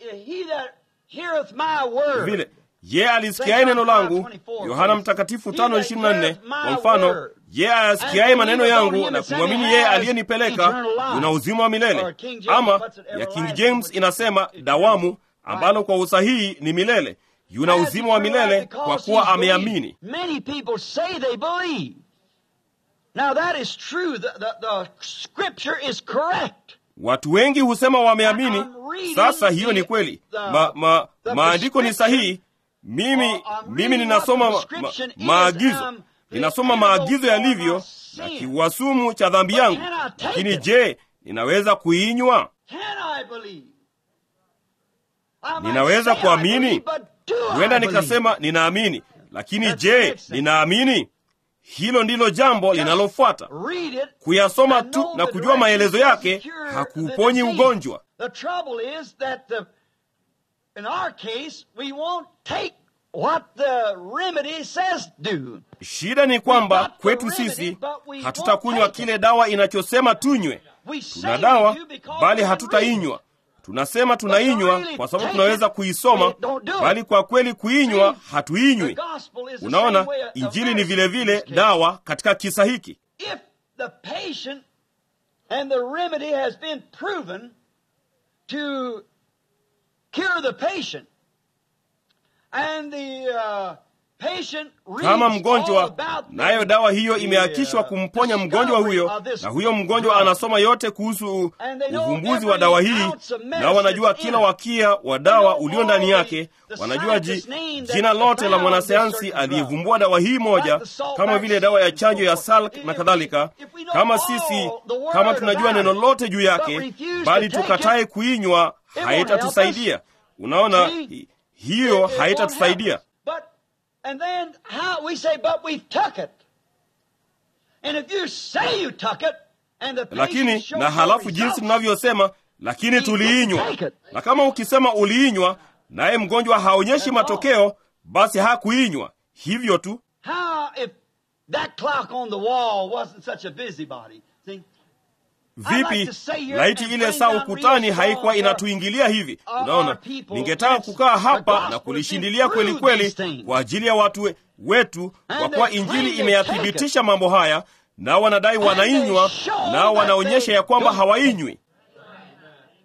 vile ye alisikiaye neno langu yohana mtakatifu 524 kwa mfano ye ayasikiaye maneno yangu na kumwamini yeye aliyenipeleka una uzima wa milele ama ya king james inasema dawamu ambalo kwa usahihi ni milele yuna uzima wa milele kwa kuwa ameamini watu wengi husema wameamini sasa hiyo ni kweli ma, ma, maandiko ni sahihi mimi mimi ninasoma ma, ma, maagizo ninasoma maagizo yalivyo na kiuasumu cha dhambi yangu lakini je ninaweza kuinywa ninaweza kuamini huenda nikasema ninaamini lakini je ninaamini hilo ndilo jambo linalofuata kuyasoma tu na kujua maelezo yake hakuuponyi ugonjwa In our case, we won't take what the remedy says do. shida ni kwamba kwetu sisi hatutakunywa kile dawa inachosema tunywe tuna dawa bali hatutainywa tunasema tunainywa kwa sababu tunaweza kuisoma bali kwa kweli kuinywa hatuinywi unaona injili ni vile vile dawa katika kisa hiki If the patient and the remedy has been proven to cure the patient, and the uh, patient reads kama all mgonjwa about the- nayo dawa hiyo imehakishwa the, uh, kumponya mgonjwa discovery huyo of this na huyo mgonjwa drug. anasoma yote kuhusu And they know uvumbuzi wa every dawa hii ounce of medicine nao wanajua in kila it. wakia wa dawa know ulio ndani all yake the wanajua ji, scientist's name that jina lote la found mwanasayansi this certain aliyevumbua dawa hii moja Like the salt kama vile dawa ya vaccine chanjo ya and so forth. salk na If- kadhalika if we know kama all sisi the word kama tunajua about neno it, lote juu yake but refuse bali to take tukatae it, kuinywa won't haitatusaidia help unaona See? hi- hiyo It- it haitatusaidia won't help us. But and then how we say, but we took it. And if you say you took it, and the patient lakini shows na no halafu jinsi results, tunavyosema lakini tuliinywa Take it. na kama ukisema uliinywa naye mgonjwa haonyeshi That's all. matokeo basi hakuinywa hivyo tu how if that clock on the wall wasn't such a busybody? See? vipi laiti ile saa ukutani haikuwa inatuingilia hivi unaona ningetaka kukaa hapa na kulishindilia kweli kweli kwa ajili ya watu we- wetu kwa kuwa injili imeyathibitisha mambo haya nao wanadai wanainywa nao wanaonyesha ya kwamba hawainywi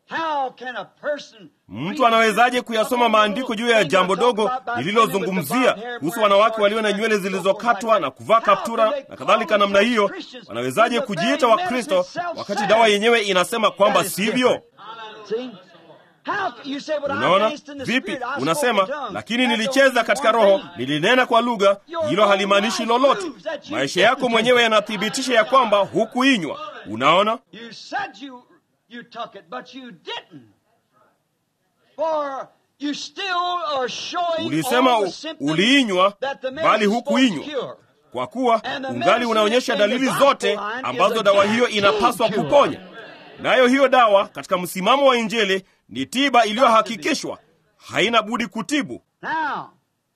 How can a person mtu anawezaje kuyasoma maandiko juu ya jambo dogo lililozungumzia kuhusu wanawake walio na nywele zilizokatwa na kuvaa kaptura na kadhalika namna hiyo wanawezaje kujiita wakristo wakati dawa yenyewe inasema kwamba sivyo See? How can you say, but I unaona danced in the vipi spirit, I spoke in unasema tongues. lakini That nilicheza don't katika mean one roho thing. nilinena kwa lugha hilo halimaanishi lolote maisha yako mwenyewe yanathibitisha ya kwamba hukuinywa unaona You said you you took it, but you didn't. For you still are showing ulisema all the u- symptoms uliinywa that the bali medicine is hukuinywa supposed to cure. kwa kuwa ungali unaonyesha dalili zote ambazo dawa hiyo inapaswa kuponya nayo hiyo dawa katika msimamo wa injili ni tiba iliyohakikishwa haina budi kutibu Now,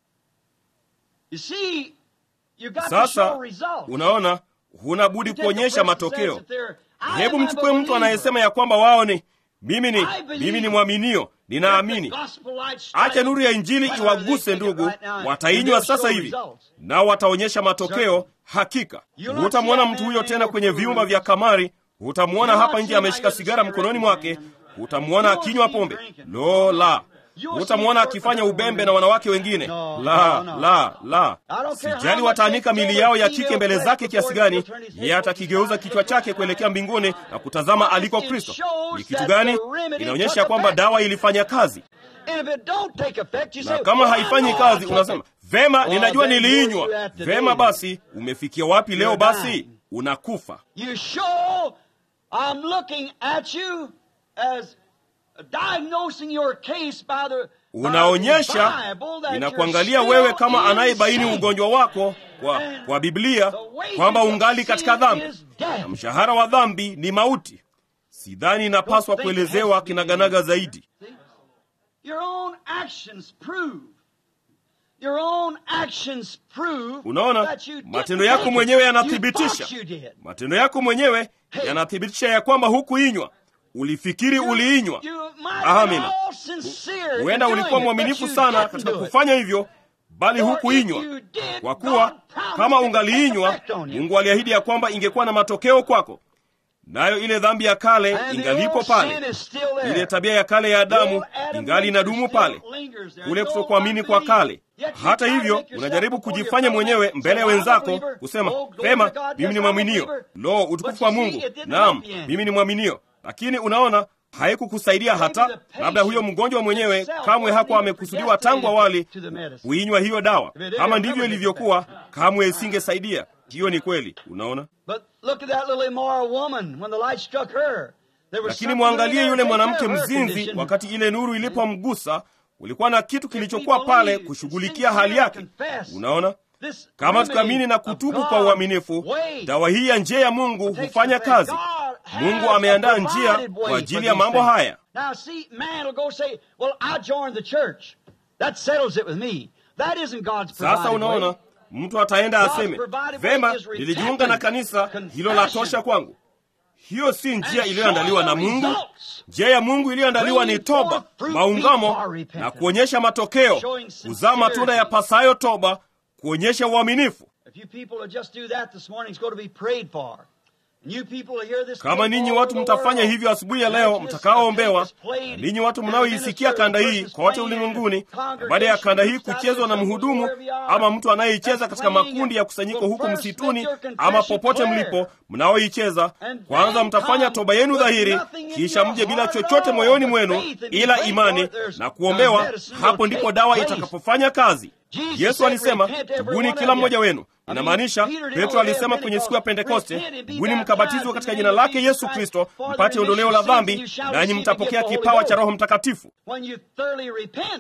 you see, you got to sasa show results. unaona huna budi You take the kuonyesha person says matokeo that they're, I hebu am a mchukue mtu believer. anayesema ya kwamba wao ni mimi ni I believe. mimi ni mwaminio Let ninaamini the gospel light strike acha nuru ya injili whether iwaguse they take it ndugu right now, and watainywa they'll sasa show hivi results. nao wataonyesha matokeo hakika You'll not hutamwona see mtu that huyo man tena in kwenye your vyumba room. vya kamari hutamwona You'll hapa not nje see ameshika how you're sigara the mkononi cigarette mwake man. hutamwona You'll akinywa see him pombe drinking. lo la You'll see hutamwona him akifanya flirting ubembe with na wanawake wengine No, la no, no. la la I don't care sijali how wataanika much they mili yao ya throw kike mbele the zake female kiasi before gani he'll turn his head yeye atakigeuza kichwa chake kuelekea mbinguni na kutazama aliko It kristo shows ni kitu that gani the remedy inaonyesha took kwamba effect. dawa ilifanya kazi And if it don't take effect, you na say, kama "Well, I haifanyi know I kazi took unasema it." vema Well, ninajua then niliinywa where you at today vema then? basi umefikia wapi leo You're basi dying. unakufa You show I'm looking at you as diagnosing your case by the unaonyesha by the Bible that inakuangalia you're wewe still kama in anayebaini sin. ugonjwa wako kwa, kwa biblia kwamba ungali katika dhambi na mshahara wa dhambi ni mauti sidhani inapaswa kuelezewa kinaganaga zaidi See? Your own actions prove. Your own actions prove Unaona, that you didn't matendo yako take it. mwenyewe You yanathibitisha. thought you did. matendo yako mwenyewe yanathibitisha ya kwamba hukuinywa ulifikiri uliinywa You might have been Amina. all sincere in huenda doing ulikuwa it, mwaminifu but you sana didn't katika do it. kufanya hivyo bali For hukuinywa if you did, kwa kuwa God promised kama it to ungaliinywa take effect on you. mungu aliahidi ya kwamba ingekuwa na matokeo kwako nayo ile dhambi ya kale And the ingalipo old sin pale is still there. ile tabia ya kale ya The adamu old Adam ingali nature inadumu still pale lingers there. kule No kutokuamini kwa unbelief. kale Yet you hata try to hivyo make yourself unajaribu before kujifanya your fellow mwenyewe man, mbele say, ya "I'm a wenzako believer." kusema Oh, glory pema to God, mimi yes, ni I'm a mwaminio believer. lo utukufu But wa you see, mungu it didn't naam help you any. mimi ni mwaminio lakini unaona haikukusaidia hata labda huyo mgonjwa mwenyewe kamwe hakuwa amekusudiwa tangu awali kuinywa hiyo dawa kama ndivyo ilivyokuwa kamwe isingesaidia hiyo ni kweli unaona But look at that little immoral woman when the light struck her. There was lakini something mwangalie there yule to take mwanamke care of her mzinzi condition. wakati ile nuru ilipomgusa ulikuwa na kitu kilichokuwa pale kushughulikia hali yake unaona This kama remedy tukaamini na of kutubu God's kwa uaminifu way dawa hii ya njia ya mungu takes hufanya effect. kazi God has mungu ameandaa a njia provided way kwa ajili for ya these mambo things. haya Now see, man will go say, well, I joined the church. That settles it with me. That isn't God's provided sasa unaona way. mtu ataenda God's aseme provided way vema is repentance, nilijiunga na kanisa hilo la tosha confession, kwangu hiyo si njia and iliyoandaliwa na showing the mungu results. njia ya mungu iliyoandaliwa ni Bringing toba forth fruit maungamo before repentance. na kuonyesha matokeo Showing kuzaa sincerity. matunda ya pasayo toba kuonyesha uaminifu If you people will just do that this morning, it's going to be prayed for. And you people will hear this kama tape ninyi all watu over the mtafanya world. hivyo asubuhi ya And leo as this mtakaoombewa tape is played, na ninyi watu and mnaoisikia minister kanda hii versus kote playing ulimwenguni in na baada ya kanda hii congregation kuchezwa na groups, mhudumu wherever you are, ama mtu anayeicheza that's katika playing makundi it, ya kusanyiko will huku first msituni make your ama confession popote clear. mlipo mnaoicheza And kwanza then mtafanya come toba yenu with dhahiri nothing in kisha your mje bila heart at chochote all moyoni but mwenu faith and be ila prayed imani for. There's na no kuombewa medicine will hapo take ndipo dawa place. itakapofanya kazi Jesus yesu said, alisema "Repent, every tubuni one kila of mmoja you." wenu I mean, inamaanisha Peter did petro on the day of alisema kwenye siku ya Pentecost, pentekoste "Repent and be tubuni baptized mkabatizwa in katika the jina name of lake Jesus yesu Christ kristo for the mpate ondoleo la remission of sins, dhambi and you shall nanyi receive the mtapokea gift of the kipawa Holy cha Ghost." roho mtakatifu When you thoroughly repent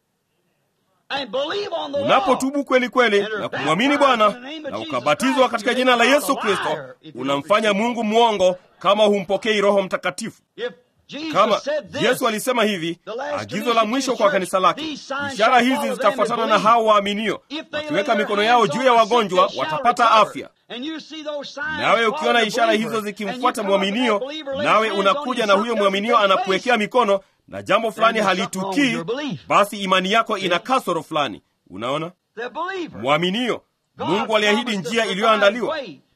and believe on the law, unapotubu kweli kweli And are na kumwamini baptized bwana in the name of na Jesus ukabatizwa Christ, katika you jina la make yesu God a kristo liar if you don't unamfanya receive mungu mwongo kama humpokei roho mtakatifu If Jesus kama said this, yesu alisema hivi the last agizo commission la to mwisho the kwa church, kanisa lake these signs ishara shall hizi follow them zitafuatana that na believe. hao waaminio If they wakiweka lay their mikono yao hands juu on ya the sick, wagonjwa they shall watapata recover. afya And you see those signs nawe follow ukiona the ishara believer, hizo zikimfuata and you come up to mwaminio that believer, lay nawe hands on you, unakuja na huyo something mwaminio doesn't take anakuwekea place. mikono na jambo fulani there's something wrong with halitukii your belief. basi imani yako ina kasoro fulani unaona The believer. mwaminio God mungu aliahidi promised njia the iliyoandaliwa provided way.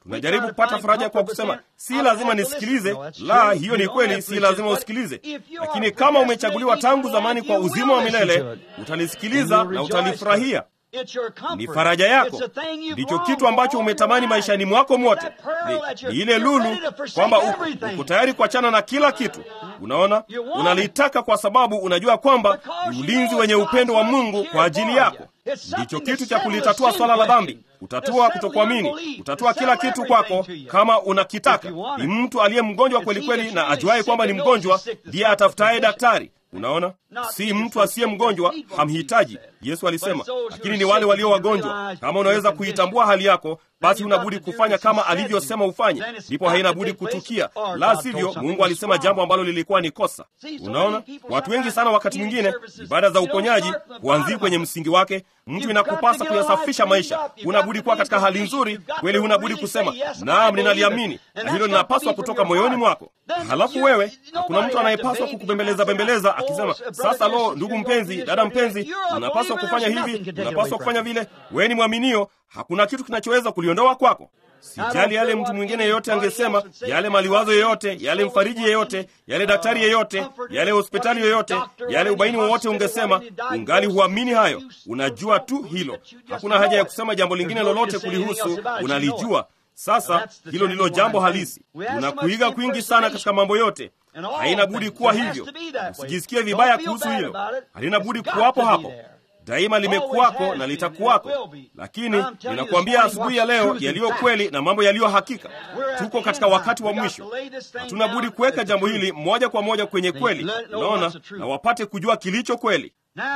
tunajaribu kupata faraja kwa kusema si lazima nisikilize. La, hiyo ni kweli, si lazima usikilize. Lakini kama umechaguliwa tangu zamani kwa uzima wa milele, utalisikiliza na utalifurahia. Ni faraja yako, ndicho kitu ambacho umetamani maishani mwako mwote. Ni, ni ile lulu kwamba uko, uko tayari kuachana na kila kitu. Unaona, unalitaka kwa sababu unajua kwamba ni ulinzi wenye upendo wa Mungu kwa ajili yako. Ndicho kitu cha kulitatua swala la dhambi, utatua kutokuamini, utatua kila kitu kwako kama unakitaka. Ni mtu aliye mgonjwa kweli kweli na ajuaye kwamba ni mgonjwa ndiye atafutaye daktari. Unaona, si mtu asiye mgonjwa hamhitaji. Yesu alisema, lakini ni wale walio wagonjwa. Kama unaweza kuitambua hali yako, basi unabudi kufanya kama alivyosema ufanye, ndipo haina budi kutukia. La sivyo, Mungu alisema jambo ambalo lilikuwa ni kosa. Unaona, watu wengi sana, wakati mwingine ibada za uponyaji huanzii kwenye msingi wake. Mtu inakupasa kuyasafisha maisha, hunabudi kuwa katika hali nzuri kweli, hunabudi kusema naam, ninaliamini na hilo linapaswa kutoka moyoni mwako. Halafu wewe, hakuna mtu anayepaswa kukubembeleza bembeleza akisema, sasa lo, ndugu mpenzi, dada mpenzi, unapaswa kufanya hivi, unapaswa kufanya vile. Wewe ni mwaminio, hakuna kitu kinachoweza kuliondoa kwako. Sijali yale mtu mwingine yeyote angesema, yale maliwazo yeyote, yale mfariji yeyote, yale daktari yeyote, yale hospitali yoyote, yale ubaini wowote ungesema, ungali huamini hayo. Unajua tu hilo, hakuna haja ya kusema jambo lingine lolote kulihusu, unalijua. Sasa hilo ndilo jambo halisi. Unakuiga kwingi sana katika mambo yote, haina budi kuwa hivyo. Usijisikie vibaya kuhusu hilo, halina budi kuwapo hapo daima limekuwako na litakuwako. Lakini ninakuambia asubuhi ya leo yaliyo kweli na mambo yaliyo hakika. Tuko katika wakati wa mwisho, hatuna budi kuweka jambo hili moja kwa moja kwenye kweli, unaona, na wapate kujua kilicho kweli.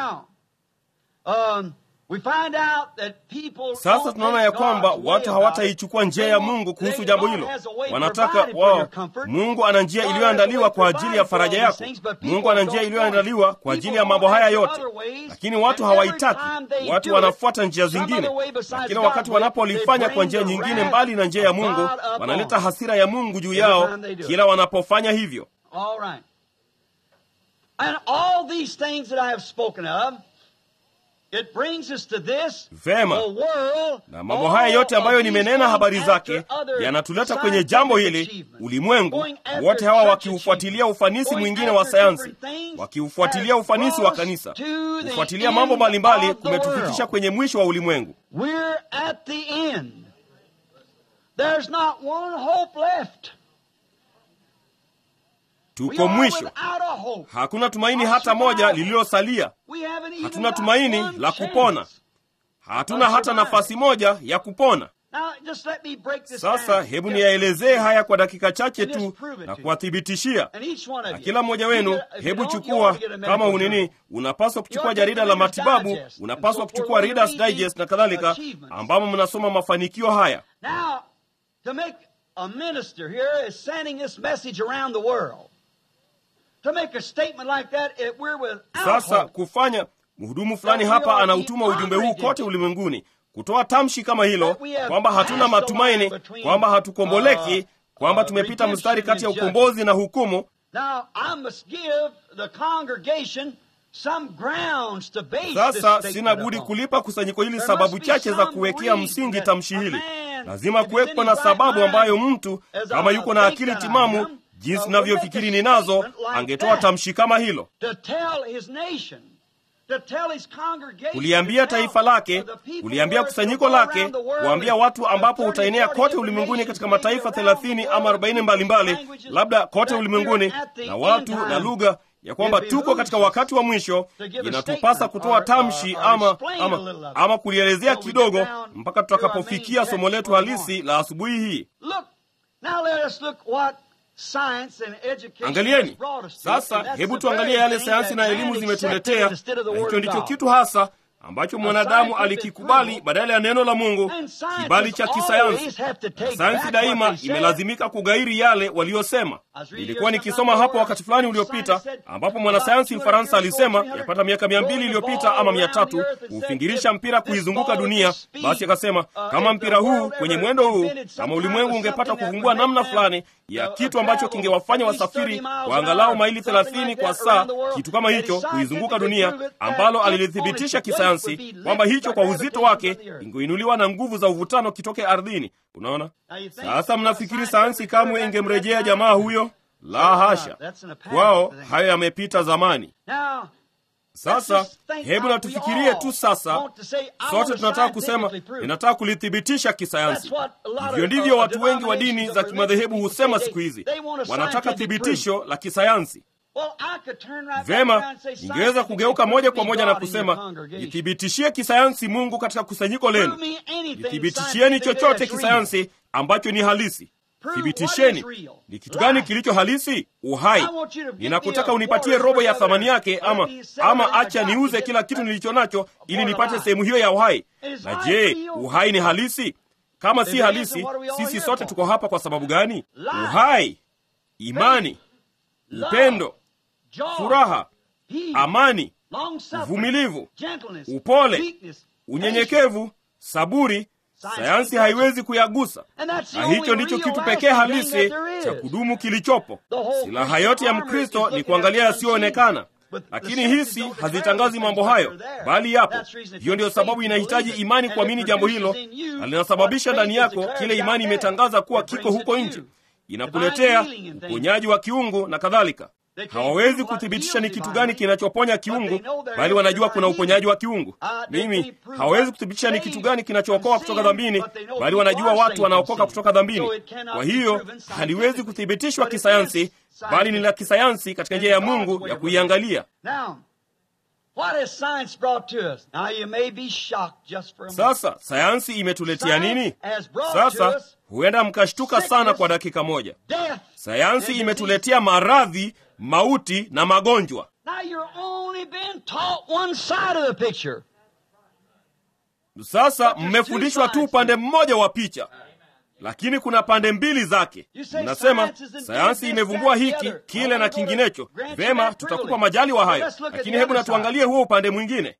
Sasa tunaona ya kwamba watu hawataichukua njia ya Mungu kuhusu jambo hilo. Wanataka wao, Mungu ana njia iliyoandaliwa kwa ajili ya faraja yako. Mungu ana njia iliyoandaliwa kwa ajili ya mambo haya yote, lakini watu hawaitaki. Watu wanafuata njia zingine, na kila wakati wanapolifanya kwa njia nyingine mbali na njia ya Mungu, wanaleta hasira ya Mungu juu yao kila wanapofanya hivyo. It brings us to this, vema na mambo haya yote ambayo nimenena habari zake yanatuleta kwenye jambo hili ulimwengu wote hawa wakiufuatilia ufanisi mwingine wa sayansi wakiufuatilia ufanisi wa kanisa kufuatilia mambo mbalimbali kumetufikisha kwenye mwisho wa ulimwengu tuko mwisho hakuna tumaini hata moja lililosalia hatuna tumaini la kupona hatuna hata nafasi moja ya kupona sasa hebu niyaelezee haya kwa dakika chache tu na kuwathibitishia na kila mmoja wenu hebu chukua kama unini unapaswa kuchukua jarida la matibabu unapaswa kuchukua Reader's Digest na kadhalika ambamo mnasoma mafanikio haya a minister here is sending this message around the world. To make a statement like that, it, we're without sasa hope. kufanya mhudumu fulani hapa anautuma ujumbe huu kote ulimwenguni kutoa tamshi kama hilo kwamba hatuna matumaini kwamba hatukomboleki kwamba tumepita mstari kati ya ukombozi na hukumu Now, I must give the congregation some grounds to base this sasa statement sina budi upon. kulipa kusanyiko hili There sababu must be chache za some kuwekea reason msingi that tamshi a hili man, lazima if he's kuwepo in na his sababu right ambayo mind, mtu as kama I yuko na think akili that I timamu am, jinsi uh, ninavyofikiri would make a ninazo statement like angetoa that. tamshi kama hilo to tell his nation, to tell his congregation, kuliambia to tell taifa lake the people kuliambia where it kusanyiko will go lake around the world kuambia and watu ambapo 30, utaenea 40 kote ulimwenguni katika nations, mataifa maybe around thelathini the ama world, arobaini mbalimbali languages, labda kote that ulimwenguni we're at the na end watu time. na lugha ya kwamba It tuko katika behooves wakati wa mwisho to give a inatupasa statement kutoa or- tamshi or- or ama, explain a ama, little of it ama kulielezea till we kidogo get down mpaka to our tutakapofikia main somo text letu for the halisi la asubuhi hii Look, now let us look what science and education has angalieni brought us to. sasa And that's hebu the tuangalie very yale thing sayansi that na man elimu accepted zimetuletea instead of the na word hicho of ndicho God. kitu hasa ambacho mwanadamu scientific alikikubali proof. badala ya neno la mungu And scientists kibali cha always kisayansi have to take sayansi back daima what they said. imelazimika kugairi yale waliyosema I was reading nilikuwa here nikisoma sometime hapo where wakati fulani a uliopita scientist said, ambapo mwanasayansi about mfaransa 200 years alisema ago, yapata miaka mia mbili rolling the iliyopita ball ama mia around tatu the earth and said, kuufingirisha if mpira this kuizunguka ball dunia with speed, basi akasema uh, kama if mpira the huu world kwenye ever mwendo huu invented some kama kind ulimwengu of ungepata something that kufungua would make namna them fulani ya kitu ambacho kingewafanya wasafiri kwa angalau maili 30 kwa saa, kitu kama hicho, kuizunguka dunia, ambalo alilithibitisha kisayansi kwamba hicho kwa uzito wake ingeinuliwa na nguvu za uvutano kitoke ardhini. Unaona, sasa mnafikiri sayansi kamwe ingemrejea jamaa huyo? La hasha, kwao hayo yamepita zamani. Sasa hebu natufikirie tu sasa, sote tunataka kusema, ninataka kulithibitisha kisayansi. Hivyo ndivyo watu wengi wa dini za kimadhehebu husema siku hizi, wanataka thibitisho la kisayansi. Vema, ningeweza kugeuka moja kwa moja na kusema, nithibitishie kisayansi Mungu katika kusanyiko lenu, nithibitishieni chochote kisayansi ambacho ni halisi. Thibitisheni ni kitu gani kilicho halisi. Uhai. Ninakutaka unipatie robo ya thamani yake, ama ama acha niuze kila kitu nilicho nacho ili nipate sehemu hiyo ya uhai. Na je, uhai ni halisi? Kama si halisi, sisi sote tuko hapa kwa sababu gani? Uhai, imani, upendo, furaha, amani, uvumilivu, upole, unyenyekevu, saburi Sayansi haiwezi kuyagusa, na hicho ndicho kitu pekee halisi cha kudumu kilichopo. Silaha yote ya Mkristo ni kuangalia yasiyoonekana, lakini hisi hazitangazi mambo hayo, bali yapo. Hiyo ndiyo sababu inahitaji imani kuamini jambo hilo, na linasababisha ndani yako kile imani imetangaza kuwa kiko huko nje, inakuletea uponyaji wa kiungu na kadhalika. Hawawezi kuthibitisha ni kitu gani kinachoponya kiungu, bali wanajua kuna uponyaji wa kiungu. Mimi hawawezi kuthibitisha ni kitu gani kinachookoa kutoka dhambini, bali wanajua watu wanaokoka kutoka dhambini. Kwa hiyo haliwezi kuthibitishwa kisayansi, bali ni la kisayansi katika njia ya Mungu ya kuiangalia. Sasa sayansi imetuletea nini? Sasa huenda mkashtuka sana kwa dakika moja. Sayansi imetuletea maradhi, mauti na magonjwa. Sasa mmefundishwa tu upande mmoja wa picha, lakini kuna pande mbili zake. Mnasema sayansi imevumbua hiki kile na kinginecho. Vema, tutakupa majali wa hayo, lakini hebu na tuangalie huo upande mwingine.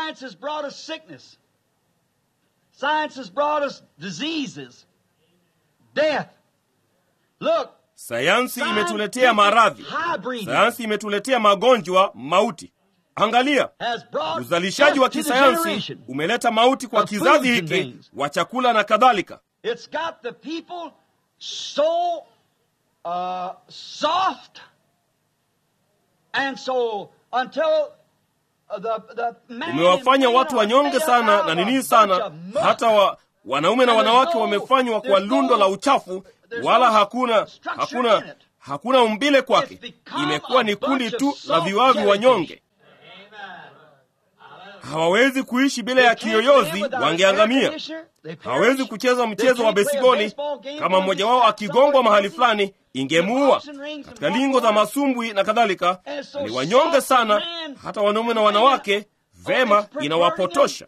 Sayansi imetuletea maradhi, sayansi imetuletea magonjwa, mauti. Angalia, uzalishaji wa kisayansi umeleta mauti kwa kizazi hiki wa chakula na kadhalika. So, uh, soft and so until the, the umewafanya watu wanyonge sana na nini sana, hata wa, wanaume na wanawake wamefanywa kwa lundo la uchafu, wala hakuna hakuna hakuna umbile kwake. Imekuwa ni kundi tu la viwavi wanyonge hawawezi kuishi bila ya kiyoyozi, wangeangamia. Hawawezi kucheza mchezo wa besiboli, kama mmoja wao akigongwa mahali fulani ingemuua, katika lingo za masumbwi na kadhalika. Ni wanyonge sana, hata wanaume na wanawake. Vema, inawapotosha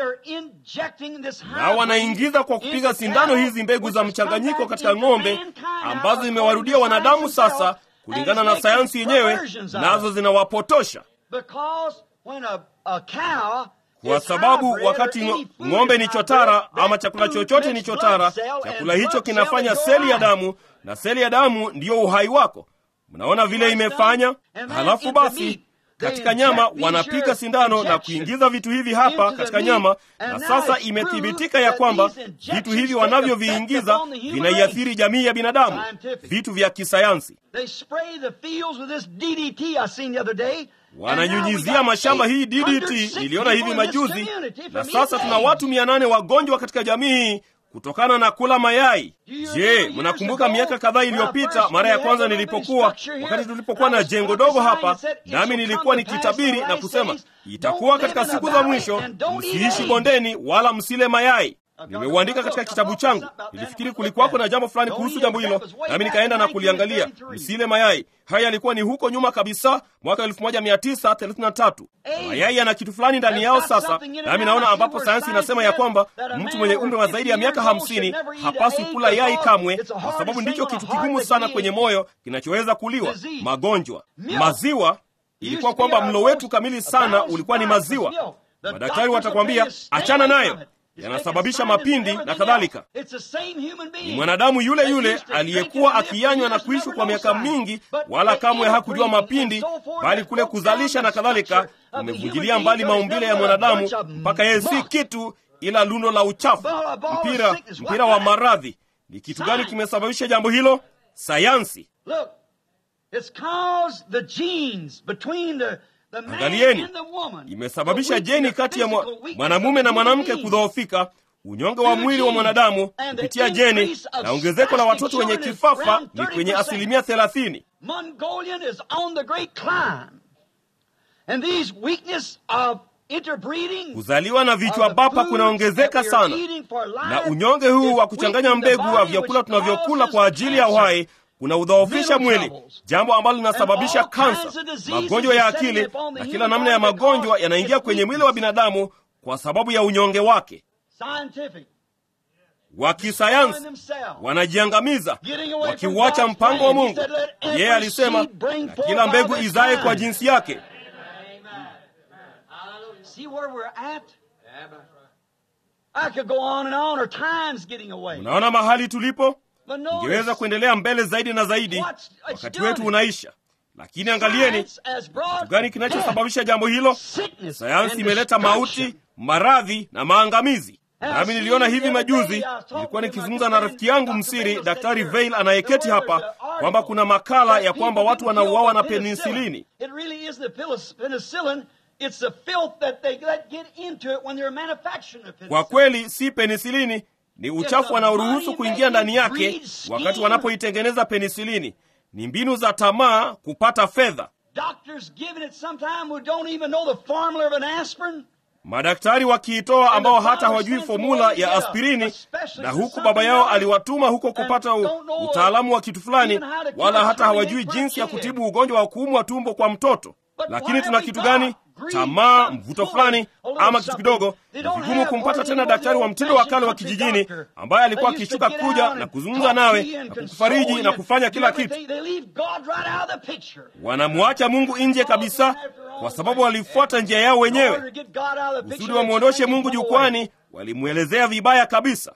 na wanaingiza kwa kupiga sindano hizi mbegu za mchanganyiko katika ng'ombe ambazo zimewarudia wanadamu sasa, kulingana na sayansi yenyewe, nazo zinawapotosha kwa sababu wakati ng'ombe ni chotara ama chakula chochote ni chotara, chakula hicho kinafanya seli ya damu, na seli ya damu ndiyo uhai wako. Mnaona vile imefanya? Halafu basi katika nyama wanapiga sindano na kuingiza vitu hivi hapa katika nyama, na sasa imethibitika ya kwamba vitu hivi wanavyoviingiza vinaiathiri jamii ya binadamu, vitu vya kisayansi wananyunyizia mashamba hii DDT. Niliona hivi majuzi, na sasa tuna watu mia nane wagonjwa katika jamii hii kutokana na kula mayai. Je, mnakumbuka miaka kadhaa iliyopita, mara ya kwanza nilipokuwa, wakati tulipokuwa na jengo dogo hapa, nami nilikuwa nikitabiri na kusema itakuwa katika siku za mwisho, msiishi bondeni wala msile mayai. Nimeuandika katika kitabu changu. Nilifikiri kulikuwako na jambo fulani kuhusu jambo hilo, nami nikaenda na kuliangalia. Msile mayai. Haya yalikuwa ni huko nyuma kabisa, mwaka 1933. Mayai yana kitu fulani ndani yao sasa, nami naona ambapo sayansi inasema ya kwamba mtu mwenye umri wa zaidi ya miaka hamsini hapaswi kula yai kamwe, kwa sababu ndicho kitu kigumu sana kwenye moyo kinachoweza kuliwa. Magonjwa. Maziwa ilikuwa kwamba mlo wetu kamili sana ulikuwa ni maziwa. Madaktari watakwambia achana nayo yanasababisha mapindi na kadhalika. Ni mwanadamu yule yule aliyekuwa akiyanywa na kuishi kwa miaka mingi, wala kamwe hakujua mapindi, bali kule kuzalisha na kadhalika kumevunjilia mbali maumbile ya mwanadamu mpaka yeye si kitu ila lundo la uchafu, mpira mpira wa maradhi. Ni kitu gani kimesababisha jambo hilo? Sayansi. Angalieni, imesababisha jeni kati ya mwanamume na mwanamke kudhoofika, unyonge wa mwili wa mwanadamu kupitia jeni, na ongezeko la watoto wenye kifafa ni kwenye asilimia thelathini. Kuzaliwa na vichwa bapa kunaongezeka sana, na unyonge huu wa kuchanganya mbegu wa vyakula tunavyokula kwa ajili ya uhai kuna udhoofisha mwili, jambo ambalo linasababisha kansa, magonjwa ya akili na kila namna ya magonjwa yanaingia kwenye mwili wa binadamu kwa sababu ya unyonge wake. Wa kisayansi wanajiangamiza wakiuacha mpango wa Mungu. Yeye alisema, na kila mbegu izae kwa jinsi yake. Unaona mahali tulipo? Ingeweza kuendelea mbele zaidi na zaidi, wakati wetu unaisha. Lakini angalieni kitu gani kinachosababisha jambo hilo. Sayansi imeleta mauti, maradhi na maangamizi. Nami niliona hivi majuzi, nilikuwa nikizungumza na rafiki yangu msiri, Daktari Veil anayeketi hapa, kwamba kuna makala ya kwamba watu wanauawa na penisilini. Kwa kweli si penisilini ni uchafu wanaoruhusu kuingia ndani yake wakati wanapoitengeneza penisilini. Ni mbinu za tamaa kupata fedha. Madaktari wakiitoa ambao hata hawajui fomula ya aspirini, na huku baba yao aliwatuma huko kupata utaalamu wa kitu fulani, wala hata hawajui jinsi ya kutibu ugonjwa wa kuumwa tumbo kwa mtoto. Lakini tuna kitu gani? Tamaa, mvuto fulani ama kitu kidogo. Ni vigumu kumpata tena daktari wa mtindo wa kale wa kijijini ambaye alikuwa akishuka kuja na kuzungumza nawe na kukufariji na kufanya kila kitu. Wanamwacha Mungu nje kabisa, kwa sababu walifuata njia yao wenyewe. Kusudi wamwondoshe Mungu jukwani, walimwelezea vibaya kabisa.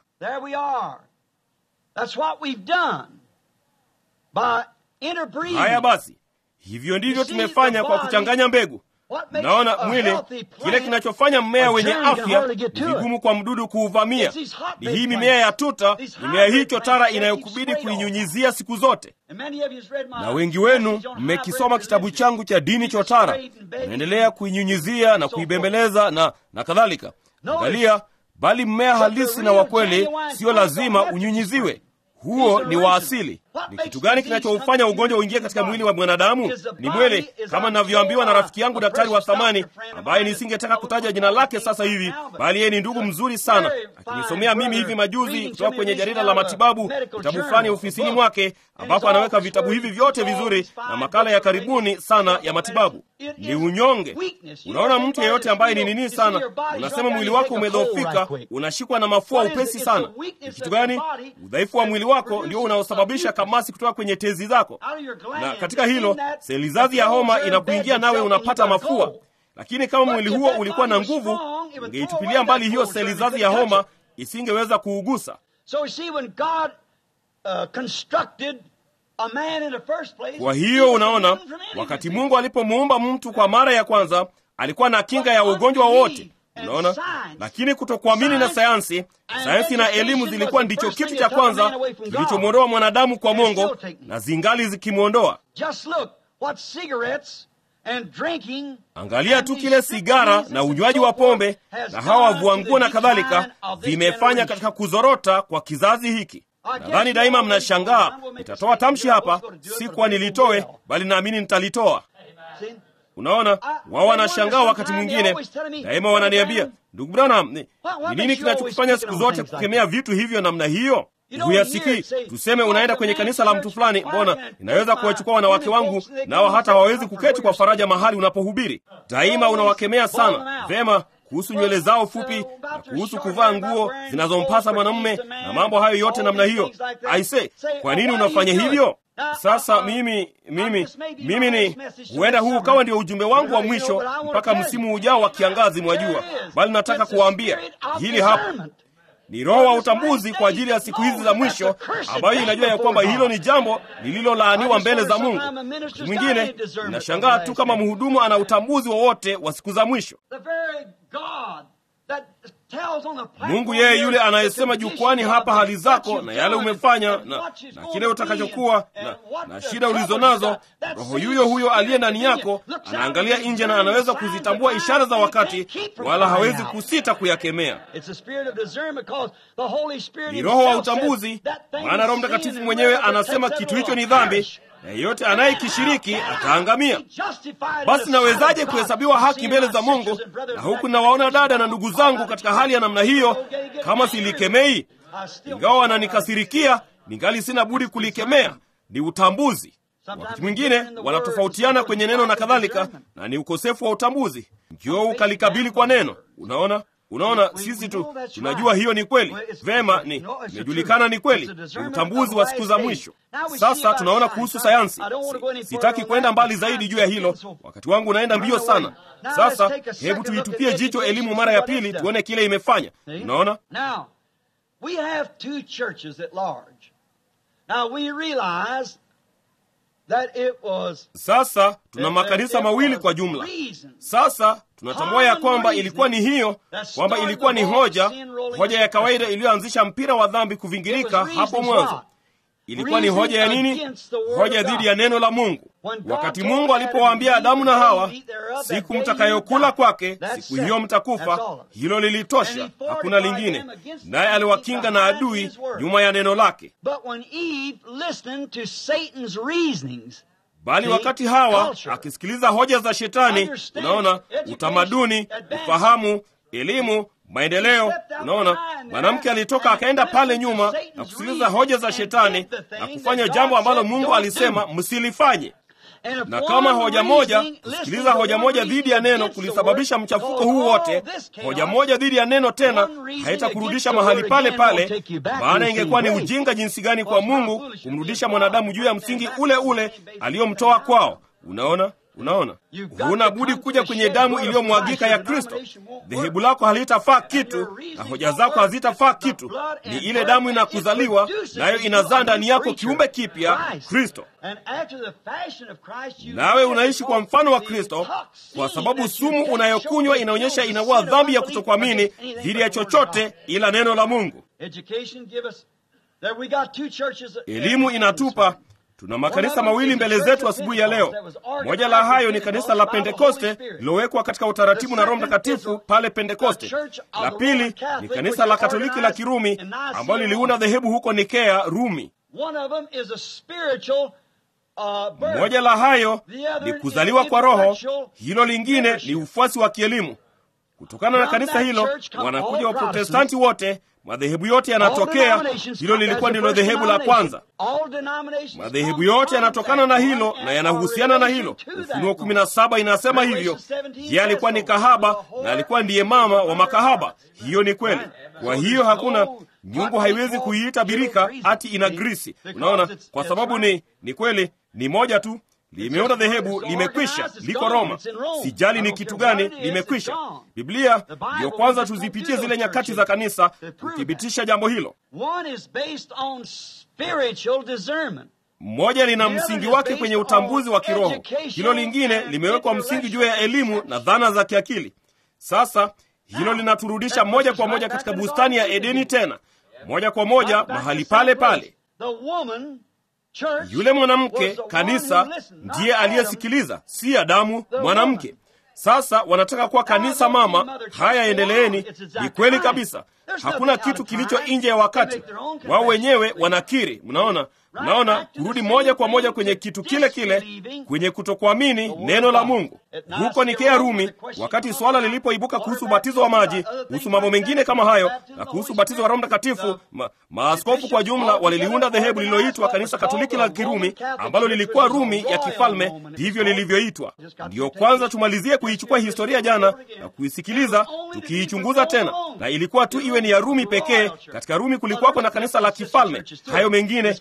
Haya basi, hivyo ndivyo tumefanya kwa kuchanganya mbegu. Naona mwili, kile kinachofanya mmea wenye afya ni vigumu kwa mdudu kuuvamia. Ni hii mimea ya tuta, mimea hii chotara inayokubidi kuinyunyizia siku zote. Na wengi wenu mmekisoma kitabu changu cha dini chotara, naendelea kuinyunyizia na kuibembeleza na, na kadhalika. Angalia, bali mmea halisi na wa kweli sio lazima unyunyiziwe. Huo ni wa asili. Ni kitu gani kinachoufanya ugonjwa uingie katika mwili wa mwanadamu? Ni mwili, kama ninavyoambiwa na rafiki yangu daktari wa thamani, ambaye nisingetaka kutaja jina lake sasa hivi, bali yeye ni ndugu mzuri sana, akinisomea mimi hivi majuzi kutoka kwenye jarida la matibabu, kitabu fulani ofisini mwake, ambapo anaweka vitabu hivi vyote vizuri na makala ya karibuni sana ya matibabu. Ni unyonge. Unaona, mtu yeyote ambaye ni nini sana, unasema mwili wako umedhoofika, unashikwa na mafua upesi sana. Ni kitu gani? Udhaifu wa mwili wako ndio unaosababisha kamasi kutoka kwenye tezi zako, na katika hilo seli zazi ya homa inakuingia nawe unapata mafua. Lakini kama mwili huo ulikuwa na nguvu, ungeitupilia mbali hiyo seli zazi ya homa, isingeweza kuugusa. Kwa hiyo unaona, wakati Mungu alipomuumba mtu kwa mara ya kwanza, alikuwa na kinga ya ugonjwa wowote. Unaona, lakini kutokuamini na sayansi, sayansi na elimu zilikuwa ndicho kitu cha kwanza kilichomwondoa mwanadamu kwa Mungu, na zingali zikimwondoa. Angalia tu kile sigara na unywaji wa pombe na hawa wavua nguo na kadhalika vimefanya katika kuzorota kwa kizazi hiki. Nadhani daima mnashangaa. Nitatoa tamshi hapa, si kuwa nilitoe, bali naamini nitalitoa. Unaona, wao wanashangaa wakati mwingine, daima wananiambia, ndugu Branham, ni nini kinachokufanya siku zote kukemea vitu hivyo namna hiyo? Huyasikii. Tuseme unaenda kwenye kanisa la mtu fulani, mbona inaweza kuwachukua wanawake wangu, nao hata hawawezi kuketi kwa faraja mahali unapohubiri. Daima unawakemea sana. Vema, kuhusu nywele zao fupi na kuhusu kuvaa nguo zinazompasa mwanamume na mambo hayo yote namna hiyo. Aise, kwa nini unafanya hivyo? Sasa mimi mimi mimi ni huenda huu ukawa ndio ujumbe wangu wa mwisho mpaka msimu ujao wa kiangazi, mwajua, bali nataka kuwaambia hili hapa ni roho wa utambuzi kwa ajili ya siku hizi za mwisho, ambayo inajua ya kwamba hilo ni jambo lililolaaniwa mbele za Mungu. Mtu mwingine inashangaa tu kama mhudumu ana utambuzi wowote wa, wa siku za mwisho. Mungu yeye yule anayesema jukwani hapa hali zako na yale umefanya na, na kile utakachokuwa na, na shida ulizo nazo, roho yuyo huyo aliye ndani yako anaangalia nje na anaweza kuzitambua ishara za wakati, wala hawezi kusita kuyakemea. Ni roho wa utambuzi, maana Roho Mtakatifu mwenyewe anasema kitu hicho ni dhambi na yeyote anayekishiriki ataangamia. Basi nawezaje kuhesabiwa haki mbele za Mungu na huku nawaona dada na ndugu zangu katika hali ya namna hiyo, kama silikemei? Ingawa wananikasirikia, ningali sina budi kulikemea. Ni utambuzi. Wakati mwingine wanatofautiana kwenye neno na kadhalika, na ni ukosefu wa utambuzi. Njoo ukalikabili kwa neno. Unaona, Unaona, sisi tu tunajua hiyo ni kweli vema, ni imejulikana ni kweli, ni utambuzi wa siku za mwisho. Sasa tunaona kuhusu sayansi. Si, sitaki kwenda mbali zaidi juu ya hilo, wakati wangu unaenda mbio sana. Sasa hebu tuitupie jicho elimu mara ya pili, tuone kile imefanya. Unaona, sasa tuna makanisa mawili kwa jumla. Sasa tunatambua ya kwamba ilikuwa ni hiyo, kwamba ilikuwa ni hoja, hoja ya kawaida iliyoanzisha mpira wa dhambi kuvingirika hapo mwanzo. Ilikuwa ni hoja ya nini? Hoja dhidi ya neno la Mungu. Wakati Mungu alipowaambia Adamu na Hawa, siku mtakayokula kwake, siku hiyo mtakufa, hilo lilitosha, hakuna lingine. Naye aliwakinga na adui nyuma ya neno lake. Bali wakati Hawa akisikiliza hoja za Shetani, unaona, utamaduni, ufahamu, elimu maendeleo. Unaona, mwanamke alitoka akaenda pale nyuma na kusikiliza hoja za Shetani na kufanya jambo ambalo Mungu alisema msilifanye. Na kama hoja moja, kusikiliza hoja moja dhidi ya neno kulisababisha mchafuko huu wote, hoja moja dhidi ya neno tena haitakurudisha mahali pale pale, maana ingekuwa ni ujinga jinsi gani kwa Mungu kumrudisha mwanadamu juu ya msingi ule ule aliyomtoa kwao. Unaona, Unaona, huna budi kuja kwenye damu iliyomwagika ya Kristo. Dhehebu lako halitafaa kitu na hoja zako hazitafaa kitu. Ni ile damu inakuzaliwa nayo, inazaa ndani yako kiumbe kipya, Kristo, nawe unaishi kwa mfano wa Kristo, kwa sababu sumu unayokunywa inaonyesha inaua dhambi ya kutokuamini dhidi ya chochote ila neno la Mungu. Elimu inatupa Tuna makanisa mawili mbele zetu asubuhi ya leo. Moja la hayo ni kanisa la Pentekoste lilowekwa katika utaratibu na Roho Mtakatifu pale Pentekoste. La pili ni kanisa la Katoliki la Kirumi ambalo liliunda dhehebu huko Nikea, Rumi. Moja la hayo ni kuzaliwa kwa Roho, hilo lingine ni ufuasi wa kielimu. Kutokana na kanisa hilo wanakuja Waprotestanti wote madhehebu yote yanatokea. Hilo lilikuwa ndilo dhehebu la kwanza. Madhehebu yote yanatokana na hilo na yanahusiana na hilo. Ufunuo kumi na saba inasema hivyo. Yeye alikuwa ni kahaba na alikuwa ndiye mama wa makahaba. Hiyo ni kweli. Kwa hiyo hakuna nyungu, haiwezi kuiita birika ati ina grisi. Unaona, kwa sababu ni ni kweli, ni moja tu limeunda dhehebu, limekwisha, liko Roma. Sijali ni kitu gani, limekwisha. Biblia ndiyo kwanza tuzipitie zile nyakati za kanisa kuthibitisha jambo hilo. Mmoja lina msingi wake kwenye utambuzi wa kiroho, hilo lingine limewekwa msingi juu ya elimu na dhana za kiakili. Sasa hilo linaturudisha moja kwa moja katika bustani ya Edeni, tena moja kwa moja mahali pale pale. Yule mwanamke kanisa ndiye aliyesikiliza, si Adamu, mwanamke. Sasa wanataka kuwa kanisa mama. Haya, endeleeni. Ni kweli kabisa, hakuna kitu kilicho nje ya wakati. Wao wenyewe wanakiri. Mnaona, mnaona, kurudi moja kwa moja kwenye kitu kile kile, kwenye kutokuamini neno la Mungu. Huko Nikea, Rumi, wakati swala lilipoibuka kuhusu ubatizo wa maji, kuhusu mambo mengine kama hayo, na kuhusu ubatizo wa Roho Mtakatifu, ma, maaskofu kwa jumla waliliunda dhehebu lililoitwa Kanisa Katoliki la Kirumi, ambalo lilikuwa Rumi ya kifalme, ndivyo lilivyoitwa. Ndiyo kwanza tumalizie kuichukua historia jana na kuisikiliza, tukiichunguza tena, na ilikuwa tu iwe ni ya Rumi pekee. Katika Rumi kulikuwako na kanisa la kifalme, hayo mengine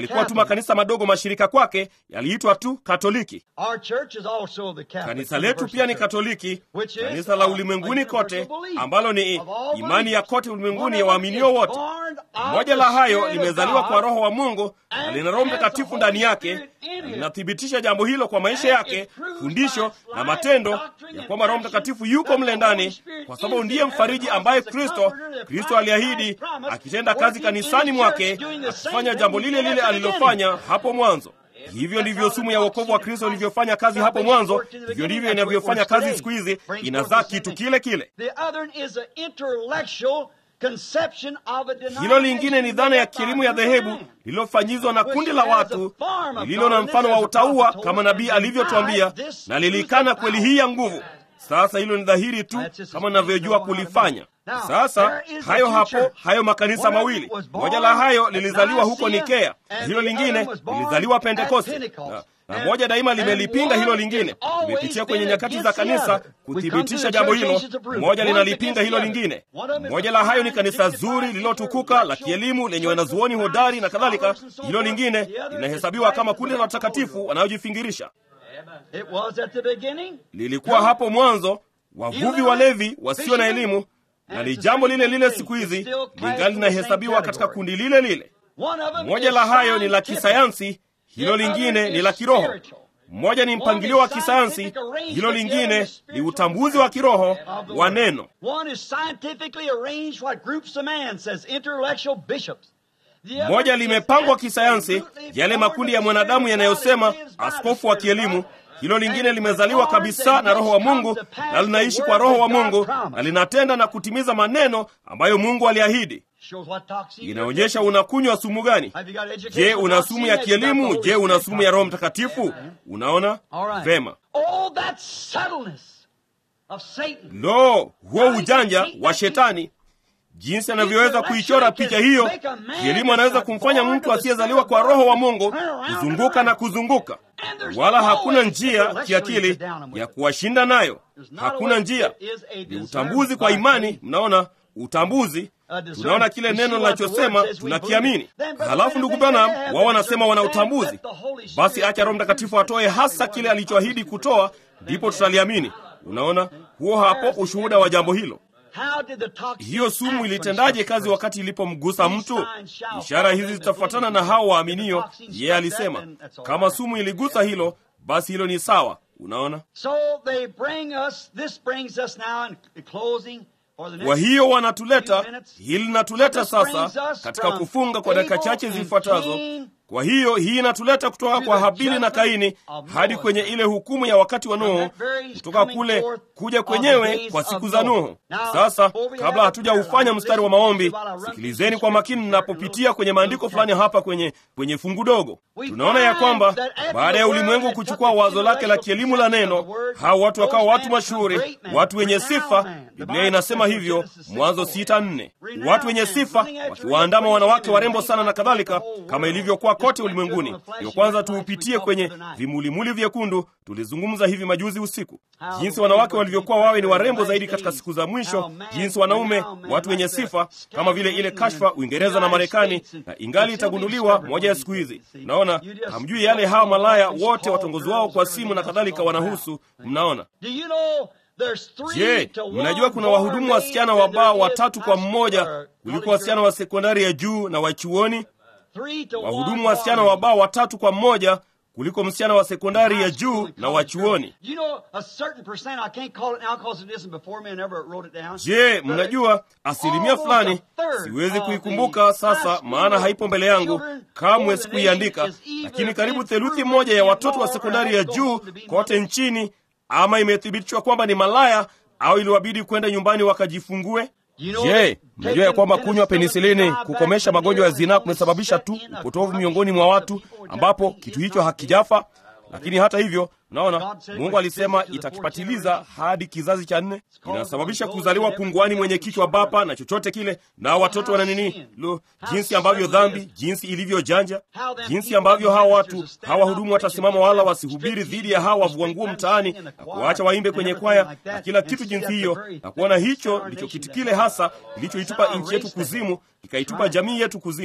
yalikuwa tu makanisa madogo mashirika kwake yaliitwa tu katoliki Our church is also the Catholic kanisa letu pia ni Universal Church. katoliki Which is kanisa la a ulimwenguni kote universal belief ambalo ni of all imani ya believers. kote ulimwenguni ya One of waaminio them is wote born of moja the la hayo Spirit of limezaliwa God, kwa roho wa mungu na and lina roho has the mtakatifu Holy ndani yake Spirit in na it. linathibitisha jambo hilo kwa maisha And yake it proves fundisho by na life, matendo doctrine, ya and kwamba roho action mtakatifu yuko that mle the ndani Holy Spirit kwa is sababu ndiye there mfariji because ambaye it's the kristo comforter that kristo Christ aliahidi has promised, akitenda kazi working in the kanisani church, mwake doing the same akifanya thing jambo he lile did lile at the alilofanya hapo mwanzo hivyo ndivyo sumu ya wokovu wa kristo ilivyofanya kazi hapo mwanzo hivyo ndivyo inavyofanya kazi siku hizi inazaa kitu kile kile The other is an intellectual conception of a hilo lingine ni dhana ya denomination kielimu ya dhehebu lililofanyizwa na kundi la watu lililo na mfano wa utaua kama nabii alivyotwambia na lilikana kweli hii ya nguvu sasa hilo ni dhahiri tu kama ninavyojua kulifanya sasa hayo hapo hayo makanisa mawili moja la hayo lilizaliwa huko nikea na hilo lingine lilizaliwa pentekoste na, na moja daima limelipinga hilo lingine limepitia kwenye nyakati za kanisa kuthibitisha jambo hilo moja linalipinga hilo lingine moja la hayo ni kanisa zuri lililotukuka la kielimu lenye wanazuoni hodari na kadhalika hilo lingine linahesabiwa kama kundi la watakatifu wanaojifingirisha It was at the beginning. lilikuwa hapo mwanzo wavuvi walevi wasio na elimu na ni jambo lile lile siku hizi lingali linahesabiwa katika kundi lile lile One of them moja is la hayo ni la scientific. kisayansi hilo lingine ni la kiroho mmoja ni mpangilio wa kisayansi hilo lingine ni utambuzi wa kiroho wa neno One is scientifically arranged what groups of man says intellectual bishops. The other moja is limepangwa kisayansi absolutely yale makundi ya mwanadamu yanayosema askofu wa kielimu hilo lingine limezaliwa kabisa na roho wa mungu na linaishi kwa roho wa mungu na linatenda na kutimiza maneno ambayo mungu aliahidi Shows what toxin you're inaonyesha unakunywa sumu gani Have you got education je of una toxin? sumu ya Have you got the kielimu Holy je una Spirit sumu ya roho toxin? mtakatifu unaona All right. vema Oh, that subtleness of Satan. lo huo ujanja wa shetani jinsi anavyoweza kuichora picha hiyo kielimu anaweza kumfanya mtu asiyezaliwa kwa roho wa mungu kuzunguka na kuzunguka wala hakuna njia kiakili ya kuwashinda nayo hakuna njia ni utambuzi kwa imani mnaona utambuzi tunaona kile neno linachosema tunakiamini halafu ndugu branham wao wanasema wana utambuzi basi acha roho mtakatifu atoe hasa kile alichoahidi kutoa ndipo tutaliamini unaona huo hapo ushuhuda wa jambo hilo How did the toxin hiyo sumu act when ilitendaje it struck kazi the wakati ilipomgusa mtu ishara hizi zitafuatana na hao waaminio yeye alisema kama sumu iligusa hilo basi hilo ni sawa unaona So they bring us, this brings us now in closing for the next kwa hiyo wanatuleta hili linatuleta sasa katika kufunga kwa dakika chache zifuatazo kwa hiyo hii inatuleta kutoka kwa habili na kaini hadi kwenye ile hukumu ya wakati wa nuhu kutoka kule kuja kwenyewe kwa siku za nuhu sasa kabla hatujaufanya mstari wa maombi sikilizeni kwa makini ninapopitia kwenye maandiko fulani hapa kwenye kwenye fungu dogo tunaona ya kwamba baada ya ulimwengu kuchukua wazo lake la kielimu la neno hao watu wakawa watu mashuhuri watu wenye sifa biblia inasema hivyo mwanzo sita nne watu wenye sifa wakiwaandama wanawake warembo sana na kadhalika kama ilivyokuwa kote ulimwenguni ndio kwanza tuupitie kwenye vimulimuli vyekundu tulizungumza hivi majuzi usiku jinsi wanawake walivyokuwa wawe ni warembo zaidi katika siku za mwisho jinsi wanaume watu wenye sifa kama vile ile kashfa uingereza na marekani na ingali itagunduliwa moja ya siku hizi mnaona hamjui yale hawa malaya wote watongozi wao kwa simu na kadhalika wanahusu mnaona Do you know there's three je to one mnajua kuna more wahudumu wasichana wa maids baa than there watatu is kwa high mmoja school or kuliko college wasichana wa girls? sekondari ya juu na wa chuoni Three to wahudumu one wasichana more wa baa watatu kwa mmoja kuliko msichana wa sekondari ya juu na wa chuoni You know, a certain percent, I can't call it now because it isn't before me, I never wrote it down. je mnajua asilimia fulani siwezi kuikumbuka sasa maana haipo mbele yangu kamwe sikuiandika lakini karibu theluthi moja ya watoto wa sekondari ya juu kote nchini ama imethibitishwa kwamba ni malaya au iliwabidi kwenda nyumbani wakajifungue je mnajua ya kwamba kunywa penisilini kukomesha magonjwa ya zinaa kumesababisha tu upotovu miongoni mwa watu ambapo kitu hicho hakijafa lakini hata hivyo naona mungu alisema itakipatiliza hadi kizazi cha nne inasababisha kuzaliwa punguani mwenye kichwa bapa na chochote kile na watoto wana nini lo jinsi ambavyo dhambi jinsi ilivyojanja jinsi ambavyo hawa watu hawa hudumu watasimama wala wasihubiri dhidi ya hawa wavua nguo mtaani na kuwaacha waimbe kwenye kwaya na kila kitu jinsi hiyo na kuona hicho ndicho kitu kile hasa kilichoitupa nchi yetu kuzimu ikaitupa jamii yetu kuzimu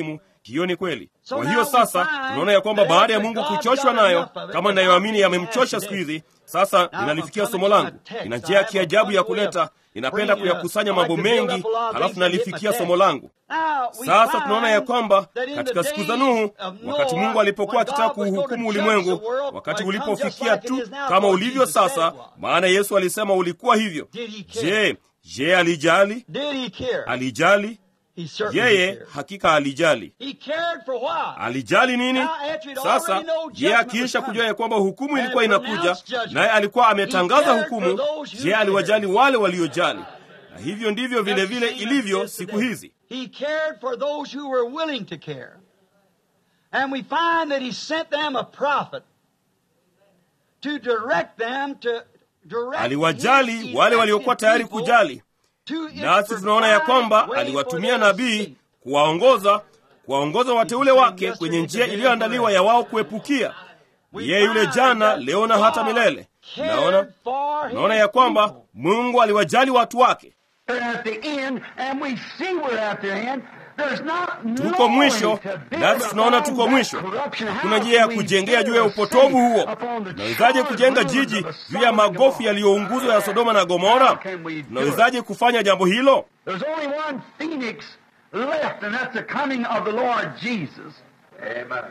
hiyo ni kweli kwa hiyo sasa tunaona ya kwamba baada ya mungu kuchoshwa nayo kama inayoamini yamemchosha siku hizi sasa ninalifikia somo langu ina njia ya kiajabu ya kuleta ninapenda kuyakusanya mambo mengi halafu nalifikia somo langu sasa tunaona ya kwamba katika siku za nuhu wakati mungu alipokuwa akitaka kuuhukumu ulimwengu wakati ulipofikia tu kama ulivyo sasa maana yesu alisema ulikuwa hivyo je je alijali alijali yeye hakika alijali alijali nini sasa je akiisha kujua ya kwamba hukumu ilikuwa inakuja naye alikuwa ametangaza hukumu je aliwajali wale waliojali na hivyo ndivyo vile vile ilivyo siku hizi He cared for those who were willing to care. And we find that he sent them a prophet to direct them to direct aliwajali his wale waliokuwa elected tayari people kujali to its nasi tunaona ya kwamba provided way aliwatumia for their nabii escape. kuwaongoza kuwaongoza wateule wake kwenye njia iliyoandaliwa ya wao kuepukia We yeye yule find jana that leo na hata God milele cared naona for his naona ya kwamba people. mungu aliwajali watu wake We're at the end, and we see we're at the end. There's not tuko no mwisho way to build nasi tunaona upon tuko that mwisho corruption. hakuna How njia ya can we kujengea juu ya build a upotovu city huo upon the tunawezaje charred kujenga ruins jiji of a juu ya Sodom and magofu Gomorrah? yaliyounguzwa ya sodoma na gomora How can we do tunawezaje kufanya jambo hilo There's only one phoenix left, and that's the coming of the Lord Jesus. Amen.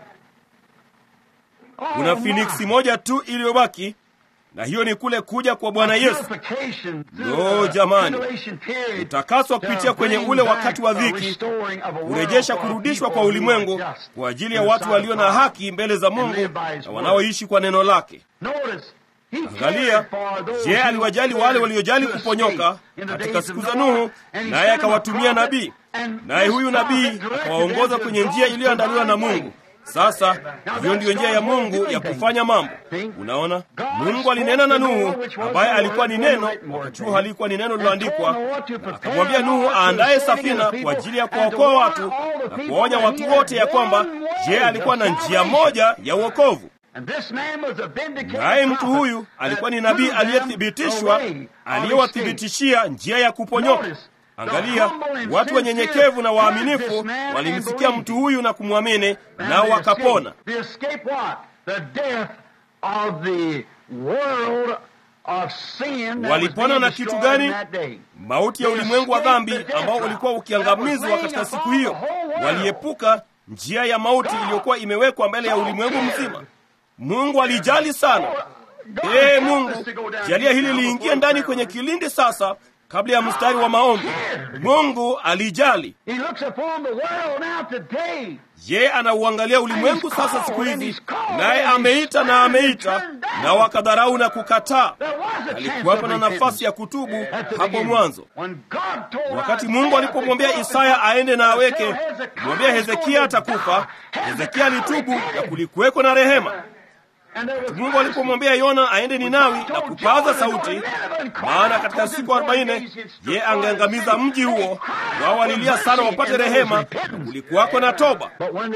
kuna finiksi moja tu iliyobaki na hiyo ni kule kuja kwa bwana yesu Lo, jamani. utakaswa kupitia kwenye ule wakati wa dhiki kurejesha kurudishwa kwa ulimwengu kwa ajili ya watu walio na haki mbele za mungu na wanaoishi kwa neno lake angalia je aliwajali wale waliojali kuponyoka katika siku za nuhu naye akawatumia nabii naye huyu nabii akawaongoza kwenye njia iliyoandaliwa na mungu sasa hiyo ndiyo njia ya mungu ya kufanya mambo unaona mungu alinena na nuhu ambaye alikuwa ni neno wakati huo halikuwa ni neno liloandikwa na akamwambia nuhu aandaye safina kwa ajili ya kuwaokoa watu na kuwaonya watu wote ya kwamba je alikuwa na njia moja ya uokovu naye mtu huyu alikuwa ni nabii aliyethibitishwa aliyewathibitishia njia ya kuponyoka angalia watu wanyenyekevu na waaminifu walimsikia mtu huyu na kumwamini nao wakapona walipona na kitu gani mauti ya ulimwengu wa dhambi ambao ulikuwa ukiangamizwa katika siku hiyo waliepuka njia ya mauti iliyokuwa imewekwa mbele ya ulimwengu mzima mungu alijali sana ee mungu jalia hili liingie ndani kwenye kilindi sasa kabla ya mstari wa maombi mungu alijali je anauangalia ulimwengu sasa siku hizi naye ameita na ameita na wakadharau na kukataa alikuwapo na nafasi ya kutubu hapo mwanzo wakati mungu alipomwambia isaya aende na aweke mwambia hezekia atakufa hezekia alitubu na kulikuweko na rehema mungu alipomwambia yona aende ninawi na kupaza sauti maana katika siku arobaini ye angeangamiza mji huo wao walilia sana wapate rehema na kulikuwako na toba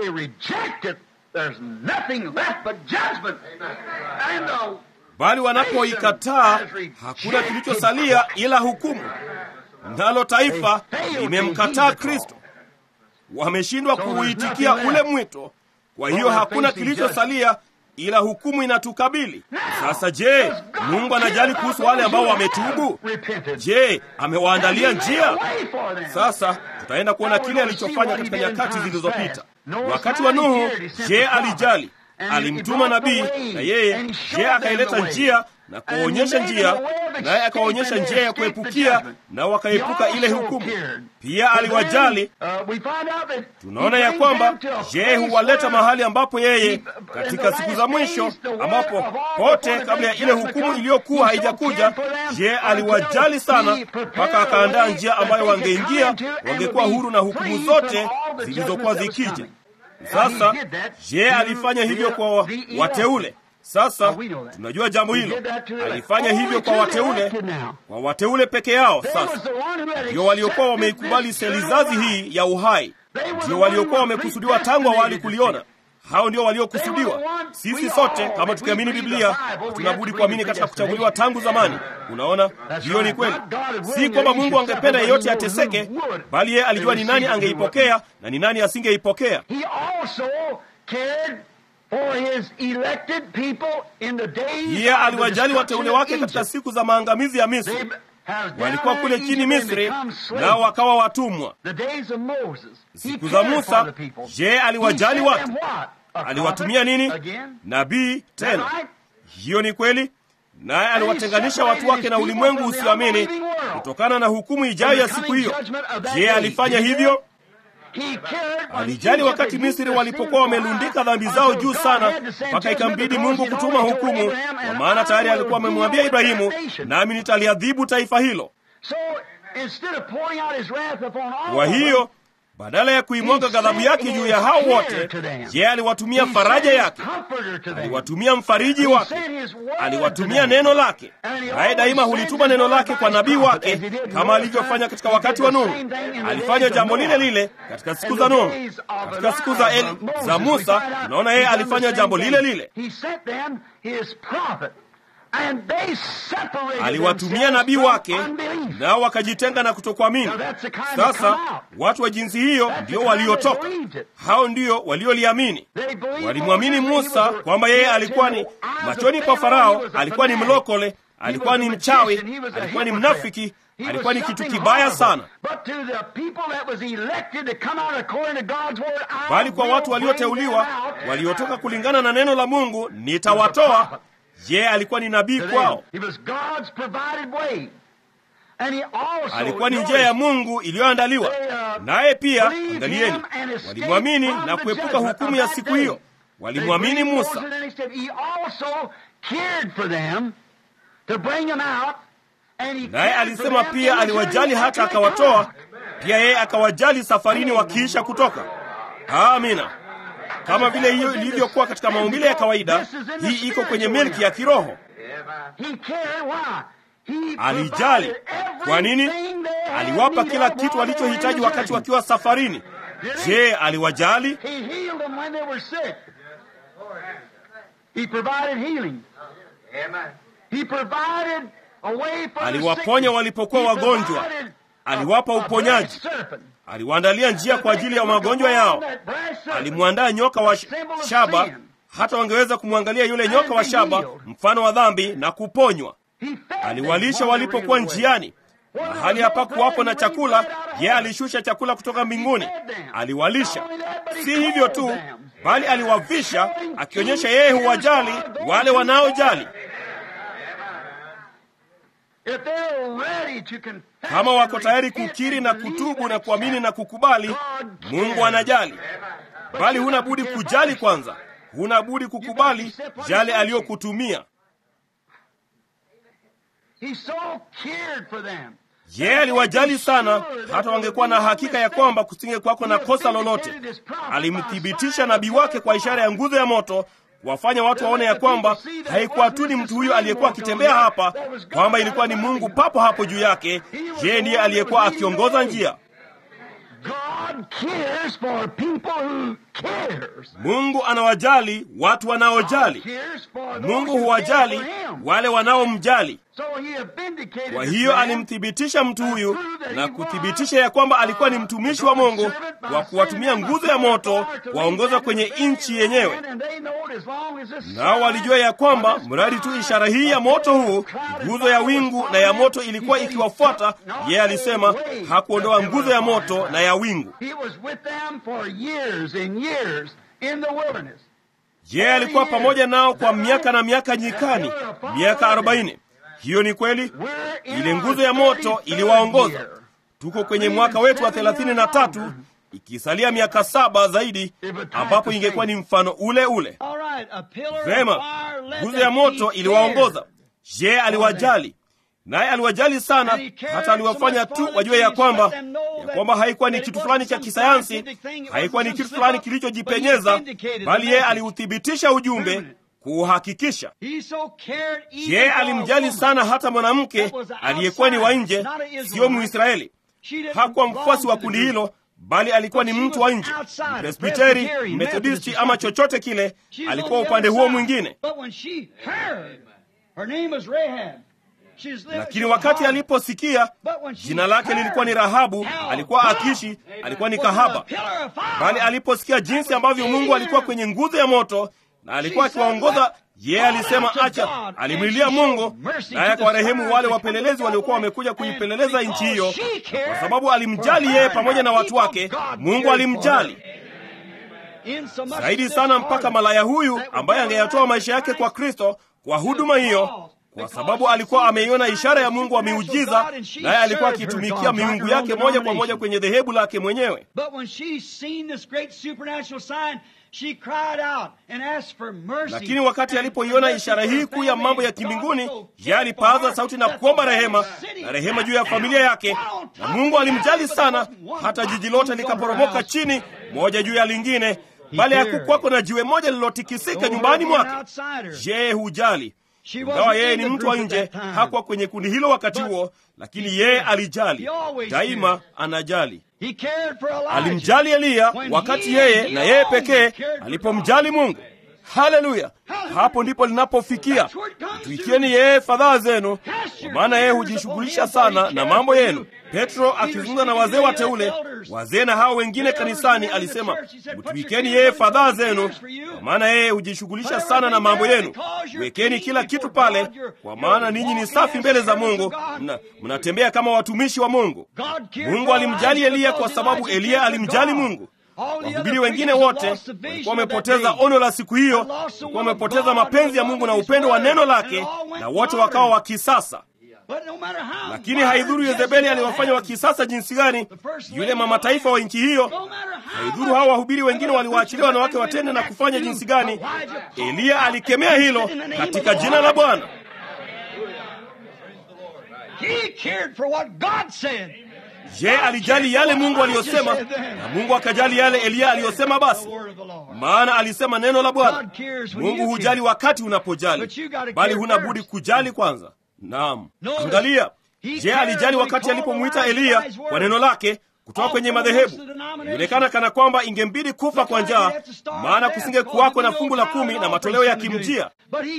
bali wanapoikataa hakuna kilichosalia ila hukumu nalo taifa limemkataa kristo wameshindwa kuuitikia ule mwito kwa hiyo hakuna kilichosalia ila hukumu inatukabili sasa je mungu anajali kuhusu wale ambao wametubu je amewaandalia njia sasa tutaenda kuona kile alichofanya katika nyakati zilizopita wakati wa nuhu je alijali alimtuma nabii na yeye je akaileta njia na kuonyesha njia naye akaonyesha njia ya kuepukia na wakaepuka ile hukumu pia aliwajali tunaona ya kwamba je huwaleta mahali ambapo yeye katika siku za mwisho ambapo pote kabla ya ile hukumu iliyokuwa haijakuja je aliwajali sana mpaka akaandaa njia ambayo wangeingia wangekuwa huru na hukumu zote zilizokuwa zikija sasa je alifanya hivyo kwa wateule sasa tunajua jambo hilo alifanya hivyo kwa wateule kwa wateule peke yao sasa ndio waliokuwa wameikubali selizazi hii ya uhai ndio waliokuwa wamekusudiwa tangu awali kuliona hao ndio waliokusudiwa. Sisi sote kama tukiamini Biblia tunabudi kuamini katika kuchaguliwa tangu zamani. Unaona, hiyo ni kweli. Si kwamba Mungu angependa yeyote ateseke, bali yeye alijua ni nani angeipokea na ni nani asingeipokea. Yeye aliwajali wateule wake katika siku za maangamizi ya Misri. Walikuwa kule chini Misri, nao wakawa watumwa. Siku za Musa, je, aliwajali watu? Aliwatumia nini? Nabii tena. Hiyo ni kweli. Naye aliwatenganisha watu wake na ulimwengu usioamini kutokana na hukumu ijayo ya siku hiyo. Je, alifanya hivyo? Alijali wakati Misri walipokuwa wamelundika dhambi zao juu sana, mpaka ikambidi Mungu kutuma hukumu, kwa maana tayari alikuwa amemwambia Ibrahimu, nami nitaliadhibu taifa hilo. Kwa hiyo badala ya kuimwaga ghadhabu yake juu ya hao wote, je, aliwatumia faraja yake, aliwatumia mfariji wake, aliwatumia neno lake. Naye daima hulituma neno lake kwa nabii wake, kama alivyofanya katika wakati wa Nuhu. Alifanya jambo lile lile katika siku za Nuhu. Katika siku za, El, za Musa, unaona yeye alifanya jambo lile lile aliwatumia nabii wake nao wakajitenga na kutokuamini. Sasa watu wa jinsi hiyo ndio waliotoka, hao ndio walioliamini. Walimwamini Musa kwamba yeye alikuwa ni machoni kwa Farao, alikuwa ni mlokole, alikuwa ni mchawi, alikuwa ni mnafiki, alikuwa ni kitu kibaya sana, bali kwa watu walioteuliwa waliotoka kulingana na neno la Mungu, nitawatoa Je, alikuwa ni nabii kwao? Alikuwa ni njia ya Mungu iliyoandaliwa. Naye pia, angalieni, walimwamini na kuepuka hukumu ya siku hiyo. Walimwamini Musa. Naye alisema pia aliwajali hata akawatoa. Pia yeye akawajali safarini wakiisha kutoka. Amina. Kama vile hiyo ilivyokuwa katika maumbile ya kawaida, hii iko kwenye milki ya kiroho. Alijali. Kwa nini? Aliwapa kila kitu walichohitaji wakati wakiwa safarini. Je, aliwajali? Aliwaponya walipokuwa wagonjwa, aliwapa uponyaji aliwaandalia njia kwa ajili ya magonjwa yao. Alimwandaa nyoka wa shaba, hata wangeweza kumwangalia yule nyoka wa shaba, mfano wa dhambi, na kuponywa. Aliwalisha walipokuwa njiani, mahali hapakuwapo na chakula, yeye alishusha chakula kutoka mbinguni, aliwalisha. Si hivyo tu, bali aliwavisha, akionyesha yeye huwajali wale wanaojali. Kama wako tayari kukiri na kutubu na kuamini na kukubali, Mungu anajali. Bali huna budi kujali kwanza, huna budi kukubali yale aliyokutumia. Yeye aliwajali sana, hata wangekuwa na hakika ya kwamba kusinge kwako na kosa lolote. Alimthibitisha nabii wake kwa ishara ya nguzo ya moto wafanya watu waone ya kwamba haikuwa tu ni mtu huyo aliyekuwa akitembea hapa, kwamba ilikuwa ni Mungu papo hapo juu yake. Yeye ndiye aliyekuwa akiongoza njia. Mungu anawajali watu wanaojali. Mungu huwajali wale wanaomjali. Kwa hiyo alimthibitisha mtu huyu na kuthibitisha ya kwamba alikuwa ni mtumishi wa Mungu kwa kuwatumia nguzo ya moto kuwaongoza kwenye nchi yenyewe. Nao walijua ya kwamba mradi tu ishara hii ya moto huu, nguzo ya wingu na ya moto ilikuwa ikiwafuata yeye, alisema hakuondoa nguzo ya moto na ya wingu. Yeye alikuwa pamoja nao kwa miaka na miaka nyikani, miaka arobaini. Hiyo ni kweli. Ile nguzo ya moto iliwaongoza. Tuko kwenye mwaka wetu wa thelathini na tatu, ikisalia miaka saba zaidi ambapo ingekuwa ni mfano ule ule. Vema, nguzo ya moto iliwaongoza. Je, aliwajali? Naye aliwajali sana, hata aliwafanya tu wajue ya kwamba ya kwamba haikuwa ni kitu fulani cha kisayansi, haikuwa ni kitu fulani kilichojipenyeza, bali yeye aliuthibitisha ujumbe kuuhakikisha. Yeye alimjali sana hata mwanamke aliyekuwa ni wa nje, siyo Mwisraeli. Hakuwa mfuasi wa kundi hilo, bali alikuwa ni mtu wa nje, Presbiteri, Methodisti ama chochote kile, alikuwa upande huo mwingine. Lakini wakati aliposikia jina lake lilikuwa ni Rahabu, alikuwa akishi, alikuwa ni kahaba, bali aliposikia jinsi ambavyo Mungu alikuwa kwenye nguzo ya moto na alikuwa akiwaongoza yeye, alisema acha. Alimlilia Mungu naye akawarehemu wale wapelelezi waliokuwa wamekuja kuipeleleza nchi hiyo, kwa sababu alimjali yeye pamoja na watu wake. Mungu alimjali zaidi sana, mpaka malaya huyu ambaye angeyatoa maisha yake kwa Kristo kwa huduma hiyo kwa sababu alikuwa ameiona ishara ya Mungu wa miujiza, naye alikuwa akitumikia miungu yake moja kwa moja kwenye dhehebu lake mwenyewe. Lakini wakati alipoiona ishara hii kuu ya mambo ya kimbinguni, yeye alipaza sauti na kuomba rehema na rehema juu ya familia yake, na Mungu alimjali sana, hata jiji lote likaporomoka chini moja juu ya lingine, bali hakukwako na jiwe moja lililotikisika nyumbani mwake. Je, hujali? Ingawa yeye ni mtu wa nje, hakuwa kwenye kundi hilo wakati huo, lakini yeye alijali daima, anajali. Alimjali Eliya wakati yeye na yeye pekee alipomjali Mungu. Haleluya! Hapo ndipo linapofikia. Mtwikieni yeye fadhaa zenu, kwa maana yeye hujishughulisha sana na mambo yenu. Petro akizungumza na wazee wateule, wazee na hao wengine kanisani, alisema mtwikeni yeye fadhaa zenu, kwa maana yeye hujishughulisha sana na mambo yenu. Wekeni kila kitu pale, kwa maana ninyi ni safi mbele za Mungu, mna mnatembea kama watumishi wa Mungu. Mungu alimjali Eliya kwa sababu Eliya alimjali Mungu. Wahubiri wengine wote walikuwa wamepoteza ono la siku hiyo, walikuwa wamepoteza mapenzi ya Mungu na upendo wa neno lake, na wote wakawa wa kisasa. Lakini haidhuru Yezebeli aliwafanya wa kisasa jinsi gani, yule mama taifa wa nchi hiyo, haidhuru hawa wahubiri wengine waliwaachilia wanawake watende na kufanya jinsi gani, Eliya alikemea hilo katika jina la Bwana. Je, alijali yale Mungu aliyosema, na Mungu akajali yale Eliya aliyosema? Basi maana alisema neno la Bwana. Mungu hujali wakati unapojali, bali huna budi kujali kwanza. Naam, angalia. Je, alijali wakati alipomwita Eliya kwa neno lake kutoka kwenye madhehebu? Ilionekana kana kwamba ingembidi kufa kwa njaa, maana kusinge kuwako na fungu la kumi na matoleo yakimjia.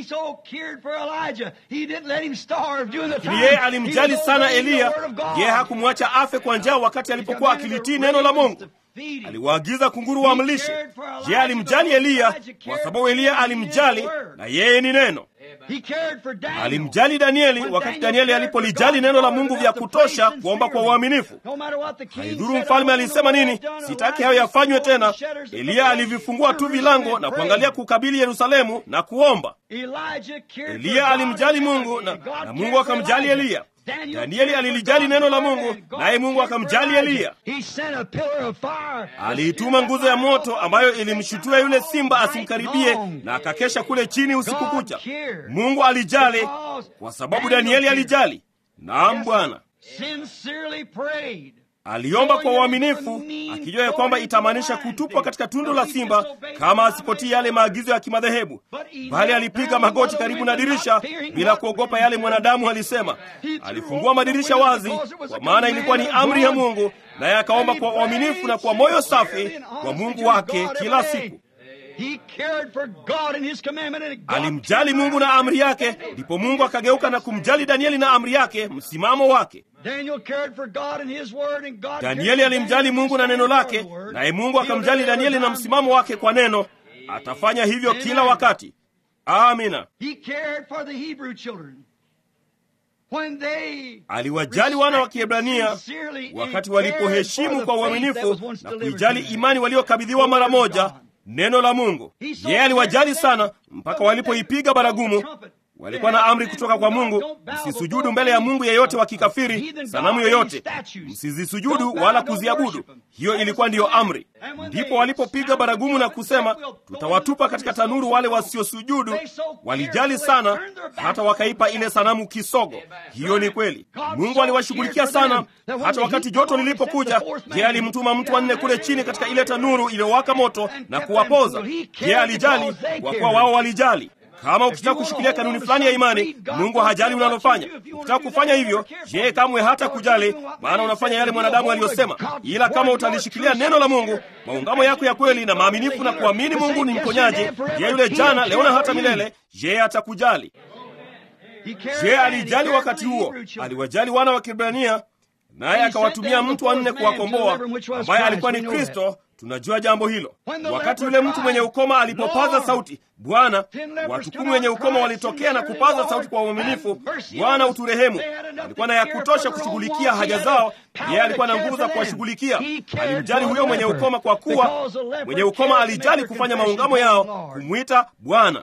Lakini yeye alimjali sana Eliya. Yeye hakumwacha afe kwa njaa wakati alipokuwa akilitii neno la Mungu. Aliwaagiza kunguru wamlishe. Yeye alimjali Eliya kwa sababu Eliya alimjali, na yeye ni neno. Alimjali Danieli wakati Danieli alipolijali neno la Mungu vya kutosha kuomba kwa uaminifu. Haidhuru mfalme alisema nini, sitaki hayo yafanywe tena. Eliya alivifungua tu vilango na kuangalia kukabili Yerusalemu na kuomba. Eliya alimjali Mungu na, na Mungu akamjali Eliya. Danieli alilijali neno la Mungu, naye Mungu akamjali Eliya. Aliituma nguzo ya moto ambayo ilimshutua yule simba asimkaribie, na akakesha kule chini usiku kucha. Mungu alijali kwa sababu Danieli alijali. Naam, Bwana aliomba kwa uaminifu, akijua ya kwamba itamaanisha kutupwa katika tundu la simba kama asipotii yale maagizo ya kimadhehebu, bali alipiga magoti karibu na dirisha bila kuogopa yale mwanadamu alisema. Alifungua madirisha wazi, kwa maana ilikuwa ni amri ya Mungu, naye akaomba kwa uaminifu na kwa moyo safi kwa Mungu wake kila siku. Alimjali Mungu na amri yake, ndipo Mungu akageuka na kumjali Danieli na amri yake, msimamo wake. Danieli alimjali Mungu na neno lake, naye Mungu akamjali Danieli na msimamo wake kwa neno. Atafanya hivyo kila wakati. Amina. Aliwajali wana wa Kiebrania wakati walipoheshimu kwa uaminifu na kuijali imani waliokabidhiwa mara moja neno la Mungu. Yeye aliwajali sana mpaka walipoipiga baragumu. Walikuwa na amri kutoka kwa Mungu, msisujudu mbele ya mungu yeyote wa kikafiri, sanamu yoyote, msizisujudu wala kuziabudu. Hiyo ilikuwa ndiyo amri. Ndipo walipopiga baragumu na kusema, tutawatupa katika tanuru wale wasiosujudu. Walijali sana hata wakaipa ile sanamu kisogo. Hiyo ni kweli. Mungu aliwashughulikia sana, hata wakati joto lilipokuja, yeye alimtuma mtu wa nne kule chini katika ile tanuru iliyowaka moto na kuwapoza. Yeye alijali kwa kuwa wao walijali. Kama ukitaka kushikilia kanuni fulani ya imani, Mungu hajali unalofanya. Ukitaka kufanya hivyo, yeye kamwe hata kujali, maana unafanya yale mwanadamu aliyosema. Ila kama utalishikilia neno la Mungu, maungamo yako ya kweli na maaminifu na kuamini Mungu ni mponyaji, yeye yule jana, leo na hata milele, yeye atakujali. Je, alijali wakati huo? Aliwajali wana wa Kiebrania, naye akawatumia mtu wa nne kuwakomboa, ambaye alikuwa ni Kristo. Tunajua jambo hilo. Wakati yule mtu mwenye ukoma alipopaza sauti, Bwana, watu kumi wenye ukoma walitokea na kupaza sauti kwa uaminifu, Bwana uturehemu. Alikuwa na ya kutosha kushughulikia haja zao, yeye alikuwa na nguvu za kuwashughulikia. Alimjali huyo mwenye ukoma, kwa kuwa mwenye ukoma alijali kufanya maungamo yao, kumwita Bwana.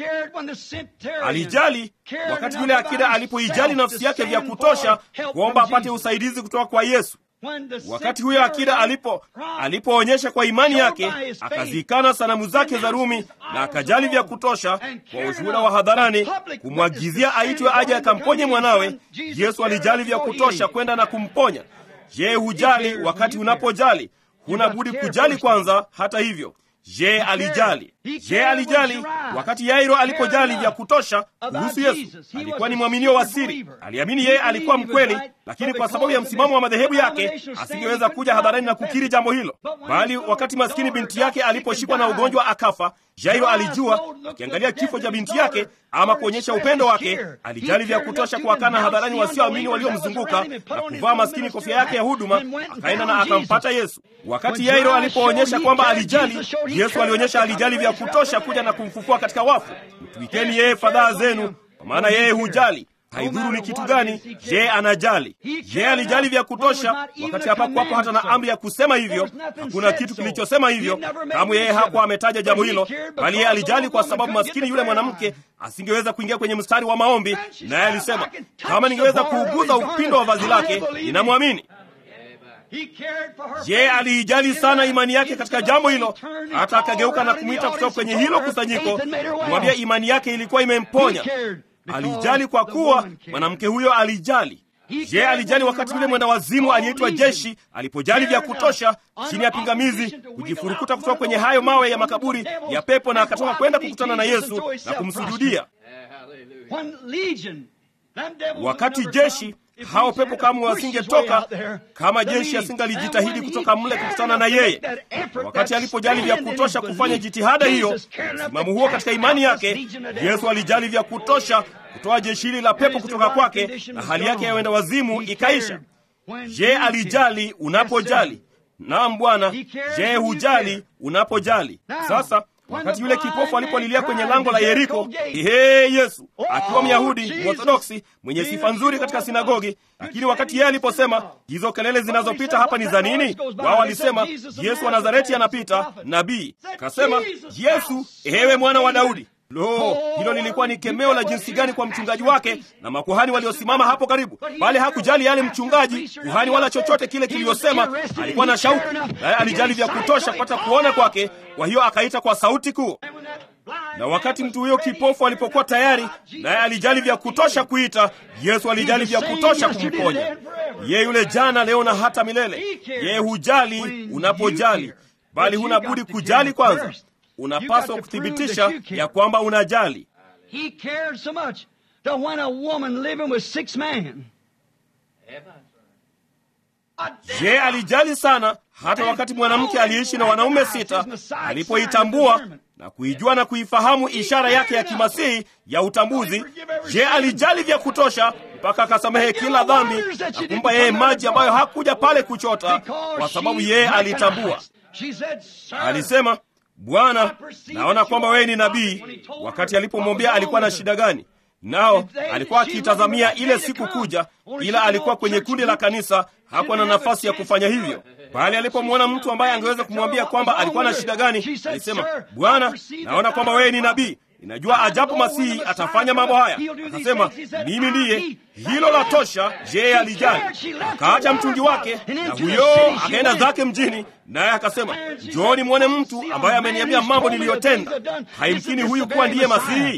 Alijali wakati yule akida alipoijali nafsi yake vya kutosha kuomba apate usaidizi kutoka kwa Yesu. Wakati huyo akida alipo alipoonyesha kwa imani yake akazikana sanamu zake za Rumi na akajali vya kutosha kwa ushuhuda wa hadharani kumwagizia aitwe aje akamponye mwanawe, Yesu alijali vya kutosha kwenda na kumponya. Je, hujali wakati unapojali? Huna budi kujali kwanza. Hata hivyo Je, alijali? Je, alijali wakati Yairo alipojali vya kutosha kuhusu Yesu? Alikuwa ni mwaminio wa siri, aliamini yeye alikuwa mkweli, lakini kwa sababu ya msimamo wa madhehebu yake asingeweza kuja hadharani na kukiri jambo hilo. Bali wakati maskini binti yake aliposhikwa na ugonjwa akafa, Yairo alijua, akiangalia kifo cha binti yake ama kuonyesha upendo wake, alijali vya kutosha kuwakana hadharani wasioamini waliomzunguka na kuvaa maskini kofia yake ya huduma, akaenda na akampata Yesu. Wakati Yairo alipoonyesha kwamba alijali, Yesu alionyesha alijali vya kutosha kuja na kumfufua katika wafu. Mtuikeni yeye fadhaa zenu, kwa maana yeye hujali. Haidhuru ni kitu gani, je, anajali. Je, alijali vya kutosha wakati hapakuwapo hata na amri ya kusema hivyo? Hakuna kitu kilichosema hivyo kamwe. Yeye hakuwa ametaja jambo hilo, bali yeye alijali kwa sababu maskini yule mwanamke asingeweza kuingia kwenye mstari wa maombi, naye alisema, kama ningeweza kuuguza upindo wa vazi lake, ninamwamini. Je, aliijali sana imani yake katika jambo hilo, hata akageuka na kumwita kutoka kwenye hilo kusanyiko, kumwambia imani yake ilikuwa imemponya. Alijali kwa kuwa mwanamke huyo alijali. Je, alijali wakati yule mwenda wazimu aliyeitwa Jeshi alipojali vya kutosha chini ya pingamizi kujifurukuta kutoka kwenye hayo mawe ya makaburi ya pepo, na akatoka kwenda kukutana na Yesu na kumsujudia. Wakati jeshi hao pepo kamwe wasingetoka kama jeshi asingalijitahidi kutoka mle kukutana na yeye. Wakati alipojali vya kutosha kufanya jitihada hiyo, msimamo huo katika imani yake, Yesu alijali vya kutosha kutoa jeshi hili la pepo kutoka kwake, na hali yake ya wenda wazimu ikaisha. Je, alijali unapojali? Naam Bwana. Je, hujali unapojali? Sasa wakati yule kipofu alipolilia kwenye lango la Yeriko, ehe, Yesu akiwa Myahudi Morthodoksi mwenye sifa nzuri katika sinagogi, lakini wakati yeye aliposema hizo kelele zinazopita hapa ni za nini? Wao walisema Yesu wa Nazareti anapita, nabii. Akasema, Yesu, ewe mwana wa Daudi. Lo, hilo lilikuwa ni kemeo la jinsi gani kwa mchungaji wake na makuhani waliosimama hapo karibu, bali hakujali yale mchungaji, kuhani wala chochote kile kiliyosema. Alikuwa na shauku, naye alijali vya kutosha kupata kuona kwake. Kwa hiyo akaita kwa sauti kuu, na wakati mtu huyo kipofu alipokuwa tayari, naye alijali vya kutosha kuita, Yesu alijali vya kutosha kumponya. Yeye yule jana, leo na hata milele. Yeye hujali unapojali, bali huna budi kujali kwanza. Unapaswa kuthibitisha ya kwamba unajali. Je, alijali sana hata wakati mwanamke aliyeishi na wanaume sita alipoitambua na kuijua na kuifahamu ishara yake ya kimasihi ya utambuzi? Je, alijali vya kutosha mpaka akasamehe kila dhambi na kumpa yeye maji ambayo hakuja pale kuchota, kwa sababu yeye alitambua. Alisema, Bwana, naona kwamba wewe ni nabii. Wakati alipomwambia alikuwa na shida gani, nao alikuwa akiitazamia ile siku kuja, ila alikuwa kwenye kundi la kanisa, hakuwa na nafasi ya kufanya hivyo. Bali alipomwona mtu ambaye angeweza kumwambia kwamba alikuwa na shida gani, alisema, Bwana, naona kwamba wewe ni nabii. Ninajua ajapo Masihi atafanya mambo haya. Akasema, mimi ndiye. Hilo la tosha. Je, alijali? Akaacha mtungi wake na huyo akaenda zake mjini, naye akasema, njooni mwone mtu ambaye ameniambia mambo niliyotenda. Haimkini huyu kuwa ndiye Masihi.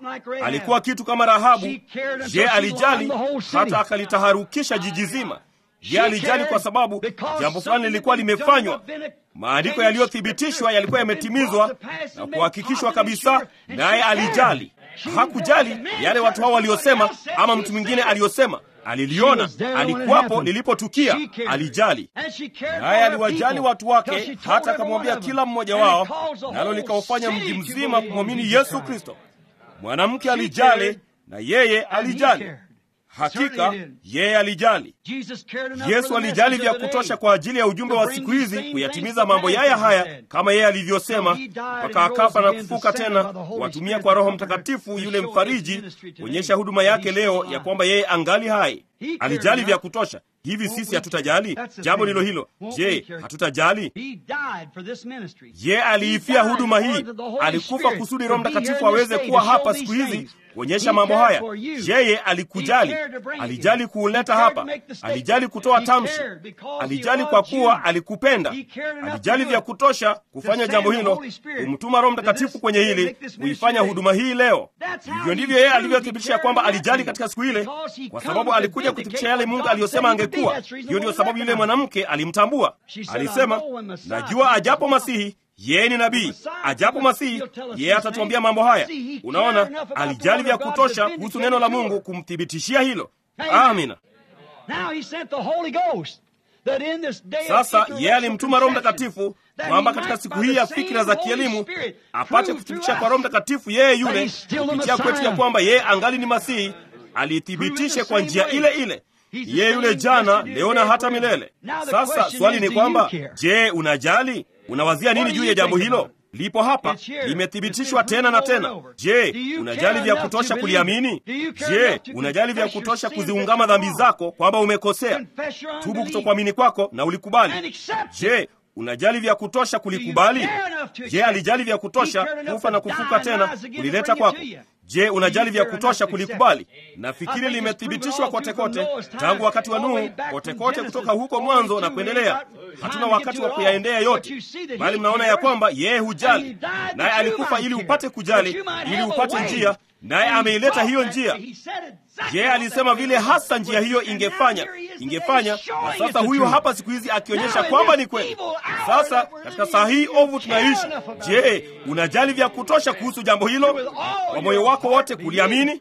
Alikuwa kitu kama Rahabu. Je, alijali hata akalitaharukisha jiji zima? Yeye alijali kwa sababu jambo fulani lilikuwa limefanywa, maandiko yaliyothibitishwa yalikuwa yametimizwa na kuhakikishwa kabisa, naye alijali. Hakujali yale watu hao waliosema ama mtu mwingine aliyosema. Aliliona, alikuwapo lilipotukia, alijali. Naye aliwajali watu wake, hata akamwambia kila mmoja wao, nalo likaufanya mji mzima kumwamini Yesu Kristo. Mwanamke alijali na yeye alijali. Hakika yeye alijali. Yesu alijali vya kutosha kwa ajili ya ujumbe wa siku hizi kuyatimiza mambo yaya haya kama yeye alivyosema, mpaka akafa na kufuka tena, watumia kwa Roho Mtakatifu yule mfariji kuonyesha huduma yake leo ya kwamba yeye angali hai. Alijali vya kutosha. Hivi sisi hatutajali? Jambo ndilo hilo. Je, hatutajali? Ye aliifia huduma hii, alikufa kusudi Roho Mtakatifu aweze kuwa hapa siku hizi kuonyesha mambo haya. Yeye alikujali, alijali kuuleta hapa, alijali kutoa tamshi, alijali kwa kuwa alikupenda, alijali vya kutosha kufanya jambo hilo, kumtuma Roho Mtakatifu kwenye hili, kuifanya huduma hii leo. Hivyo ndivyo yeye alivyothibitisha kwamba alijali katika siku ile, kwa sababu alikuja kuthibitisha yale Mungu aliyosema angekuwa. Hiyo ndiyo sababu yule mwanamke alimtambua, alisema, najua ajapo Masihi yeye ni nabii, ajapo Masihi yeye atatuambia mambo haya. Unaona, alijali vya kutosha kuhusu neno la Mungu kumthibitishia hilo. Amina. Sasa yeye alimtuma Roho Mtakatifu kwamba katika siku hii ya fikira za kielimu apate kuthibitisha kwa Roho Mtakatifu yeye yule kupitia kwetu ya kwamba yeye angali ni Masihi, alithibitishe kwa njia ile ile yeye yule jana, leo na hata milele. Sasa swali ni kwamba, je, unajali? Unawazia nini juu ya jambo hilo? Lipo hapa, limethibitishwa tena na tena. Je, unajali vya kutosha kuliamini? Je, unajali vya kutosha kuziungama dhambi zako kwamba umekosea, tubu kutokuamini kwako na ulikubali? Je, unajali vya kutosha kulikubali? Je, alijali vya kutosha kufa na kufuka tena kulileta kwako? Je, unajali vya kutosha kulikubali? Nafikiri limethibitishwa kote kote tangu wakati wa Nuhu, kote kote kutoka huko mwanzo na kuendelea. Hatuna wakati wa kuyaendea yote, bali mnaona ya kwamba yeye hujali, naye alikufa ili upate kujali, ili upate njia, naye ameileta hiyo njia. Yeye alisema vile hasa njia hiyo ingefanya ingefanya, na sasa huyu hapa siku hizi akionyesha kwamba ni kweli. Sasa katika saa hii ovu tunaishi, je, unajali vya kutosha kuhusu jambo hilo kwa moyo wako wote kuliamini?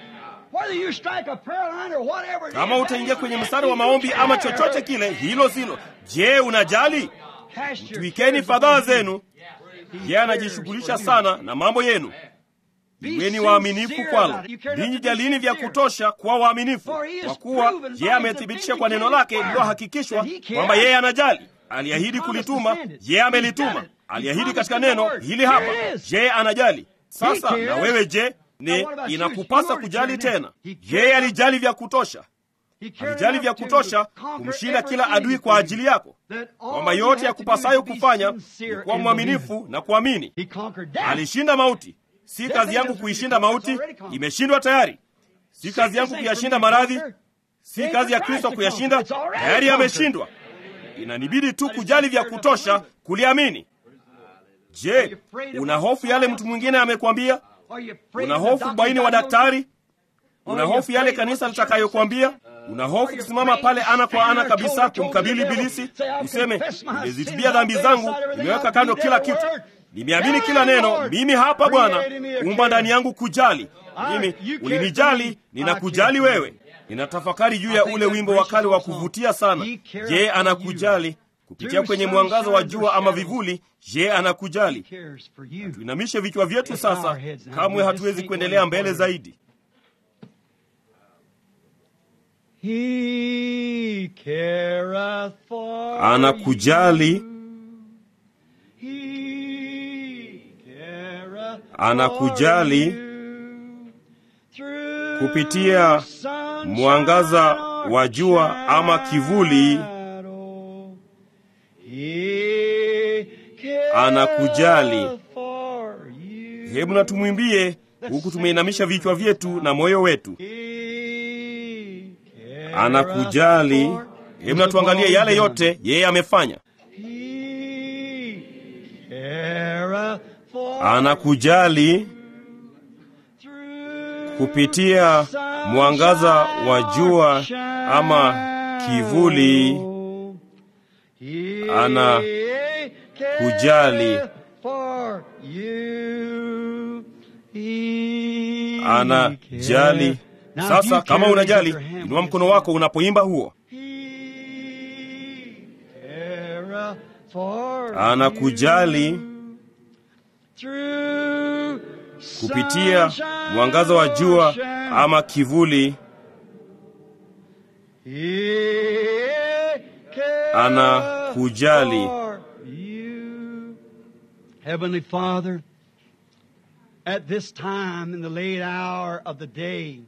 Kama utaingia kwenye mstari wa maombi ama chochote kile, hilo silo. Je, unajali? Twikeni fadhaa zenu. Yeye anajishughulisha sana na mambo yenu. Iweni waaminifu kwalo. Ninyi jalini vya kutosha kuwa waaminifu, kwa kuwa yeye amethibitisha kwa neno lake lililohakikishwa kwamba yeye anajali. Aliahidi kulituma, yeye amelituma. Aliahidi katika neno hili hapa, yeye anajali. Sasa na wewe je? Ni inakupasa kujali tena. Yeye alijali vya kutosha, alijali vya kutosha kumshinda kila adui kwa ajili yako, kwamba yote ya kupasayo kufanya ni kuwa mwaminifu na kuamini. Alishinda mauti. Si kazi yangu kuishinda mauti, imeshindwa tayari. Si kazi yangu kuyashinda maradhi, si kazi ya Kristo kuyashinda, tayari yameshindwa. Inanibidi tu kujali vya kutosha kuliamini. Je, una hofu yale mtu mwingine amekwambia? Una hofu baini wa daktari? Una hofu yale kanisa litakayokwambia? Una hofu kusimama pale ana kwa ana kabisa kumkabili Ibilisi, useme nimezitubia dhambi zangu, nimeweka kando kila kitu nimeamini kila neno. Mimi hapa Bwana, umba ndani yangu kujali. Mimi ulinijali, ninakujali wewe. Ninatafakari juu ya ule wimbo wa kale wa kuvutia sana. Je, anakujali kupitia kwenye mwangaza wa jua ama vivuli? Je, anakujali? Tuinamishe vichwa vyetu sasa, kamwe hatuwezi kuendelea mbele zaidi. Anakujali, anakujali kupitia mwangaza wa jua ama kivuli. Anakujali. Hebu na tumwimbie huku tumeinamisha vichwa vyetu na moyo wetu. Anakujali. Hebu na tuangalie yale yote yeye amefanya. Anakujali kupitia mwangaza wa jua ama kivuli, ana kujali, ana jali. Sasa kama unajali, inua mkono wako unapoimba huo. Anakujali kupitia mwangaza wa jua ama kivuli. Anakujali. Heavenly Father, at this time in the late hour of the day,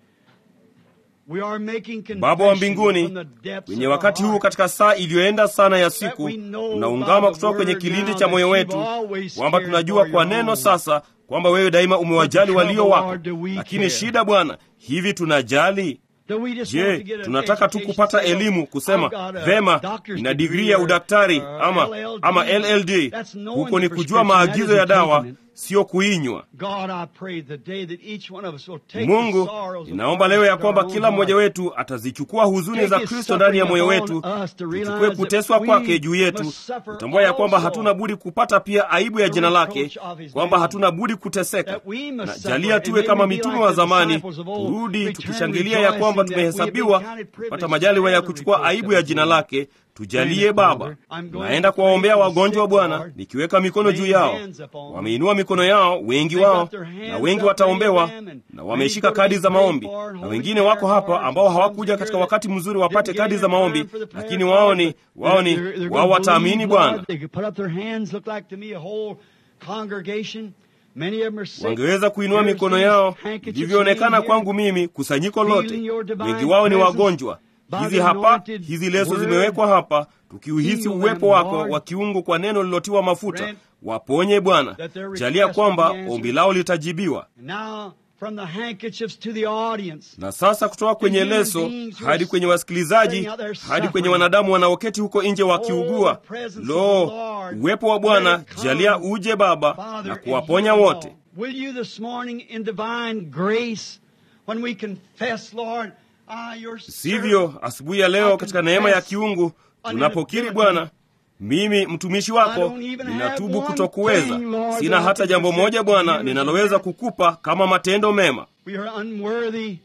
we are making Baba wa confession mbinguni, from the depths kwenye of our wakati huu heart katika saa iliyoenda sana ya that siku, we know tunaungama by the kutoka kwenye word kilindi now cha moyo that wetu you've always kwamba cared tunajua for kwa your neno own. sasa kwamba wewe daima umewajali But the walio trouble, wako. Lord, do we Lakini care? shida Bwana, hivi tunajali? Do we just want to Je, get an tunataka tu education, kupata say, elimu I've kusema got a vema, doctor's ina degree digrii ya or- udaktari or ama, LLD? ama LLD? That's knowing Huko the ni kujua prescription, that maagizo ya isn't dawa, taking it. sio kuinywa. God, I pray the day that each one of us will take the Mungu, sorrows of ninaomba leo ya Christ kwamba in our kila own mmoja heart. wetu atazichukua huzuni Take za his Kristo ndani ya suffering moyo upon wetu, us to realize tuchukue that kuteswa we kwake juu yetu, must suffer tutambua ya kwamba also hatuna budi kupata pia aibu ya the jina lake, reproach of his kwamba name. hatuna budi kuteseka. That we must Na suffer, jalia and tuwe may kama we be mitume like wa the zamani, disciples of old, turudi return tukishangilia ya kwamba rejoicing that we have been tumehesabiwa counted kupata privileged majaliwa ya to bear the kuchukua reproach aibu of ya his jina name. lake. Tujalie Thank you, Baba. Father. I'm going Naenda to kuwaombea pray for the wagonjwa sick, Bwana, Lord. nikiweka mikono juu Laying yao. hands upon them. Wameinua mikono yao, wengi They wao, got their hands na wengi up, wataombewa, many of them, na and wameshika many go to kadi be za prayed maombi, for, and na holding wengine prayer wako hapa cards, ambao and some hawakuja here katika that wakati mzuri didn't wapate get kadi in za in time maombi, for the prayer lakini wao card, ni but wao ni they're- they're wao gonna wataamini believe, Bwana. Lord. They could put up their hands, look like to me a whole congregation. Many of them are sick. wangeweza kuinua Here's mikono these yao handkerchiefs ilivyoonekana laying here. kwangu mimi, kusanyiko lote, Feeling your divine wengi wao ni presence wagonjwa. by Hizi the hapa, anointed hizi leso word. zimewekwa hapa, tukiuhisi Heal uwepo them, wako Lord. wa kiungu kwa neno lilotiwa mafuta. Grant Waponye Bwana, that their jalia request kwamba will be answered. ombi lao litajibiwa. And now, from the handkerchiefs to the audience, Na sasa kutoka kwenye human leso beings who are hadi kwenye wasikilizaji sitting out there hadi kwenye suffering. wanadamu wanaoketi huko nje wakiugua. Oh, the presence of Lo, the Lord. uwepo wa Bwana, Let it come, jalia uje Baba Father, na and kuwaponya heal wote. all. Will you this morning in divine grace, when we confess, Lord, ah, your Sivyo, servant, asubuhi ya leo katika neema ya kiungu tunapokiri Bwana, mimi mtumishi wako ninatubu kutokuweza. Sina hata jambo moja Bwana ninaloweza kukupa kama matendo mema. We are unworthy.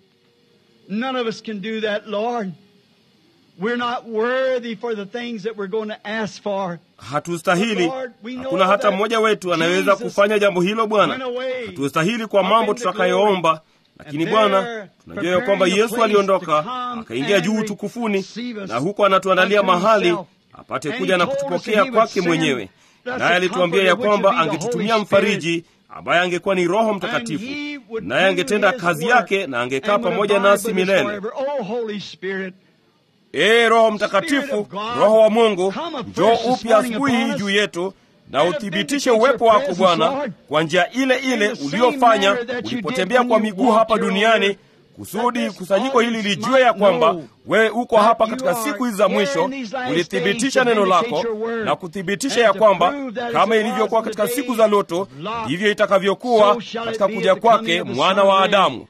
None of us can do that, Lord. We're not worthy for the things that we're going to ask for. Hatustahili, hakuna hata mmoja wetu anayeweza kufanya jambo hilo Bwana. Hatustahili kwa mambo tutakayoomba, lakini Bwana, tunajua ya kwamba Yesu aliondoka akaingia juu utukufuni, na huko anatuandalia mahali apate kuja na kutupokea kwake mwenyewe. Naye alituambia ya kwamba angetutumia mfariji ambaye angekuwa ni Roho Mtakatifu, naye angetenda kazi yake na angekaa pamoja nasi milele. Ee Roho Mtakatifu, Roho wa Mungu, njoo upya asubuhi hii juu yetu na uthibitishe uwepo wako Bwana kwa njia ile ile uliofanya ulipotembea kwa miguu hapa duniani, kusudi kusanyiko hili lijue ya kwamba wewe uko hapa katika siku hizi za mwisho. Ulithibitisha neno lako na kuthibitisha ya kwamba kama ilivyokuwa katika siku za Lutu, ndivyo itakavyokuwa katika kuja kwake mwana wa Adamu.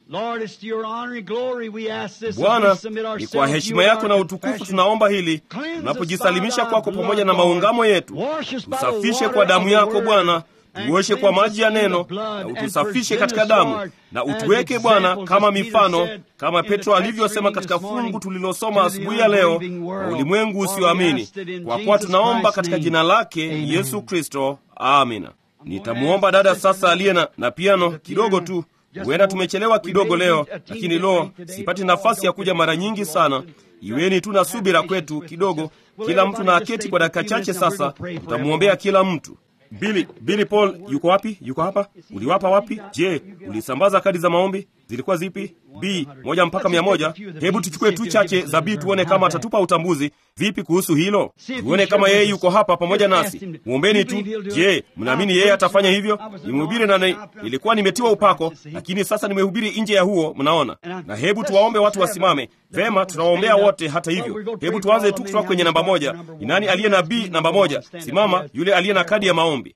Bwana, ni kwa heshima yako na utukufu tunaomba hili, tunapojisalimisha kwako pamoja na maungamo yetu. Tusafishe kwa damu yako Bwana, tuoshe kwa maji ya neno na utusafishe katika damu, na utuweke Bwana kama mifano, kama Petro alivyosema katika fungu tulilosoma asubuhi ya leo, kwa ulimwengu usioamini. Kwa kuwa tunaomba katika jina lake Yesu Kristo, amina. Nitamwomba dada sasa aliye na, na piano kidogo tu. Huenda tumechelewa kidogo leo, lakini lo, sipati nafasi ya kuja mara nyingi sana. Iweni tu na subira kwetu kidogo. Kila mtu na aketi kwa dakika chache sasa, tutamwombea kila mtu. Billy, Billy Paul yuko wapi? Yuko hapa? Uliwapa wapi? Je, ulisambaza kadi za maombi? Zilikuwa zipi? B moja mpaka mia moja. Hebu tuchukue tu chache za B tuone kama atatupa utambuzi. Vipi kuhusu hilo? Tuone kama yeye yuko hapa pamoja nasi. Mwombeni tu. Je, mnaamini yeye atafanya hivyo? Nimehubiri na ni, nilikuwa nimetiwa upako, lakini sasa nimehubiri nje ya huo, mnaona. Na hebu tuwaombe watu wasimame. Vema, tutawaombea wote. Hata hivyo, hebu tuanze tu kutoka kwenye namba moja. Ni nani aliye na B namba moja? Simama, yule aliye na kadi ya maombi.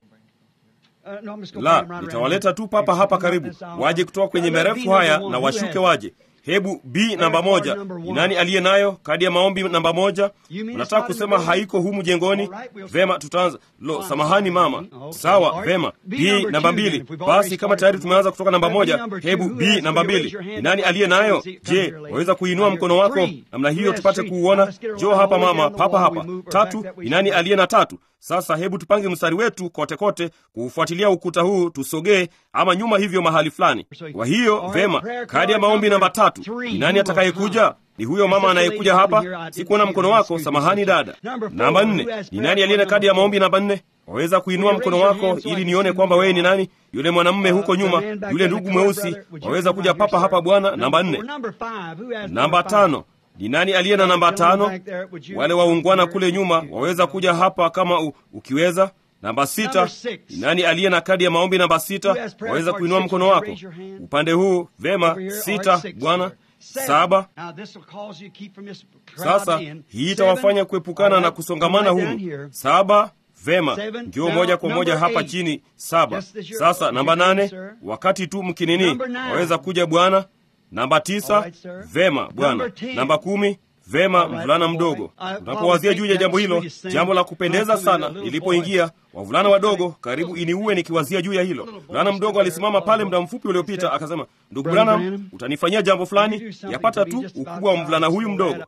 La, nitawaleta tu papa hapa karibu, waje kutoka kwenye merefu haya na washuke waje. hebu b namba moja ni nani aliye nayo kadi ya maombi namba moja unataka kusema haiko humu jengoni vema tutaanza lo samahani mama sawa vema b namba mbili basi kama tayari tumeanza kutoka namba moja hebu b namba mbili ni nani aliye nayo je waweza kuinua mkono wako namna hiyo tupate kuuona jo hapa mama papa hapa tatu ni nani aliye na tatu sasa hebu tupange mstari wetu kote kote kuufuatilia ukuta huu tusogee ama nyuma hivyo mahali fulani kwa hiyo vema kadi ya maombi namba tatu ni nani atakayekuja ni huyo mama anayekuja hapa sikuona mkono wako samahani dada namba nne ni nani aliye na kadi ya maombi namba nne waweza kuinua mkono wako ili nione kwamba wewe ni nani yule mwanamume huko nyuma yule ndugu mweusi waweza kuja papa hapa bwana namba nne namba tano ni nani aliye na namba tano wale waungwana kule nyuma waweza kuja hapa kama u, ukiweza namba sita ni nani aliye na kadi ya maombi namba sita waweza kuinua mkono wako upande huu vema sita bwana saba sasa hii itawafanya kuepukana na kusongamana humu saba vema ndio moja kwa moja hapa chini saba sasa namba nane wakati tu mkinini waweza kuja bwana namba tisa vema bwana namba kumi vema mvulana mdogo unapowazia juu ya jambo hilo jambo la kupendeza sana nilipoingia wavulana wadogo karibu iniue nikiwazia juu ya hilo mvulana mdogo alisimama pale muda mfupi uliopita akasema ndugu branham utanifanyia jambo fulani yapata tu ukubwa wa mvulana huyu mdogo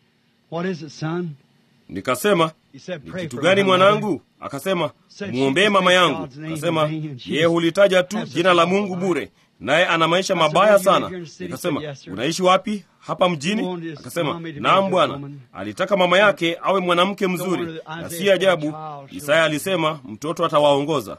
nikasema ni kitu gani mwanangu akasema mwombee mama yangu akasema yeye hulitaja tu jina la mungu bure naye ana maisha mabaya sana nikasema unaishi wapi hapa mjini akasema naam bwana alitaka mama yake awe mwanamke mzuri na si ajabu isaya alisema mtoto atawaongoza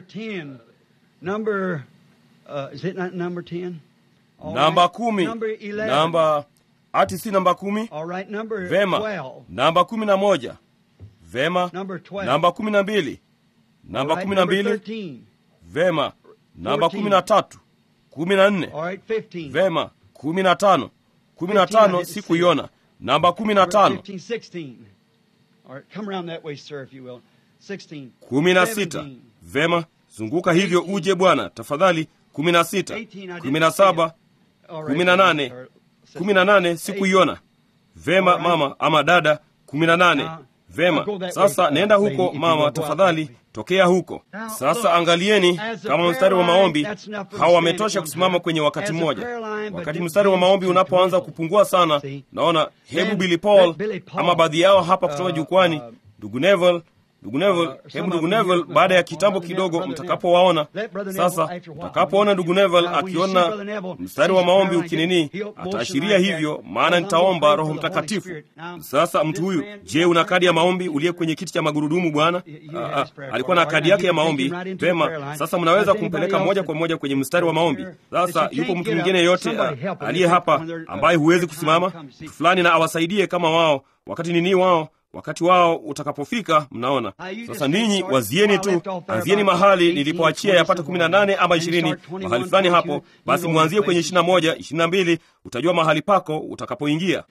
namba kumi namba ati si namba kumi vema namba kumi na moja vema namba kumi na mbili namba kumi na mbili vema namba kumi na tatu kumi na nne vema kumi na tano kumi na tano sikuiona namba kumi na tano kumi na sita vema zunguka hivyo uje bwana tafadhali kumi na sita kumi na saba kumi na nane kumi na nane sikuiona vema mama ama dada kumi na nane vema sasa nenda huko mama tafadhali tokea huko sasa angalieni kama mstari wa maombi hawa wametosha kusimama kwenye wakati mmoja wakati mstari wa maombi unapoanza kupungua sana naona hebu billy paul ama baadhi yao hapa kutoka jukwani ndugu nevel ndugu Neville, hebu ndugu Neville, baada ya kitambo kidogo mtakapowaona sasa, mtakapoona ndugu Neville akiona mstari wa maombi ukinini, ataashiria hivyo, maana nitaomba Roho Mtakatifu. Sasa mtu huyu, je, una kadi ya maombi uliye kwenye kiti cha magurudumu? Bwana alikuwa na kadi yake ya maombi. Vema, sasa mnaweza kumpeleka moja kwa moja kwenye mstari wa maombi. Sasa yupo mtu mwingine yeyote aliye hapa ambaye huwezi kusimama, mtu fulani na awasaidie kama wao, wakati nini wao wakati wao utakapofika. Mnaona sasa, ninyi wazieni tu, anzieni mahali nilipoachia yapata kumi na nane ama ishirini mahali fulani hapo, basi mwanzie kwenye ishirini na moja ishirini na mbili utajua mahali pako utakapoingia.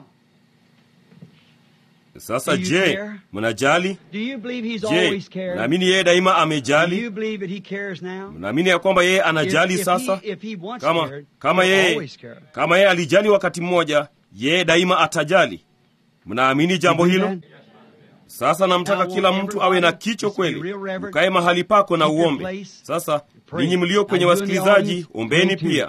Sasa je, mnajali? Je, naamini yeye daima amejali? Mnaamini ya kwamba yeye anajali sasa? Kama kama yeye kama yeye alijali wakati mmoja, yeye daima atajali. Mnaamini jambo hilo? Sasa namtaka kila mtu awe na kicho kweli, ukae mahali pako na uombe. Sasa ninyi mlio kwenye wasikilizaji, ombeni pia.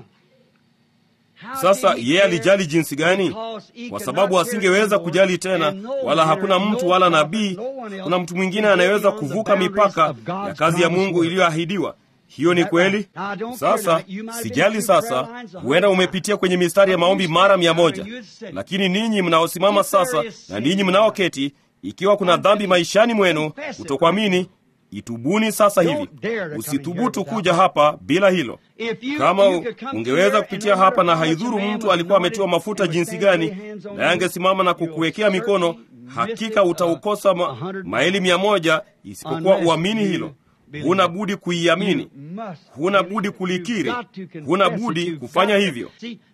Sasa yeye alijali jinsi gani? Kwa sababu asingeweza kujali tena, wala hakuna mtu wala nabii, kuna mtu mwingine anayeweza kuvuka mipaka ya kazi ya Mungu iliyoahidiwa. Hiyo ni kweli. Sasa sijali. Sasa huenda umepitia kwenye mistari ya maombi mara mia moja, lakini ninyi mnaosimama sasa na ninyi mnaoketi, ikiwa kuna dhambi maishani mwenu, kutokuamini, itubuni sasa hivi. Usithubutu kuja hapa bila hilo. Kama ungeweza kupitia hapa, na haidhuru mtu alikuwa ametiwa mafuta jinsi gani, naye angesimama na kukuwekea mikono, hakika utaukosa ma, maili mia moja, isipokuwa uamini hilo. Huna budi kuiamini, huna budi kulikiri, huna budi kufanya hivyo.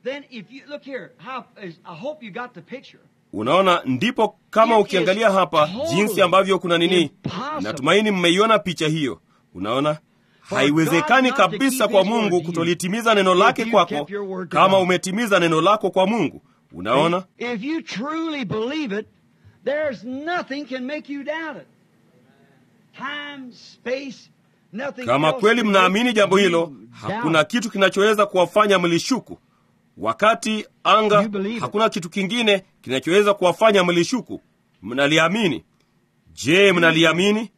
Unaona, ndipo kama ukiangalia hapa jinsi ambavyo kuna nini, natumaini mmeiona picha hiyo. Unaona, haiwezekani kabisa kwa mungu kutolitimiza neno lake kwako kama umetimiza neno lako kwa mungu unaona If you truly believe it, there's nothing can make you doubt it. Time, space, nothing kama else kweli can mnaamini make jambo you hilo doubt. hakuna kitu kinachoweza kuwafanya mlishuku wakati anga You believe it. hakuna kitu kingine kinachoweza kuwafanya mlishuku mnaliamini je mnaliamini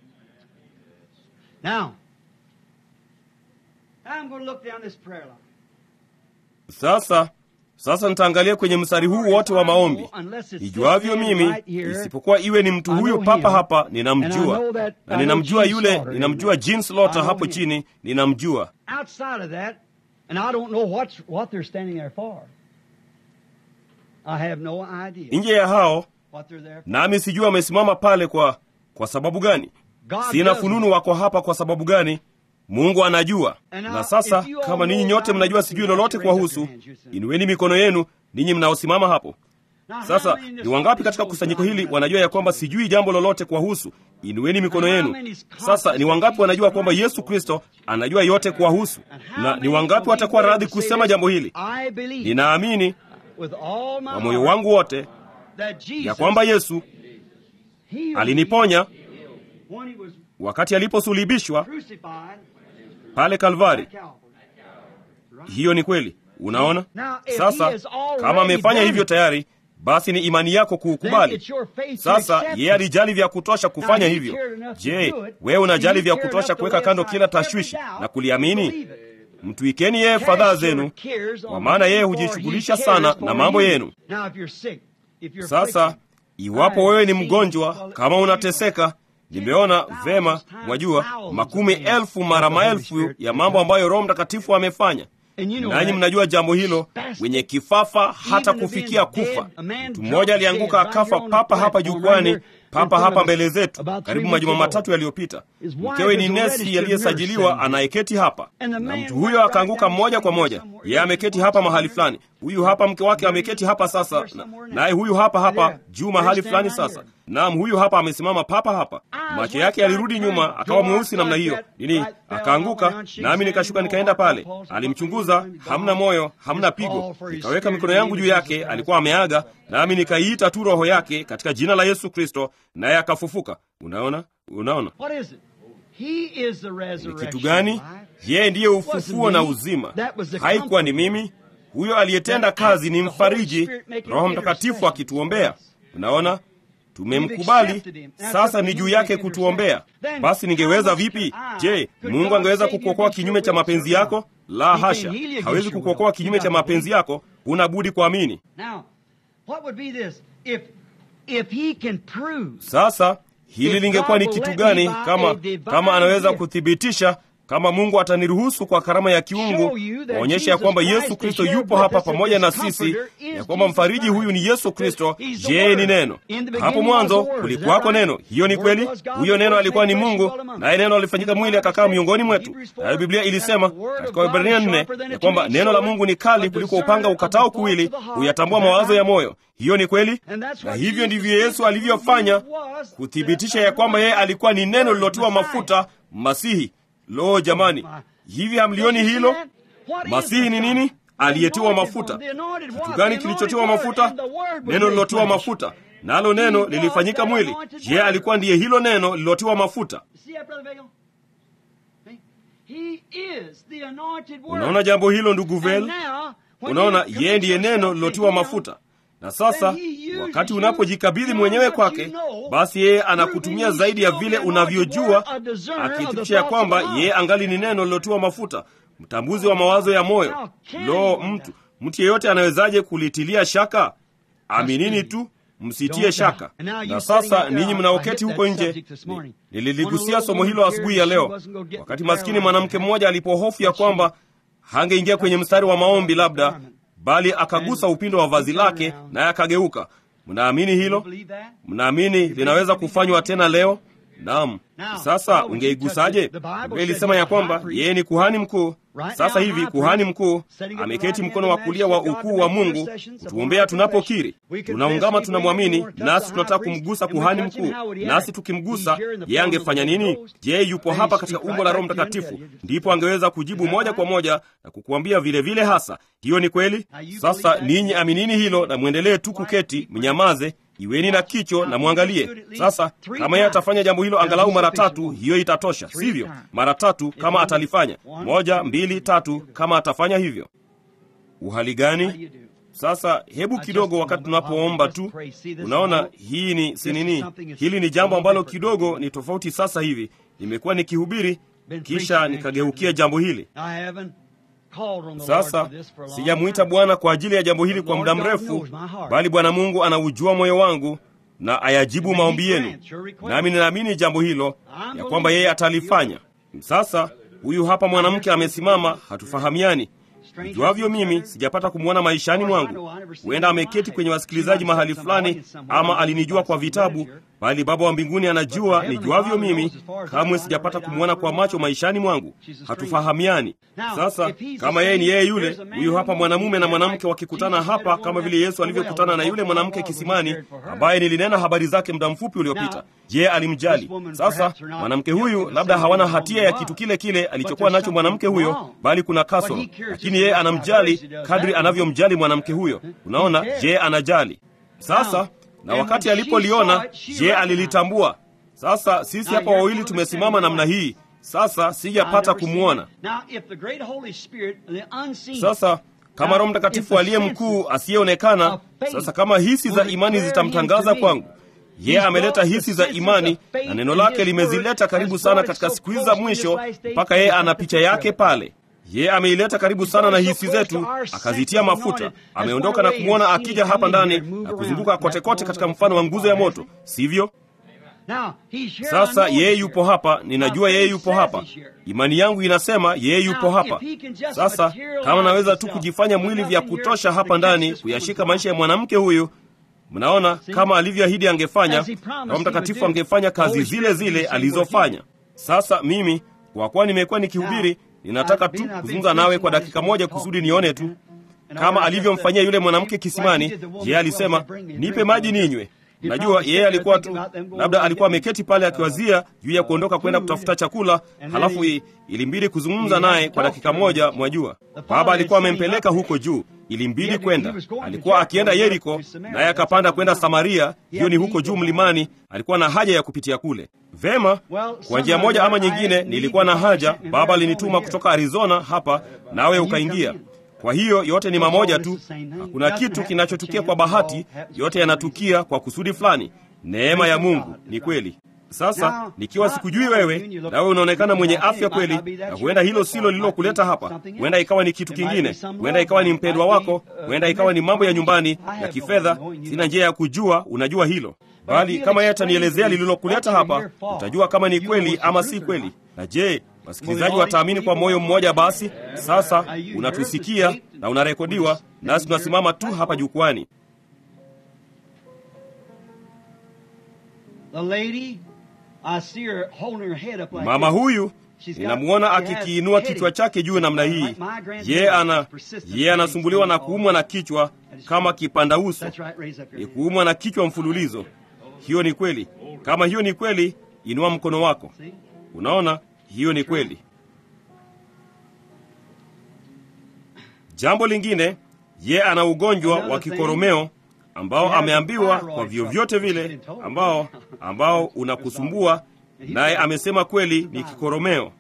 Now, I'm going to look down this prayer line. sasa sasa nitaangalia kwenye mstari huu wote wa maombi nijuavyo mimi isipokuwa iwe ni mtu huyu papa hapa ninamjua na ninamjua yule ninamjua Jean Slaughter hapo chini ninamjua Outside of that, and I don't know what's, what they're standing there for. I have no idea nje ya hao what they're there for. nami sijui wamesimama pale kwa kwa sababu gani God sina does fununu wako hapa kwa sababu gani mungu anajua And now, na sasa if you all kama ninyi know nyote about mnajua it, sijui you have lolote to raise up kuwahusu your hands, you say. inueni mikono yenu ninyi mnaosimama hapo Now, how sasa many in this ni wangapi audience katika knows kusanyiko God hili has wanajua ya nothing kwamba to do? sijui jambo lolote kuwahusu inueni mikono And how yenu many is sasa ni wangapi confident wanajua that kwamba Jesus yesu Christ kristo anajua yote kuwahusu And how na ni many wangapi will watakuwa be radhi able to say kusema this? jambo hili I believe ninaamini with all my kwa moyo heart wangu wote that Jesus ya kwamba yesu healed aliniponya me when he was wakati aliposulibishwa crucified pale kalvari at Calvary. hiyo ni kweli unaona Now, if he sasa has already kama amefanya done hivyo it, tayari basi ni imani yako Then kuukubali it's your faith to sasa accept yeye it. alijali vya kutosha kufanya Now, he hivyo cared enough to je do it. wewe unajali He vya cared kutosha enough to kuweka lay kando aside kila every tashwishi doubt na kuliamini believe it. mtwikeni yeye Cast fadhaa your zenu cares on kwa maana him, yeye for he hujishughulisha cares sana for na mambo you. yenu Now, if you're sick, if you're sasa afflicted, iwapo wewe ni mgonjwa kama unateseka nimeona vema mwajua makumi elfu mara maelfu ya mambo ambayo roho mtakatifu amefanya And you know nanyi that. mnajua jambo hilo Spastic. wenye kifafa hata Even to kufikia being dead, kufa a man mtu dropped mmoja alianguka dead right akafa here on the papa hapa platform jukwani right here in papa front hapa of us mbele zetu about three karibu weeks majuma ago. matatu yaliyopita His wife mkewe is ni a nesi registered aliyesajiliwa nurse. anayeketi hapa And the na man mtu went huyo right akaanguka down moja kwa somewhere, moja somewhere. yeye ameketi hapa mahali fulani huyu hapa mke wake ameketi hapa sasa na- naye huyu hapa hapa juu mahali fulani sasa naam huyu hapa amesimama papa hapa macho yake yalirudi nyuma akawa mweusi namna hiyo nini akaanguka nami nikashuka nikaenda pale alimchunguza hamna moyo hamna pigo nikaweka mikono yangu juu yake alikuwa ameaga nami nikaiita tu roho yake katika jina la yesu kristo naye akafufuka unaona unaona What is it? He is the ni resurrection. kitu gani life. yeye ndiye ufufuo na uzima haikuwa ni mimi huyo aliyetenda kazi ni mfariji roho mtakatifu akituombea unaona tumemkubali sasa ni juu yake kutuombea basi ningeweza vipi je mungu angeweza kukuokoa kinyume cha mapenzi yako la hasha hawezi kukuokoa kinyume cha mapenzi yako huna budi kuamini Now, what would be this? If if he can prove sasa hili lingekuwa ni kitu gani kama kama anaweza kuthibitisha kama mungu ataniruhusu kwa karama ya kiungu waonyesha ya kwamba yesu kristo yupo hapa pamoja na sisi ya kwamba mfariji huyu ni yesu kristo je ni neno hapo mwanzo kulikuwako neno hiyo ni kweli huyo neno alikuwa ni mungu naye neno alifanyika mwili akakaa miongoni mwetu nayo biblia ilisema katika wahibrania nne ya kwamba neno la mungu ni kali kuliko upanga ukatao kuwili huyatambua mawazo ya moyo hiyo ni kweli na hivyo ndivyo yesu alivyofanya kuthibitisha ya kwamba yeye alikuwa ni neno lilotiwa mafuta masihi lo jamani hivi hamlioni hilo masihi ni nini aliyetiwa mafuta kitu gani kilichotiwa mafuta neno lilotiwa mafuta nalo neno lilifanyika mwili je alikuwa ndiye hilo neno lilotiwa mafuta See that, Brother Vagel? See? He is the anointed word. unaona jambo hilo ndugu And vel now, when unaona you yeye ndiye commit neno yourself lilotiwa to him, mafuta na sasa then he uses wakati you unapojikabidhi beyond mwenyewe what kwake you know, basi yeye proving anakutumia he's zaidi ya still vile the anointed unavyojua word, a discerner of the akithibitisha ya thoughts kwamba of the heart. yeye angali ni neno lilotiwa mafuta mtambuzi wa mawazo ya moyo lo mtu mtu yeyote anawezaje kulitilia shaka aminini tu msitie shaka na sasa ninyi mnaoketi huko nje ni- nililigusia somo hilo asubuhi ya leo wakati maskini mwanamke mmoja alipohofu ya kwamba hangeingia kwenye mstari wa maombi labda bali akagusa upindo wa vazi lake naye akageuka mnaamini hilo Believe that? mnaamini linaweza kufanywa tena leo Naam. Sasa ungeigusaje? Biblia ilisema ya kwamba yeye ni kuhani mkuu. Sasa hivi kuhani mkuu ameketi mkono wa kulia wa ukuu wa Mungu kutuombea tunapokiri, tunaungama, tunamwamini, nasi tunataka kumgusa kuhani mkuu. Nasi tukimgusa yeye angefanya nini? Je, yupo hapa katika umbo la Roho Mtakatifu? Ndipo angeweza kujibu moja kwa moja na kukuambia vile vile hasa. Hiyo ni kweli. Sasa ninyi aminini hilo na mwendelee tu kuketi, mnyamaze Iweni na kicho na mwangalie sasa. Kama yeye atafanya jambo hilo angalau mara tatu, hiyo itatosha, sivyo? Mara tatu kama atalifanya, moja, mbili, tatu, kama atafanya hivyo. Uhali gani? Sasa hebu kidogo, wakati tunapoomba tu, unaona hii ni sinini, hili ni jambo ambalo kidogo ni tofauti. Sasa hivi nimekuwa nikihubiri, kisha nikageukia jambo hili sasa sijamwita Bwana kwa ajili ya jambo hili kwa muda mrefu, bali Bwana Mungu anaujua moyo wangu na ayajibu maombi yenu, nami ninaamini jambo hilo ya kwamba yeye atalifanya. Sasa huyu hapa mwanamke amesimama, hatufahamiani. Nijuavyo mimi, sijapata kumwona maishani mwangu. Huenda ameketi kwenye wasikilizaji mahali fulani, ama alinijua kwa vitabu, bali Baba wa mbinguni anajua nijuavyo mimi. Kamwe sijapata kumwona kwa macho maishani mwangu. Hatufahamiani. Sasa kama yeye ni yeye yule, huyu hapa mwanamume na mwanamke wakikutana hapa, kama vile Yesu alivyokutana na yule mwanamke kisimani, ambaye nilinena habari zake muda mfupi uliopita. Je, alimjali? Sasa mwanamke huyu labda hawana hatia ya kitu kile kile alichokuwa nacho mwanamke huyo, bali kuna kasoro, lakini yeye anamjali kadri anavyomjali mwanamke huyo. Unaona, je, anajali? Sasa na wakati alipoliona, je, alilitambua? Sasa sisi hapa wawili tumesimama namna hii sasa sijapata kumwona. Sasa kama Roho Mtakatifu aliye mkuu asiyeonekana, sasa kama hisi za imani zitamtangaza kwangu, yeye ameleta hisi za imani na neno lake limezileta karibu sana katika siku hizi za mwisho, mpaka yeye ana picha yake pale. Yeye ameileta karibu sana na hisi zetu, akazitia mafuta. Ameondoka na kumwona akija hapa ndani na kuzunguka kotekote katika mfano wa nguzo ya moto, sivyo? Sasa yeye yupo hapa, ninajua yeye yupo hapa. Imani yangu inasema yeye yupo hapa. Sasa kama naweza tu kujifanya mwili vya kutosha hapa ndani kuyashika maisha ya mwanamke huyu, mnaona kama alivyoahidi angefanya, Roho Mtakatifu angefanya kazi zile zile alizofanya. Sasa mimi kwa kuwa nimekuwa nikihubiri, ninataka tu kuzungumza nawe kwa dakika moja kusudi nione tu kama alivyomfanyia yule mwanamke kisimani. Yeye alisema nipe maji ninywe. Najua yeye alikuwa tu labda alikuwa ameketi pale akiwazia juu ya kuondoka kwenda kutafuta chakula, halafu ilimbidi kuzungumza naye kwa dakika moja. Mwajua, baba alikuwa amempeleka huko juu, ilimbidi kwenda. Alikuwa akienda Yeriko, naye akapanda kwenda Samaria, hiyo ni huko juu mlimani. Alikuwa na haja ya kupitia kule. Vema, kwa njia moja ama nyingine nilikuwa na haja. Baba alinituma kutoka Arizona hapa, nawe ukaingia. Kwa hiyo yote ni mamoja tu, hakuna kitu kinachotukia kwa bahati, yote yanatukia kwa kusudi fulani. Neema ya Mungu ni kweli. Sasa nikiwa sikujui wewe, nawe unaonekana mwenye afya kweli, na huenda hilo silo lililokuleta hapa. Huenda ikawa ni kitu kingine, huenda ikawa ni mpendwa wako, huenda ikawa ni mambo ya nyumbani ya kifedha. Sina njia ya kujua, unajua hilo, bali kama yeye atanielezea lililokuleta hapa, utajua kama ni kweli ama si kweli. Na je, wasikilizaji wataamini kwa moyo mmoja? Basi sasa unatusikia na unarekodiwa, nasi tunasimama tu hapa jukwani. Mama huyu ninamwona akikiinua kichwa chake juu namna hii. Ye ana ye anasumbuliwa na kuumwa na kichwa kama kipanda uso, ni kuumwa na kichwa mfululizo. Hiyo ni kweli. Kama hiyo ni kweli, inua mkono wako. Unaona, hiyo ni kweli. Jambo lingine, ye ana ugonjwa wa kikoromeo ambao ameambiwa kwa vyovyote vile ambao ambao unakusumbua, naye amesema kweli ni kikoromeo.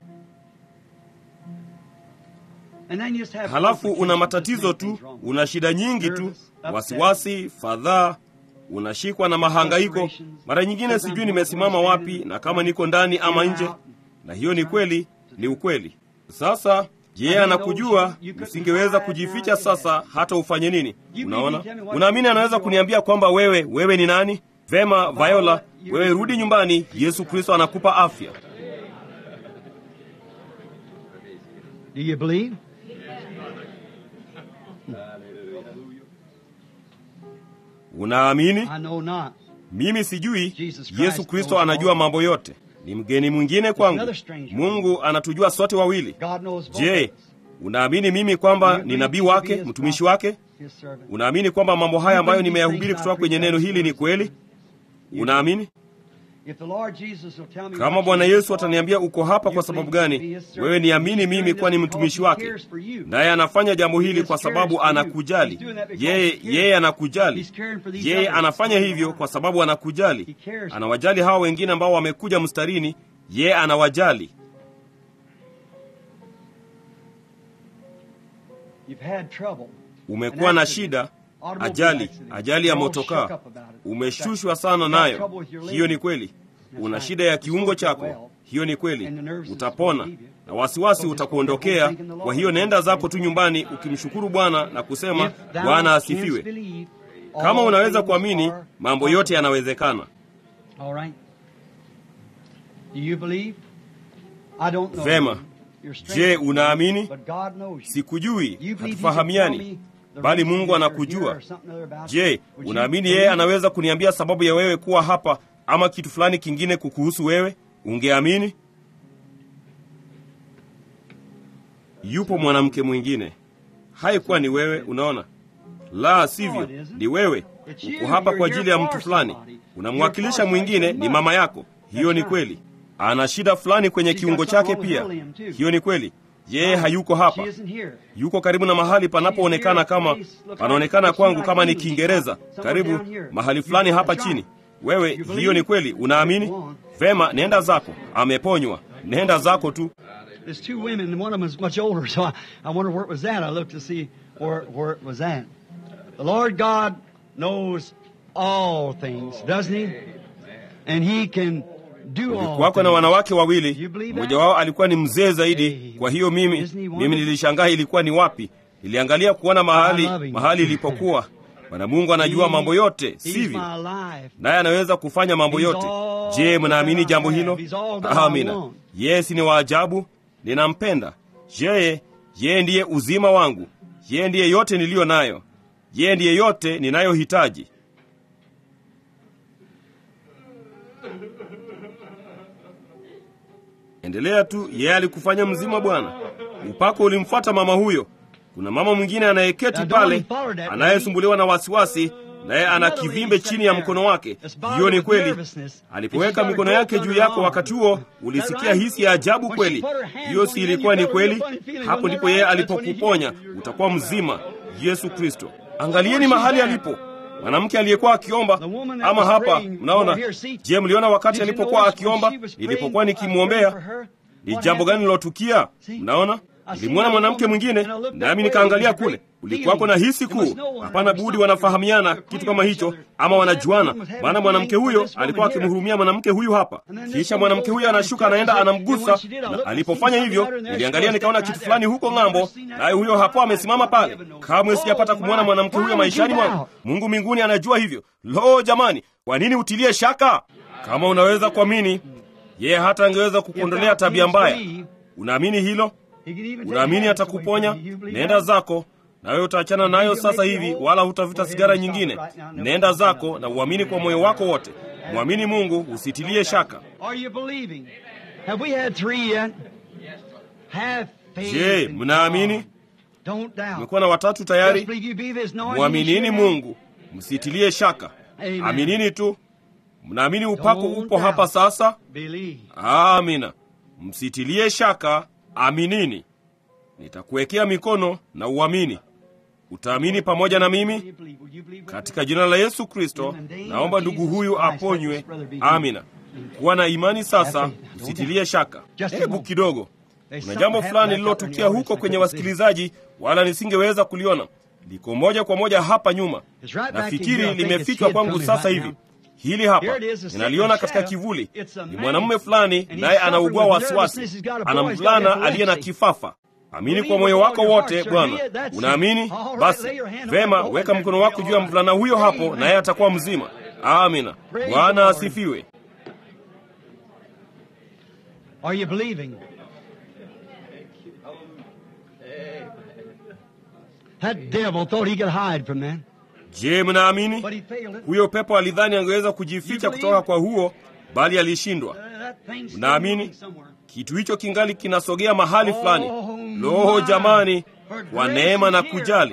Halafu una matatizo tu, una shida nyingi tu, wasiwasi, fadhaa, unashikwa na mahangaiko. Mara nyingine sijui nimesimama wapi na kama niko ndani ama nje, na hiyo ni kweli, ni ukweli. Sasa je, anakujua? Usingeweza kujificha sasa, hata ufanye nini? Unaona, unaamini anaweza kuniambia kwamba wewe wewe ni nani? Vema, Viola, wewe rudi nyumbani. Yesu Kristo anakupa afya. Do you believe? Unaamini? I know not. Mimi sijui. Jesus Christ Yesu Kristo knows anajua all. mambo yote. ni mgeni mwingine kwangu. Mungu anatujua sote wawili. God knows both Je, of us. unaamini mimi kwamba You ni believe nabii me to be wake, his mtumishi prophet, wake? his servant. Unaamini kwamba mambo haya ambayo You believe nimeyahubiri these kutoka things kwenye I neno preach hili ni as kweli? You Unaamini? If the Lord Jesus will tell me Kama what Bwana you Yesu are, ataniambia uko hapa you kwa sababu believe me to gani, be his servant. wewe niamini He's mimi doing kuwa ni this mtumishi because he wake, cares for you. naye anafanya jambo hili He kwa cares sababu for you. anakujali. He's doing that because Yeye he cares. yeye anakujali. He's caring for these Yeye others. anafanya hivyo kwa sababu anakujali. He cares. Anawajali hawa wengine ambao wamekuja mstarini, yeye anawajali. You've had trouble. Umekuwa na shida, ajali, ajali ya motokaa, umeshushwa sana nayo. Hiyo ni kweli. Una shida ya kiungo chako, hiyo ni kweli. Utapona na wasiwasi utakuondokea. Kwa hiyo nenda zako tu nyumbani ukimshukuru Bwana na kusema, Bwana asifiwe. Kama unaweza kuamini, mambo yote yanawezekana. All right. Do you believe? I don't know Vema. you. You're strange Je, to me, unaamini? but God knows you. Sikujui, You believe he can tell hatufahamiani, me the bali reason Mungu you're anakujua. here or something other about Je, you? Would you unaamini believe? yeye anaweza kuniambia sababu ya wewe kuwa hapa ama kitu fulani kingine kukuhusu wewe? Ungeamini? Yupo mwanamke mwingine, haikuwa ni wewe. Unaona, la sivyo, ni wewe. Uko hapa kwa ajili ya mtu fulani, unamwakilisha mwingine, ni mama yako. Hiyo ni kweli. Ana shida fulani kwenye kiungo chake pia. Hiyo ni kweli. Yeye hayuko hapa, She isn't here. yuko karibu na mahali panapoonekana kama panaonekana kwangu kama ni Kiingereza, karibu mahali fulani hapa chini. Wewe, hiyo ni kweli, unaamini? Vema, nenda zako, ameponywa. Nenda zako tu. There's two women, and one of them is much older, so I, I wonder where it was at. I looked to see where, where it was at. The Lord God knows all things, doesn't He? And He can do all Kulikuwako na things. wanawake wawili, mmoja wao alikuwa ni mzee zaidi. Kwa hiyo mimi mimi nilishangaa ilikuwa ni wapi. Niliangalia kuona mahali mahali ilipokuwa. Bwana Mungu anajua mambo yote, He's sivyo? my life. naye anaweza kufanya mambo yote. Je, mnaamini jambo hilo? Amina. Yesi ni wa ajabu, ninampenda. Je, yeye ndiye uzima wangu, yeye ndiye yote niliyo nayo, yeye ndiye yote ninayohitaji. Endelea tu, yeye alikufanya mzima Bwana. Upako ulimfuata mama huyo. Kuna mama mwingine anayeketi pale anayesumbuliwa na wasiwasi, naye ana kivimbe chini ya mkono wake. Hiyo ni kweli. Alipoweka mikono yake juu yako wakati huo, ulisikia hisi ya ajabu kweli. Hiyo si ilikuwa ni kweli? Hapo ndipo yeye alipokuponya, utakuwa mzima. Yesu Kristo. Angalieni mahali alipo mwanamke aliyekuwa akiomba. Ama hapa mnaona, je, mliona wakati alipokuwa akiomba, nilipokuwa nikimwombea, ni jambo gani lilotukia? Mnaona, nilimwona mwanamke mwingine, nami nikaangalia kule, ulikuwako na hisi kuu. Hapana budi wanafahamiana kitu kama hicho, ama wanajuana, maana mwanamke huyo alikuwa akimhurumia mwanamke huyu hapa. Kisha mwanamke huyo anashuka, anaenda, anamgusa, na alipofanya hivyo, niliangalia nikaona kitu fulani huko ng'ambo, naye huyo hapo amesimama pale. Kamwe sijapata kumwona mwanamke huyo maishani mwangu. Mungu mbinguni anajua hivyo. Lo, jamani, kwa nini utilie shaka? Kama unaweza kuamini, yeye hata angeweza kukuondolea tabia mbaya. Unaamini hilo? Unaamini atakuponya? Nenda zako na wewe utaachana nayo sasa hivi, wala hutavuta sigara nyingine. Nenda zako na uamini kwa moyo wako wote. Mwamini Mungu, usitilie shaka. Are you believing? Have we had three yet? Have faith Je, in mnaamini? God. Don't doubt. Tumekuwa na watatu Just tayari. believe you believe His anointing Mwaminini is Mungu, msitilie shaka. Amen. Aminini tu. Mnaamini upako Don't upo hapa doubt. sasa? Believe. Amina. Msitilie shaka, aminini. Nitakuwekea mikono na uamini. Utaamini pamoja na mimi You believe. Will you believe with katika jina la Yesu Kristo. Naomba ndugu huyu aponywe. Amina. Kuwa na imani sasa, msitilie shaka. Hebu kidogo, kuna jambo fulani lililotukia huko kwenye wasikilizaji, wala nisingeweza kuliona. Liko moja kwa moja hapa nyuma, nafikiri limefichwa kwangu sasa hivi. Hili hapa ninaliona katika kivuli, ni mwanamume fulani, naye anaugua wasiwasi, ana mvulana aliye na kifafa. Amini kwa moyo wako wote, Bwana. Unaamini? Basi vema, weka mkono wako juu ya mvulana huyo hapo, naye atakuwa mzima. Amina. Bwana asifiwe. Are you believing? That devil thought he could hide from that, Je, mnaamini? but he failed it. Huyo pepo alidhani angeweza kujificha kutoka kwa huo, bali alishindwa. Mnaamini kitu hicho kingali kinasogea mahali fulani? Loho jamani, kwa neema na kujali.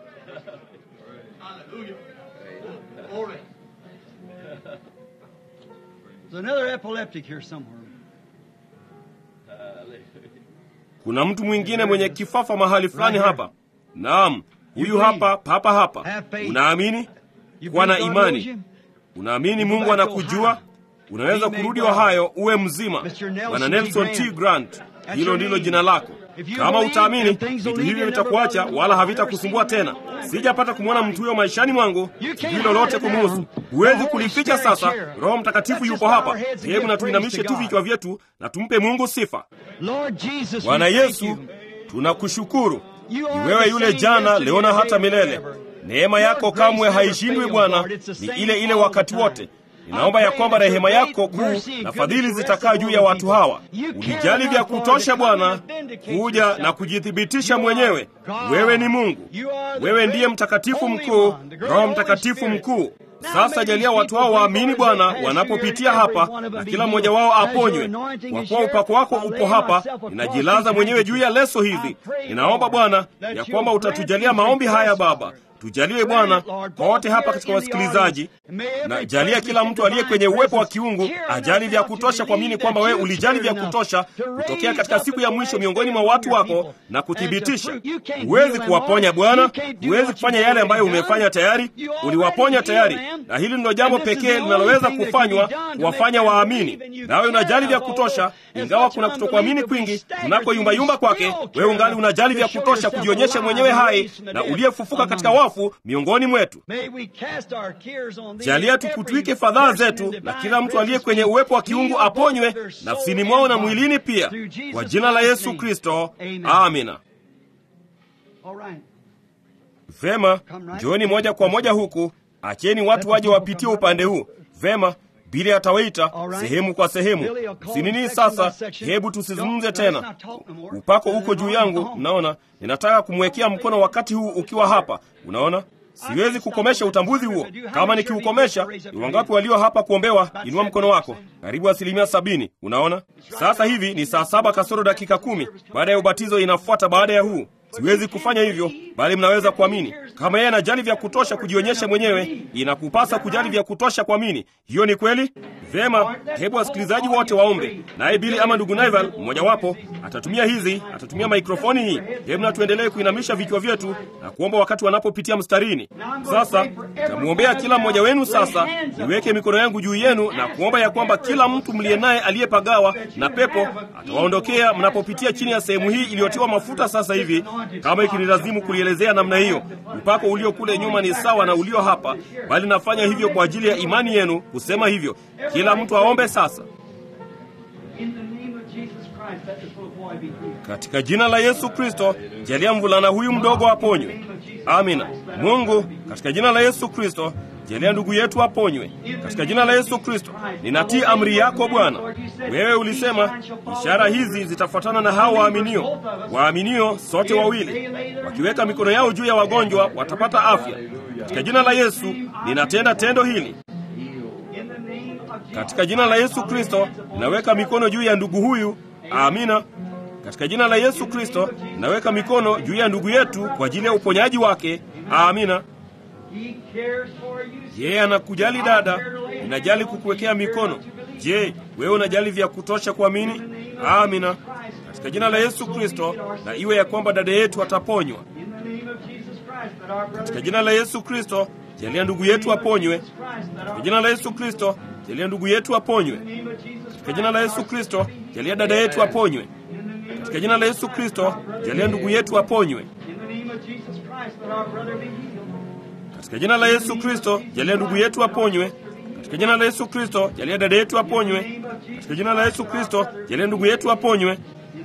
Kuna mtu mwingine mwenye kifafa mahali fulani hapa. Naam, huyu hapa papa hapa. Unaamini? Kuwa na imani. Unaamini Mungu anakujua? Unaweza kurudi Ohio uwe mzima. Bwana Nelson T. Grant, hilo ndilo jina lako. Kama utaamini, vitu hivyo vitakuacha wala havitakusumbua tena. Sijapata kumwona mtu huyo maishani mwangu, sijui lolote kumuhusu. Huwezi kulificha sasa. Roho Mtakatifu yupo hapa. Hebu na tuinamishe tu vichwa vyetu na tumpe Mungu sifa. Bwana Yesu, tunakushukuru. Ni wewe yule jana, leo na hata milele. Neema yako kamwe haishindwi Bwana, ni ile ile wakati wote. Ninaomba ya kwamba rehema yako kuu na fadhili zitakaa juu ya watu hawa. Ulijali vya kutosha Bwana kuja na kujithibitisha mwenyewe. Wewe ni Mungu, wewe ndiye mtakatifu mkuu, Roho Mtakatifu mkuu. Sasa jalia watu hao waamini Bwana wanapopitia hapa, na kila mmoja wao aponywe. Kwa kuwa upako wako upo hapa, ninajilaza mwenyewe juu ya leso hizi. Ninaomba Bwana ya kwamba utatujalia maombi haya Baba. Tujaliwe Bwana kwa wote hapa katika wasikilizaji, na jalia kila mtu aliye kwenye uwepo wa kiungu ajali vya kutosha kuamini kwamba wewe ulijali vya kutosha kutokea katika siku ya mwisho miongoni mwa watu wako na kuthibitisha. Huwezi kuwaponya Bwana, huwezi kufanya yale ambayo umefanya tayari. Uliwaponya tayari, na hili ndilo jambo pekee linaloweza kufanywa kuwafanya waamini. Nawe unajali vya kutosha, ingawa kuna kutokuamini kwingi unakoyumbayumba kwake, wewe ungali unajali vya kutosha kujionyesha mwenyewe hai na uliyefufuka katika wafu miongoni mwetu. Jalia tukutwike fadhaa zetu, na kila mtu aliye kwenye uwepo wa kiungu aponywe nafsini mwao na mwilini pia, kwa jina la Yesu Kristo, amina. Vema, njooni moja kwa moja huku, acheni watu waje wapitie upande huu. Vema, Bili atawaita sehemu kwa sehemu. Sinini sasa, hebu tusizungumze tena. Upako uko juu yangu, mnaona. Ninataka kumwekea mkono wakati huu ukiwa hapa, unaona. Siwezi kukomesha utambuzi huo. Kama nikiukomesha, ni wangapi walio hapa kuombewa? Inua mkono wako. Karibu asilimia sabini. Unaona, sasa hivi ni saa saba kasoro dakika kumi. Baada ya ubatizo inafuata baada ya huu Siwezi kufanya hivyo, bali mnaweza kuamini. Kama yeye anajali vya kutosha kujionyesha mwenyewe, inakupasa kujali vya kutosha kuamini. Hiyo ni kweli. Vyema, hebu wasikilizaji wote waombe, naye Bili ama ndugu Naival mmojawapo atatumia hizi, atatumia maikrofoni hii. Hebu na tuendelee kuinamisha vichwa vyetu na kuomba wakati wanapopitia mstarini. Sasa tamwombea kila mmoja wenu. Sasa niweke mikono yangu juu yenu na kuomba ya kwamba kila mtu mliye naye aliyepagawa na pepo atawaondokea mnapopitia chini ya sehemu hii iliyotiwa mafuta sasa hivi kama ikinilazimu kulielezea namna hiyo. Upako ulio kule nyuma ni sawa na ulio hapa, bali nafanya hivyo kwa ajili ya imani yenu kusema hivyo. Kila mtu aombe sasa. Katika jina la Yesu Kristo, jalia mvulana huyu mdogo aponywe. Amina. Mungu, katika jina la Yesu Kristo, jalia ndugu yetu aponywe katika jina la Yesu Kristo. Ninatii amri yako Bwana. Wewe ulisema ishara hizi zitafuatana na hao waaminio. Waaminio sote wawili wakiweka mikono yao juu ya wagonjwa watapata afya. Katika jina la Yesu ninatenda tendo hili. Katika jina la Yesu Kristo ninaweka mikono juu ya ndugu huyu. Amina. Katika jina la Yesu Kristo ninaweka mikono juu ya ndugu yetu kwa ajili ya uponyaji wake. Amina. Yeye anakujali dada, ninajali kukuwekea mikono. Je, wewe unajali vya kutosha kuamini? Amina. Katika jina la Yesu Kristo, na iwe ya kwamba dada yetu ataponywa. Katika jina la Yesu Kristo, jalia ndugu yetu aponywe. Katika jina la Yesu Kristo, jalia ndugu yetu aponywe. Katika jina la Yesu Kristo, jalia dada yetu aponywe. Katika jina la Yesu Kristo, jalia ndugu yetu aponywe. Katika jina la Yesu Kristo, jalia ndugu yetu aponywe. Katika jina la Yesu Kristo, jalia dada yetu aponywe. Katika jina la Yesu Kristo, jalia ndugu yetu aponywe.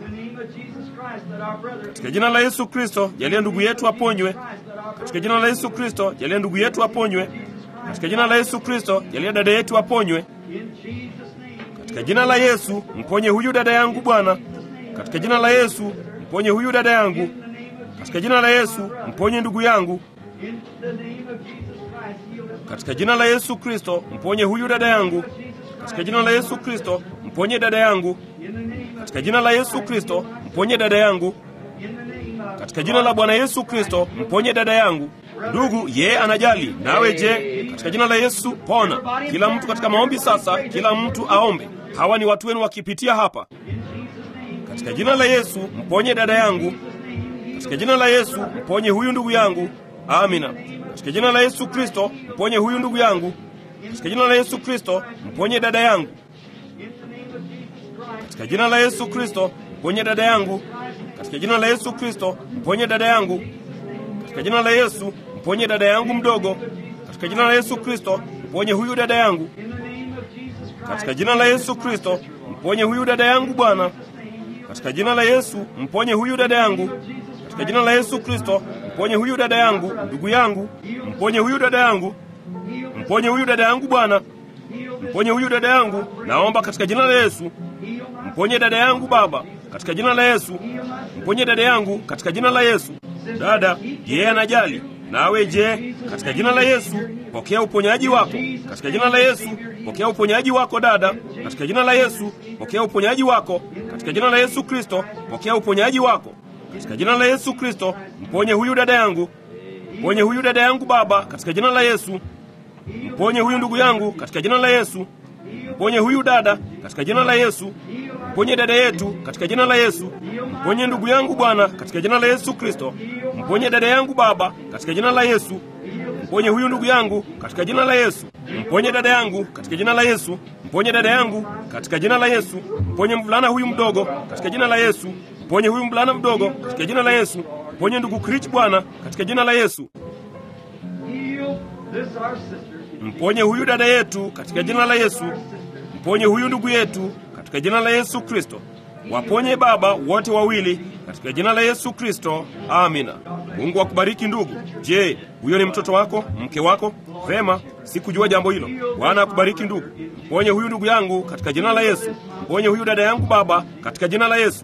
Katika jina la Yesu Kristo, jalia ndugu yetu aponywe. Katika jina la Yesu Kristo, jalia ndugu yetu aponywe. Katika jina la Yesu Kristo, jalia dada yetu aponywe. Katika jina la Yesu, mponye huyu dada yangu Bwana. Katika jina la Yesu, mponye huyu dada yangu. Katika jina la Yesu, mponye ndugu yangu. Katika jina la Yesu Kristo, mponye huyu dada yangu. katika jina la Yesu Kristo mponye dada yangu, katika jina la Yesu Kristo mponye dada yangu, katika jina la Bwana Yesu Kristo mponye dada yangu. Ndugu, yeye anajali nawe. Je, katika jina la Yesu pona kila mtu katika maombi. Sasa kila mtu aombe. Hawa ni watu wenu wakipitia hapa. Katika jina la Yesu mponye dada yangu, katika jina la Yesu mponye huyu ndugu yangu. Amina. Katika jina la Yesu Kristo mponye huyu ndugu yangu, katika jina la Yesu Kristo mponye dada yangu, katika jina la Yesu Kristo mponye dada yangu, katika jina la Yesu Kristo mponye dada yangu, katika jina la Yesu mponye dada yangu mdogo, katika jina la Yesu Kristo mponye huyu dada yangu, katika jina la Yesu Kristo mponye huyu dada yangu Bwana, katika jina la Yesu mponye huyu dada yangu, katika jina la Yesu Kristo mponye huyu dada yangu, ndugu yangu, mponye huyu dada yangu, mponye huyu dada yangu Bwana, mponye huyu dada yangu, naomba katika jina la Yesu. Mponye dada yangu Baba, katika jina la Yesu. Mponye dada yangu katika jina la Yesu. Dada, yeye anajali nawe. Je, katika jina la Yesu pokea uponyaji wako, katika jina la Yesu pokea uponyaji wako dada, katika jina la Yesu pokea uponyaji wako, katika jina la Yesu Kristo pokea uponyaji wako, katika jina la Yesu Kristo. Mponye huyu dada yangu, mponye huyu dada yangu Baba, katika jina la Yesu. Mponye huyu ndugu yangu katika jina la Yesu. Mponye huyu dada katika jina la Yesu. Mponye dada yetu katika jina la Yesu. Mponye ndugu yangu Bwana katika jina la Yesu Kristo. Mponye dada yangu Baba katika jina la Yesu. Mponye huyu ndugu yangu katika jina la Yesu. Mponye dada yangu katika jina la Yesu. Mponye dada yangu katika jina la Yesu. Mponye mvulana huyu mdogo katika jina la Yesu. Mponye huyu mvulana mdogo katika jina la Yesu. Mponye ndugu Krich Bwana katika jina la Yesu. Mponye huyu dada yetu katika jina la Yesu. Mponye huyu ndugu yetu katika jina la Yesu Kristo. Waponye Baba wote wawili katika jina la Yesu Kristo. Amina. Mungu akubariki ndugu. Je, huyo ni mtoto wako, mke wako? Vema, sikujua jambo hilo. Bwana akubariki ndugu. Mponye huyu ndugu yangu katika jina la Yesu. Mponye huyu dada yangu Baba katika jina la Yesu.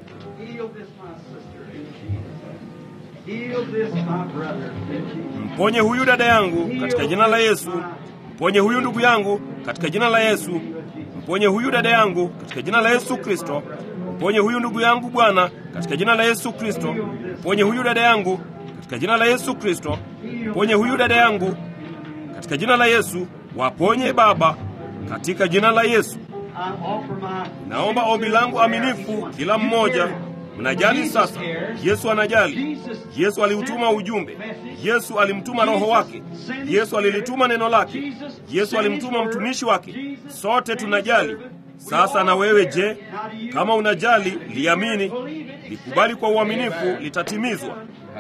Mponye huyu dada yangu katika jina la Yesu. Mponye huyu ndugu yangu katika jina la Yesu. Mponye huyu dada yangu katika jina la Yesu Kristo. Mponye huyu ndugu yangu Bwana katika jina la Yesu Kristo. Mponye huyu dada yangu katika jina la Yesu Kristo. Mponye huyu dada yangu katika jina la Yesu. Waponye Baba katika jina la Yesu. Naomba ombi langu aminifu, kila mmoja mnajali sasa. Yesu anajali. Yesu aliutuma ujumbe. Yesu alimtuma Roho wake. Yesu alilituma neno lake. Yesu alimtuma mtumishi wake. Sote tunajali. Sasa na wewe je? Kama unajali, liamini, likubali kwa uaminifu, litatimizwa.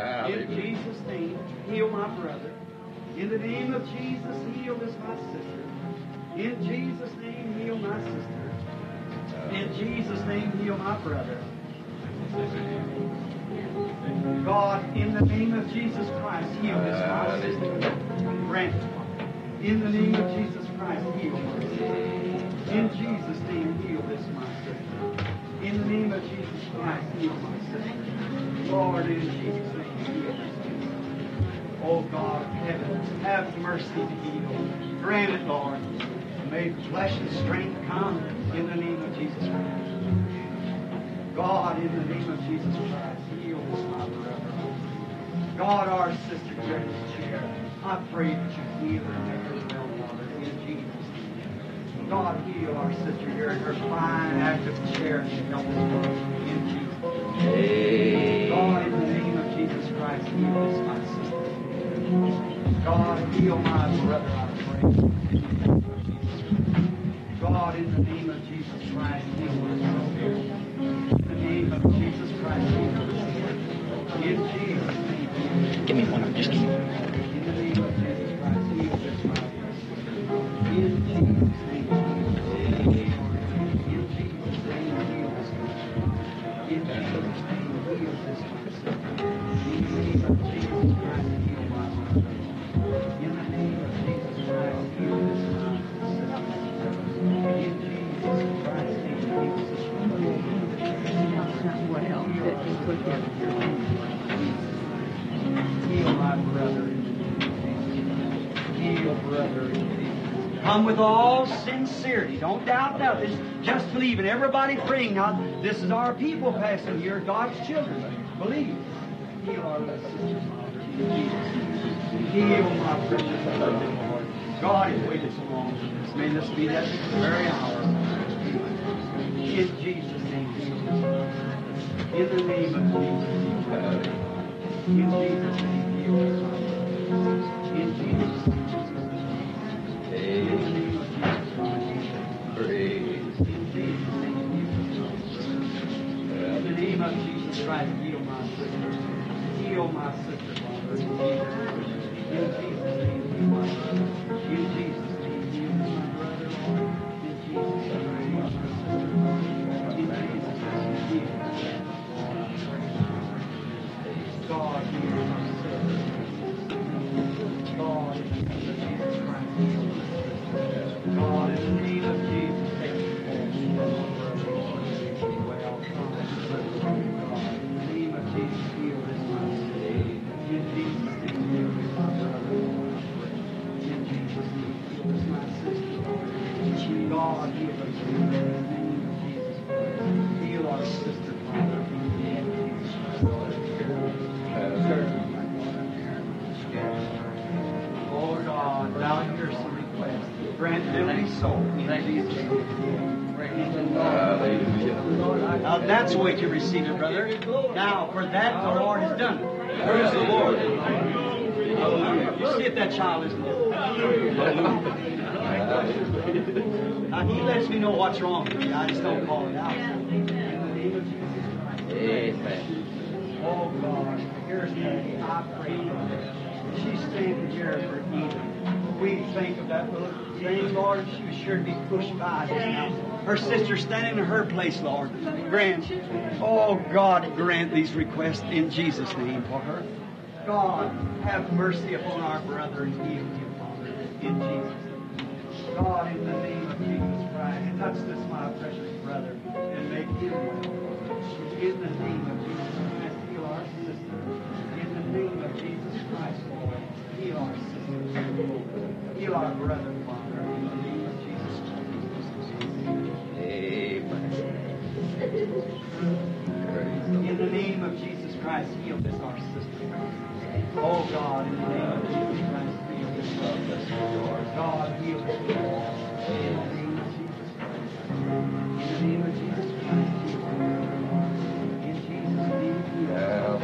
God, in the name of Jesus Christ, heal this my sister. Grant, in the name of Jesus Christ, heal my sister. In Jesus' name, heal this my sister. In the name of Jesus Christ, heal my sister. Lord, in Jesus' name, heal this sister. Oh God of heaven, have mercy to heal. Grant it, Lord. May flesh and strength come in the name of Jesus Christ. God, in the name of Jesus Christ, heal this my brother. God, our sister here in this chair, I pray that you heal her and make her well, Father, in Jesus' name. God, heal our sister here in her fine, active chair and help us, Lord, in Jesus' name. God, in the name of Jesus Christ, heal this my sister. God, heal my brother, I pray. God, in the name of Jesus Christ, heal my sister. In the name of Jesus Christ, heal my sister. In Jesus' name. Give me one. Just give me one. In the name of Jesus Christ, heal this my sister. In Jesus' name. In Jesus' name, heal this my sister. In Jesus' name, heal this my sister. In the name of Jesus Christ, heal my brother. In the name of Jesus Christ, heal this my sister. In Jesus Christ's name, heal this my Heal my brother in Jesus' name. Heal brother in Jesus' name. Come with all sincerity. Don't doubt nothing. Just believe in everybody praying. Now, this is our people passing here, God's children. Believe. Heal our sisters. Heal my precious beloved Lord. God has waited so long for this. May this be that very hour. In Jesus' name. In the name of Jesus. In Jesus' name. heal us. In Jesus' name. In the name of Jesus Christ. Praise. In Jesus' name. In the name of Jesus Christ, heal my sister. Heal my sister, Father. In Jesus' name, heal my brother. In Jesus' name, heal my brother, Lord. In Jesus' name, heal my sister. In Jesus' name, heal. God, heal my sister. God, in the name of Jesus Christ, heal my sister. God, in the name of Jesus, take control. Well, God, in the name of Jesus, heal this my sister. In Jesus' name, heal this my brother. In Jesus' name, heal this my sister. God, heal us. In the name of Jesus. Heal our sister, Father. In the name of Jesus Oh God, thou hear some requests. Grant them be so. In Jesus' name. Hallelujah. Now that's the way to receive it, brother. Now, for that the Lord has done it. Where's the Lord? Hallelujah. You see if that child isn't there. Now, he lets me know what's wrong with me. I just don't call it out. In the name of Jesus Christ. Amen. Oh God, here's Peggy. I pray for her. She's standing here for Eden. We think of that little thing, Lord. She was sure to be pushed by just now. Her sister standing in her place, Lord. Grant, oh God, grant these requests in Jesus' name for her. God, have mercy upon our brother and heal him, Father, in Jesus' name. God, in the name of Jesus Christ, touch this my precious brother and make him well. In the name of Jesus Christ, heal our sister. In the name of Jesus Christ, Lord, heal our sister. Heal our brother, Father. In the name of Jesus Christ. Amen. In the name of Jesus Christ, heal this our sister. Oh God, in the name of Jesus Christ, heal this our sister. Lord. God, heal this. In the name of Jesus Christ. In the name of Jesus Christ, heal her. In Jesus' name, heal her.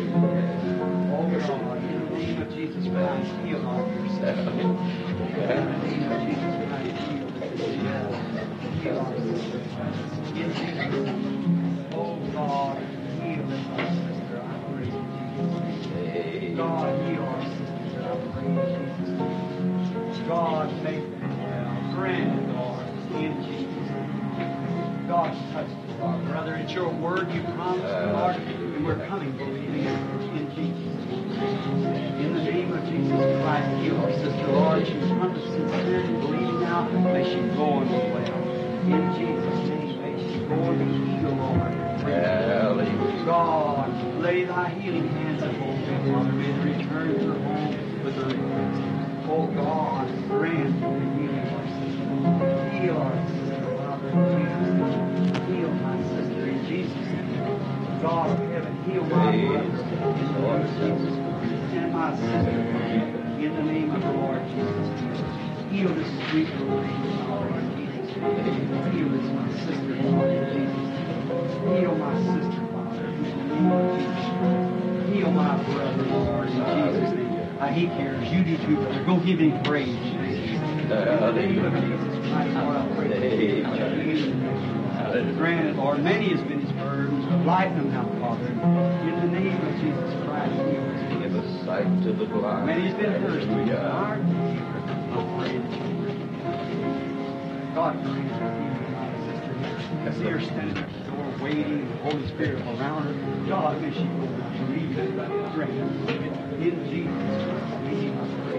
Oh God, in the name of Jesus Christ, heal our dear sister. In the name of Jesus Christ, heal this. Heal our sister. In Jesus' name. Oh God, heal this our sister. I pray in Jesus' name. God, heal our sister. I pray in Jesus' name. God, make them well. Grant it, Lord, in Jesus' name. God, touch us, our brother. It's your word you promised, Lord, and we're coming believing it in Jesus' name. In the name of Jesus Christ, heal our sister, Lord. She's come to sincerity and believing now. May she go and be well. In Jesus' name, may she go and be healed, Lord. Hallelujah. God, lay thy healing hands upon them, Father. May they return to her home with her request. Oh God, grant the healing of our sister. Heal our sister, Father, in Jesus' name. Heal my sister in Jesus' name. God of heaven, heal my brother in the name of Jesus Christ. And my sister, Father, in the name of the Lord Jesus Christ. Heal this sweet little baby, Father, in Jesus' name. Heal this my sister, Father, in Jesus' name. Heal my sister, Father, in the name of Jesus Christ. Heal my brother, Lord, in Jesus' name. Uh, he cares. You do too, brother. Go give him praise. In the name of Jesus Christ, Lord, I pray that you touch him. Grant it, Lord. Many has been his burdens. Lighten them now, Father. In the name of Jesus Christ, heal us. Give us sight to the blind. Many has been thirsty. Hallelujah. Lord, I pray that you God, grant her healing, my sister. I see her standing at the door waiting, the Holy Spirit around her. God, may she go and believe it. Grant her. In Jesus Christ's name, I pray.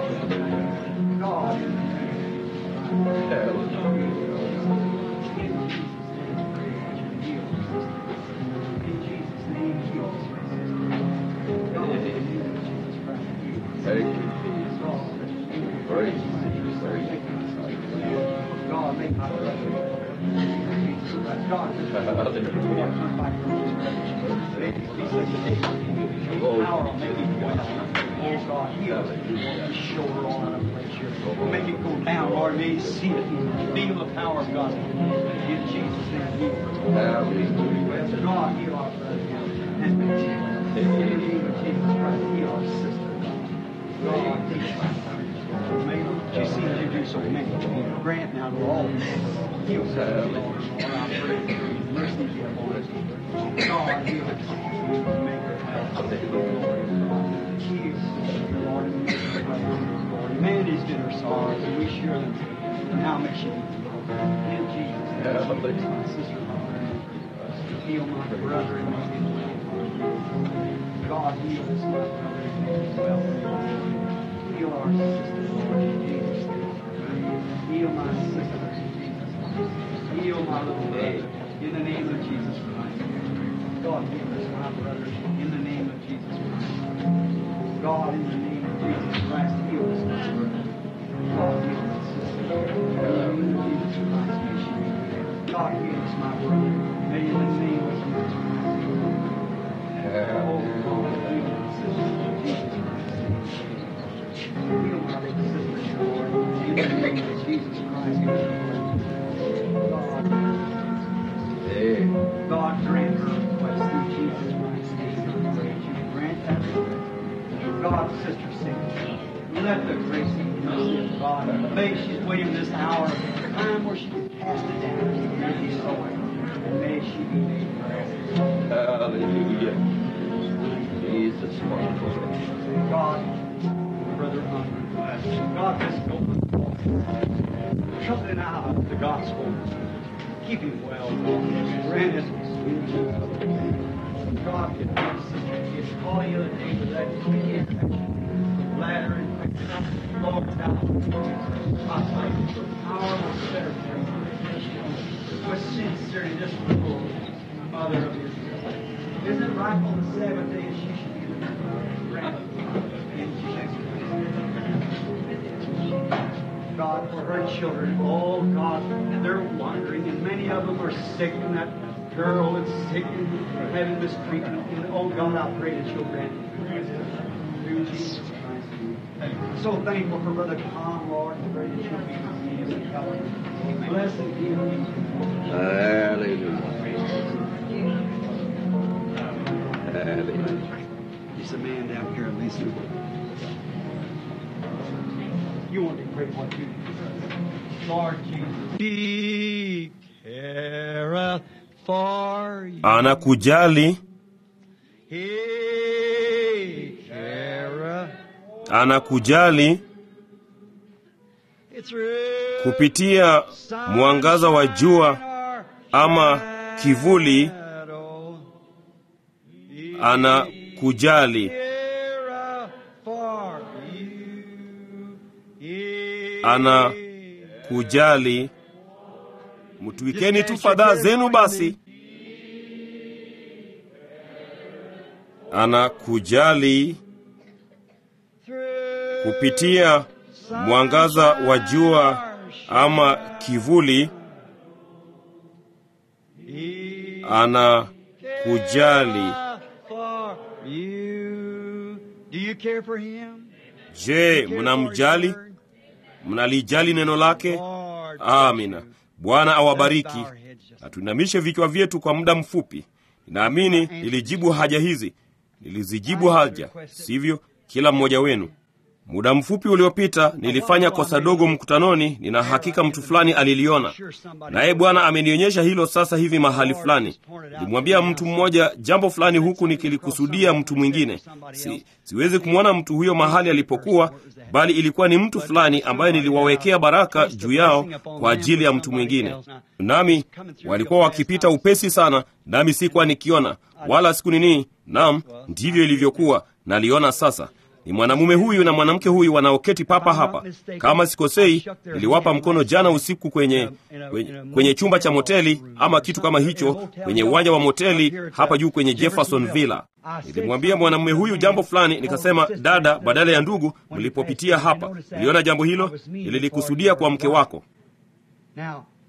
God, in the name of Jesus Christ. In Jesus' name, I pray that you heal her, sister. In Jesus' name, heal her, sister. God, in the name of Jesus Christ, heal her. Thank you, Jesus. God, Praise you, praise you. God, just turn back from his presence. May it be such a day. Your power will make it well. Oh God, heal his shoulder all out of place here. Make it go down, Lord. May you see it and feel the power of God. In Jesus' name, heal. God, heal our brother. And may Jesus, in the name of Jesus Christ, heal our sister. God, teach my May she seem to do so many. Grant now to all heal sister, Lord. Lord, I pray. Mercy be upon us. God, heal us. Make her health. Heal sister, Lord. and make her well. Lord, man is in her sorrows, and we share them. Now may she be healed. In Jesus' name, bless my sister. Heal my brother and my God, heal us, my brother, and make us well. Heal our sister, Lord, in Jesus' name. Heal my sister, in Jesus' name. Heal my little baby, in the name of Jesus Christ. God, heal us, my brother, in the name of Jesus Christ. God, in the name of Jesus Christ, heal us, my brother. God, heal my sister, in the name of Jesus Christ, may she be healed. God, heal us, my brother, may in the name of Jesus Christ. Oh, God, heal my sister, in Jesus Christ. Heal my little sister, Lord, in the name of Jesus Christ. God, God, grant her request in Jesus Christ's name. I pray that you grant that request. God, Sister Cindy, let the grace and mercy of God, may she's waiting this hour, time where she can cast it down and be so and may she be made well. Hallelujah. Jesus, God, Brother Hunter, God, this open something out of the gospel. Keep him well, Lord. Grant it in Jesus' name. God, get my sister. It's calling the other day with that kidney infection, bladder infection. Lord, now, I thank you for power of better With sincerity, this little mother of yours. Isn't it right on the seventh day that she should be granted in Jesus' God, for her children, oh God, they're wandering, and many of them are sick, and that girl is sick and having this treatment. And oh God, I pray that you'll grant it through Jesus Christ. So thankful for Brother Tom, Lord, and pray that you'll be with him and help him. Bless and heal him. Hallelujah. Hallelujah. He's a man down here in Lisa. You want to pray what you Lord Jesus. He careth for you. anakujali He careth. anakujali It's through kupitia mwangaza wa jua ama kivuli shadow. He anakujali careth for you. He anakujali mtwikeni tu fadhaa zenu basi anakujali through kupitia mwangaza wa jua ama kivuli He anakujali careth for you. Do you care for him? je mnamjali mnalijali neno lake Lord, amina bwana awabariki Lift our heads just- na tuinamishe vichwa vyetu kwa muda mfupi ninaamini nilijibu haja hizi nilizijibu haja sivyo kila mmoja wenu muda mfupi uliopita nilifanya kosa dogo mkutanoni nina hakika mtu fulani aliliona naye bwana amenionyesha hilo sasa hivi mahali fulani nilimwambia mtu mmoja jambo fulani huku nikilikusudia mtu mwingine si, siwezi kumwona mtu huyo mahali alipokuwa bali ilikuwa ni mtu fulani ambaye niliwawekea baraka juu yao kwa ajili ya mtu mwingine nami walikuwa wakipita upesi sana nami sikuwa nikiona wala siku nini nam ndivyo ilivyokuwa naliona sasa ni mwanamume huyu na mwanamke huyu wanaoketi papa hapa kama sikosei niliwapa mkono jana usiku kwenye, kwenye, kwenye chumba cha moteli ama kitu kama hicho kwenye uwanja wa moteli hapa juu kwenye jefferson villa nilimwambia mwanamume huyu jambo fulani nikasema dada badala ya ndugu mlipopitia hapa niliona jambo hilo nililikusudia kwa mke wako Now,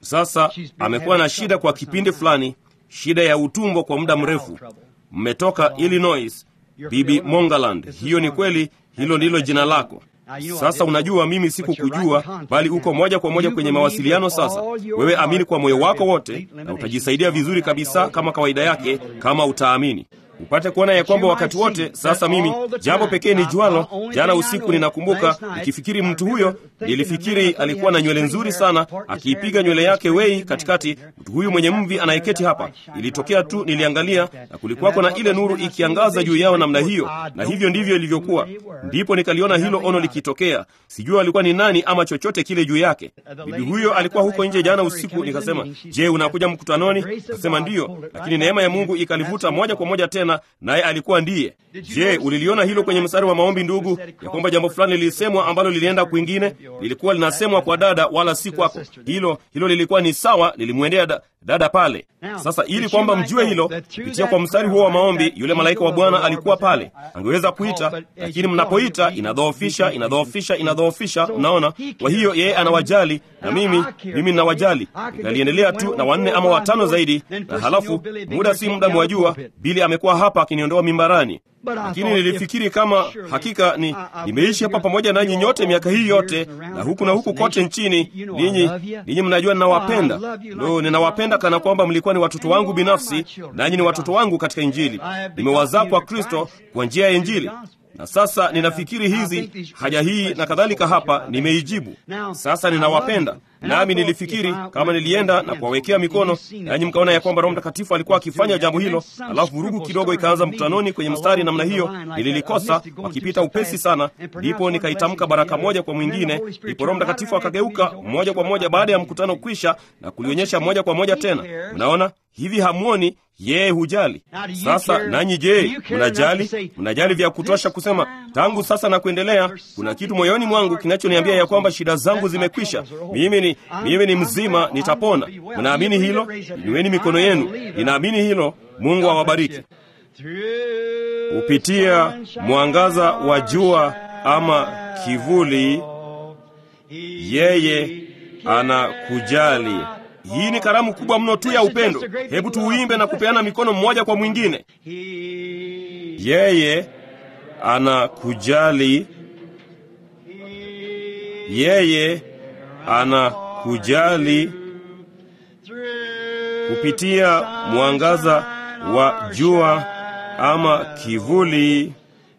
Sasa amekuwa na shida kwa kipindi fulani, shida ya utumbo kwa muda mrefu. Mmetoka Illinois, Bibi Mongaland. Hiyo ni kweli, hilo ndilo jina lako. Sasa unajua, mimi sikukujua, bali uko moja kwa moja kwenye mawasiliano. Sasa wewe amini kwa moyo wako wote, na utajisaidia vizuri kabisa kama kawaida yake, kama utaamini upate kuona ya kwamba wakati wote. Sasa mimi jambo pekee ni jualo, jana usiku ninakumbuka nikifikiri mtu huyo, nilifikiri alikuwa na nywele nzuri sana, akiipiga nywele yake wei katikati. Mtu huyu mwenye mvi anayeketi hapa, ilitokea tu, niliangalia na kulikuwako na ile nuru ikiangaza juu yao namna hiyo, na hivyo ndivyo ilivyokuwa. Ndipo nikaliona hilo ono likitokea. Sijui alikuwa ni nani ama chochote kile juu yake. Bibi huyo alikuwa huko nje jana usiku, nikasema, je, unakuja mkutanoni? Akasema ndiyo, lakini neema ya Mungu ikalivuta moja kwa moja tena naye alikuwa ndiye. Je, uliliona hilo kwenye mstari wa maombi, ndugu, ya kwamba jambo fulani lilisemwa ambalo lilienda kwingine, lilikuwa linasemwa kwa dada, wala si kwako. Hilo hilo lilikuwa ni sawa, lilimwendea da, dada pale. Sasa ili kwamba mjue hilo, kupitia kwa mstari huo wa maombi, yule malaika wa Bwana alikuwa pale, angeweza kuita, lakini mnapoita inadhoofisha, inadhoofisha, inadhoofisha. Mnaona? Kwa hiyo yeye anawajali na mimi mimi ninawajali. Nikaliendelea tu na wanne ama watano zaidi, na halafu muda si muda, mwajua, Bili amekuwa hapa akiniondoa mimbarani lakini nilifikiri kama hakika ni nimeishi hapa pamoja nanyi nyote miaka hii yote na huku na huku kote nchini. Ninyi ninyi mnajua ninawapenda, lo, ninawapenda kana kwamba mlikuwa ni watoto wangu binafsi, nanyi ni watoto wangu katika Injili. Nimewazaa kwa Kristo kwa njia ya Injili na sasa ninafikiri hizi haja hii na kadhalika hapa nimeijibu. Sasa ninawapenda nami nilifikiri kama nilienda na kuwawekea mikono nanyi mkaona ya kwamba Roho Mtakatifu alikuwa akifanya jambo hilo, alafu vurugu kidogo ikaanza mkutanoni kwenye mstari namna hiyo, nililikosa wakipita upesi sana, ndipo nikaitamka baraka moja kwa mwingine, ndipo Roho Mtakatifu akageuka moja kwa moja baada ya mkutano kwisha na kulionyesha moja kwa moja tena. Mnaona hivi, hamwoni yeye hujali. Sasa nanyi je, mnajali? Mnajali vya kutosha kusema tangu sasa na kuendelea, kuna kitu moyoni mwangu kinachoniambia ya kwamba shida zangu zimekwisha, mimi ni, mimi ni mzima, nitapona. Mnaamini hilo? Inueni mikono yenu. Ninaamini hilo. Mungu awabariki. Kupitia mwangaza wa jua ama kivuli, yeye anakujali. Hii ni karamu kubwa mno tu ya upendo. Hebu tuuimbe na kupeana mikono mmoja kwa mwingine. Yeye anakujali, yeye anakujali kupitia mwangaza wa jua ama kivuli,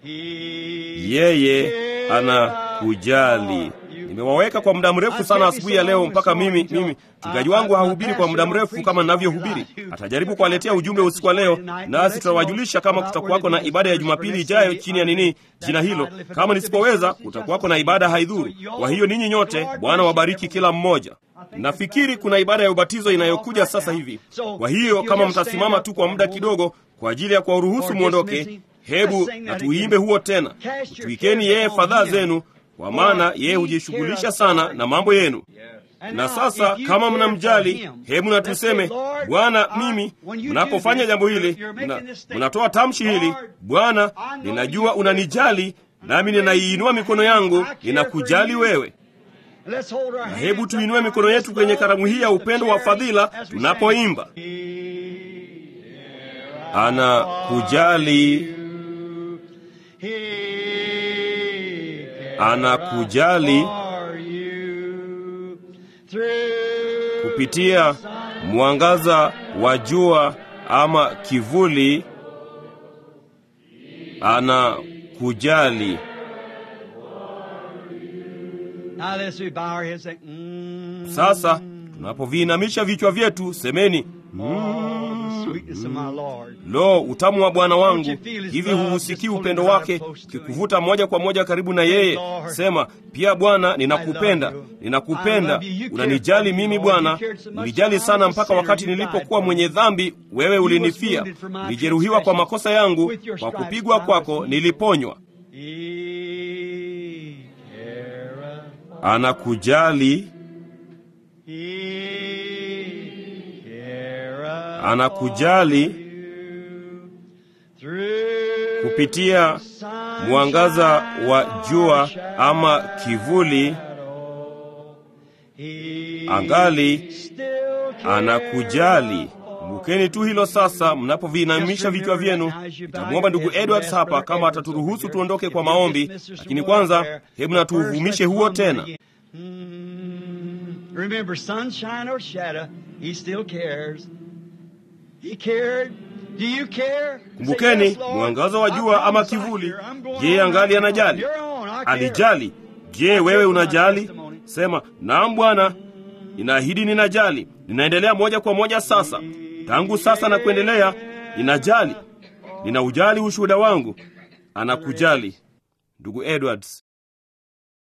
yeye anakujali. Nimewaweka kwa muda mrefu sana asubuhi ya leo, mpaka mimi mimi mchungaji wangu hahubiri kwa muda mrefu kama ninavyohubiri. Atajaribu kuwaletea ujumbe usiku wa leo, nasi tutawajulisha kama kutakuwako na ibada ya Jumapili ijayo chini ya nini jina hilo. Kama nisipoweza, kutakuwako na ibada haidhuru. Kwa hiyo ninyi nyote, Bwana wabariki kila mmoja. Nafikiri kuna ibada ya ubatizo inayokuja sasa hivi. Kwa hiyo kama mtasimama tu kwa muda kidogo kwa ajili ya kuwaruhusu mwondoke, hebu na tuimbe huo tena. Tuikeni yeye fadhaa zenu kwa maana yeye hujishughulisha sana na mambo yenu. Na sasa kama mnamjali, hebu na tuseme, Bwana, mimi mnapofanya jambo hili, mnatoa tamshi hili, Bwana, ninajua unanijali, nami ninaiinua mikono yangu, ninakujali wewe. Na hebu tuinue mikono yetu kwenye karamu hii ya upendo wa fadhila tunapoimba, anakujali anakujali kupitia mwangaza wa jua ama kivuli, anakujali. Sasa tunapoviinamisha vichwa vyetu, semeni Lo, utamu wa Bwana wangu! Hivi huusikii upendo wake ukikuvuta moja kwa moja karibu na yeye? Sema pia, Bwana, ninakupenda, ninakupenda, unanijali mimi Bwana. Ulijali sana mpaka wakati nilipokuwa mwenye dhambi, wewe ulinifia. Nilijeruhiwa kwa makosa yangu, kwa kupigwa kwako niliponywa. Anakujali, anakujali kupitia mwangaza wa jua ama kivuli, angali Anakujali. Kumbukeni tu hilo sasa, mnapoviinamisha vichwa vyenu. Nitamwomba ndugu Edwards hapa kama ataturuhusu tuondoke kwa maombi, lakini kwanza, hebu na tuuvumishe huo tena. Remember, sunshine or shadow, he still cares. He cared. Do you care? Kumbukeni, Say, yes, Lord. mwangaza wa I jua ama promise I kivuli, care. I'm going je, on angali now. anajali? You're on. I care. Alijali. Je, wewe unajali? Sema, naam Bwana, ninaahidi ninajali. Ninaendelea moja kwa moja sasa, tangu sasa na kuendelea, ninajali. Ninaujali ushuhuda wangu. Anakujali, ndugu Edwards.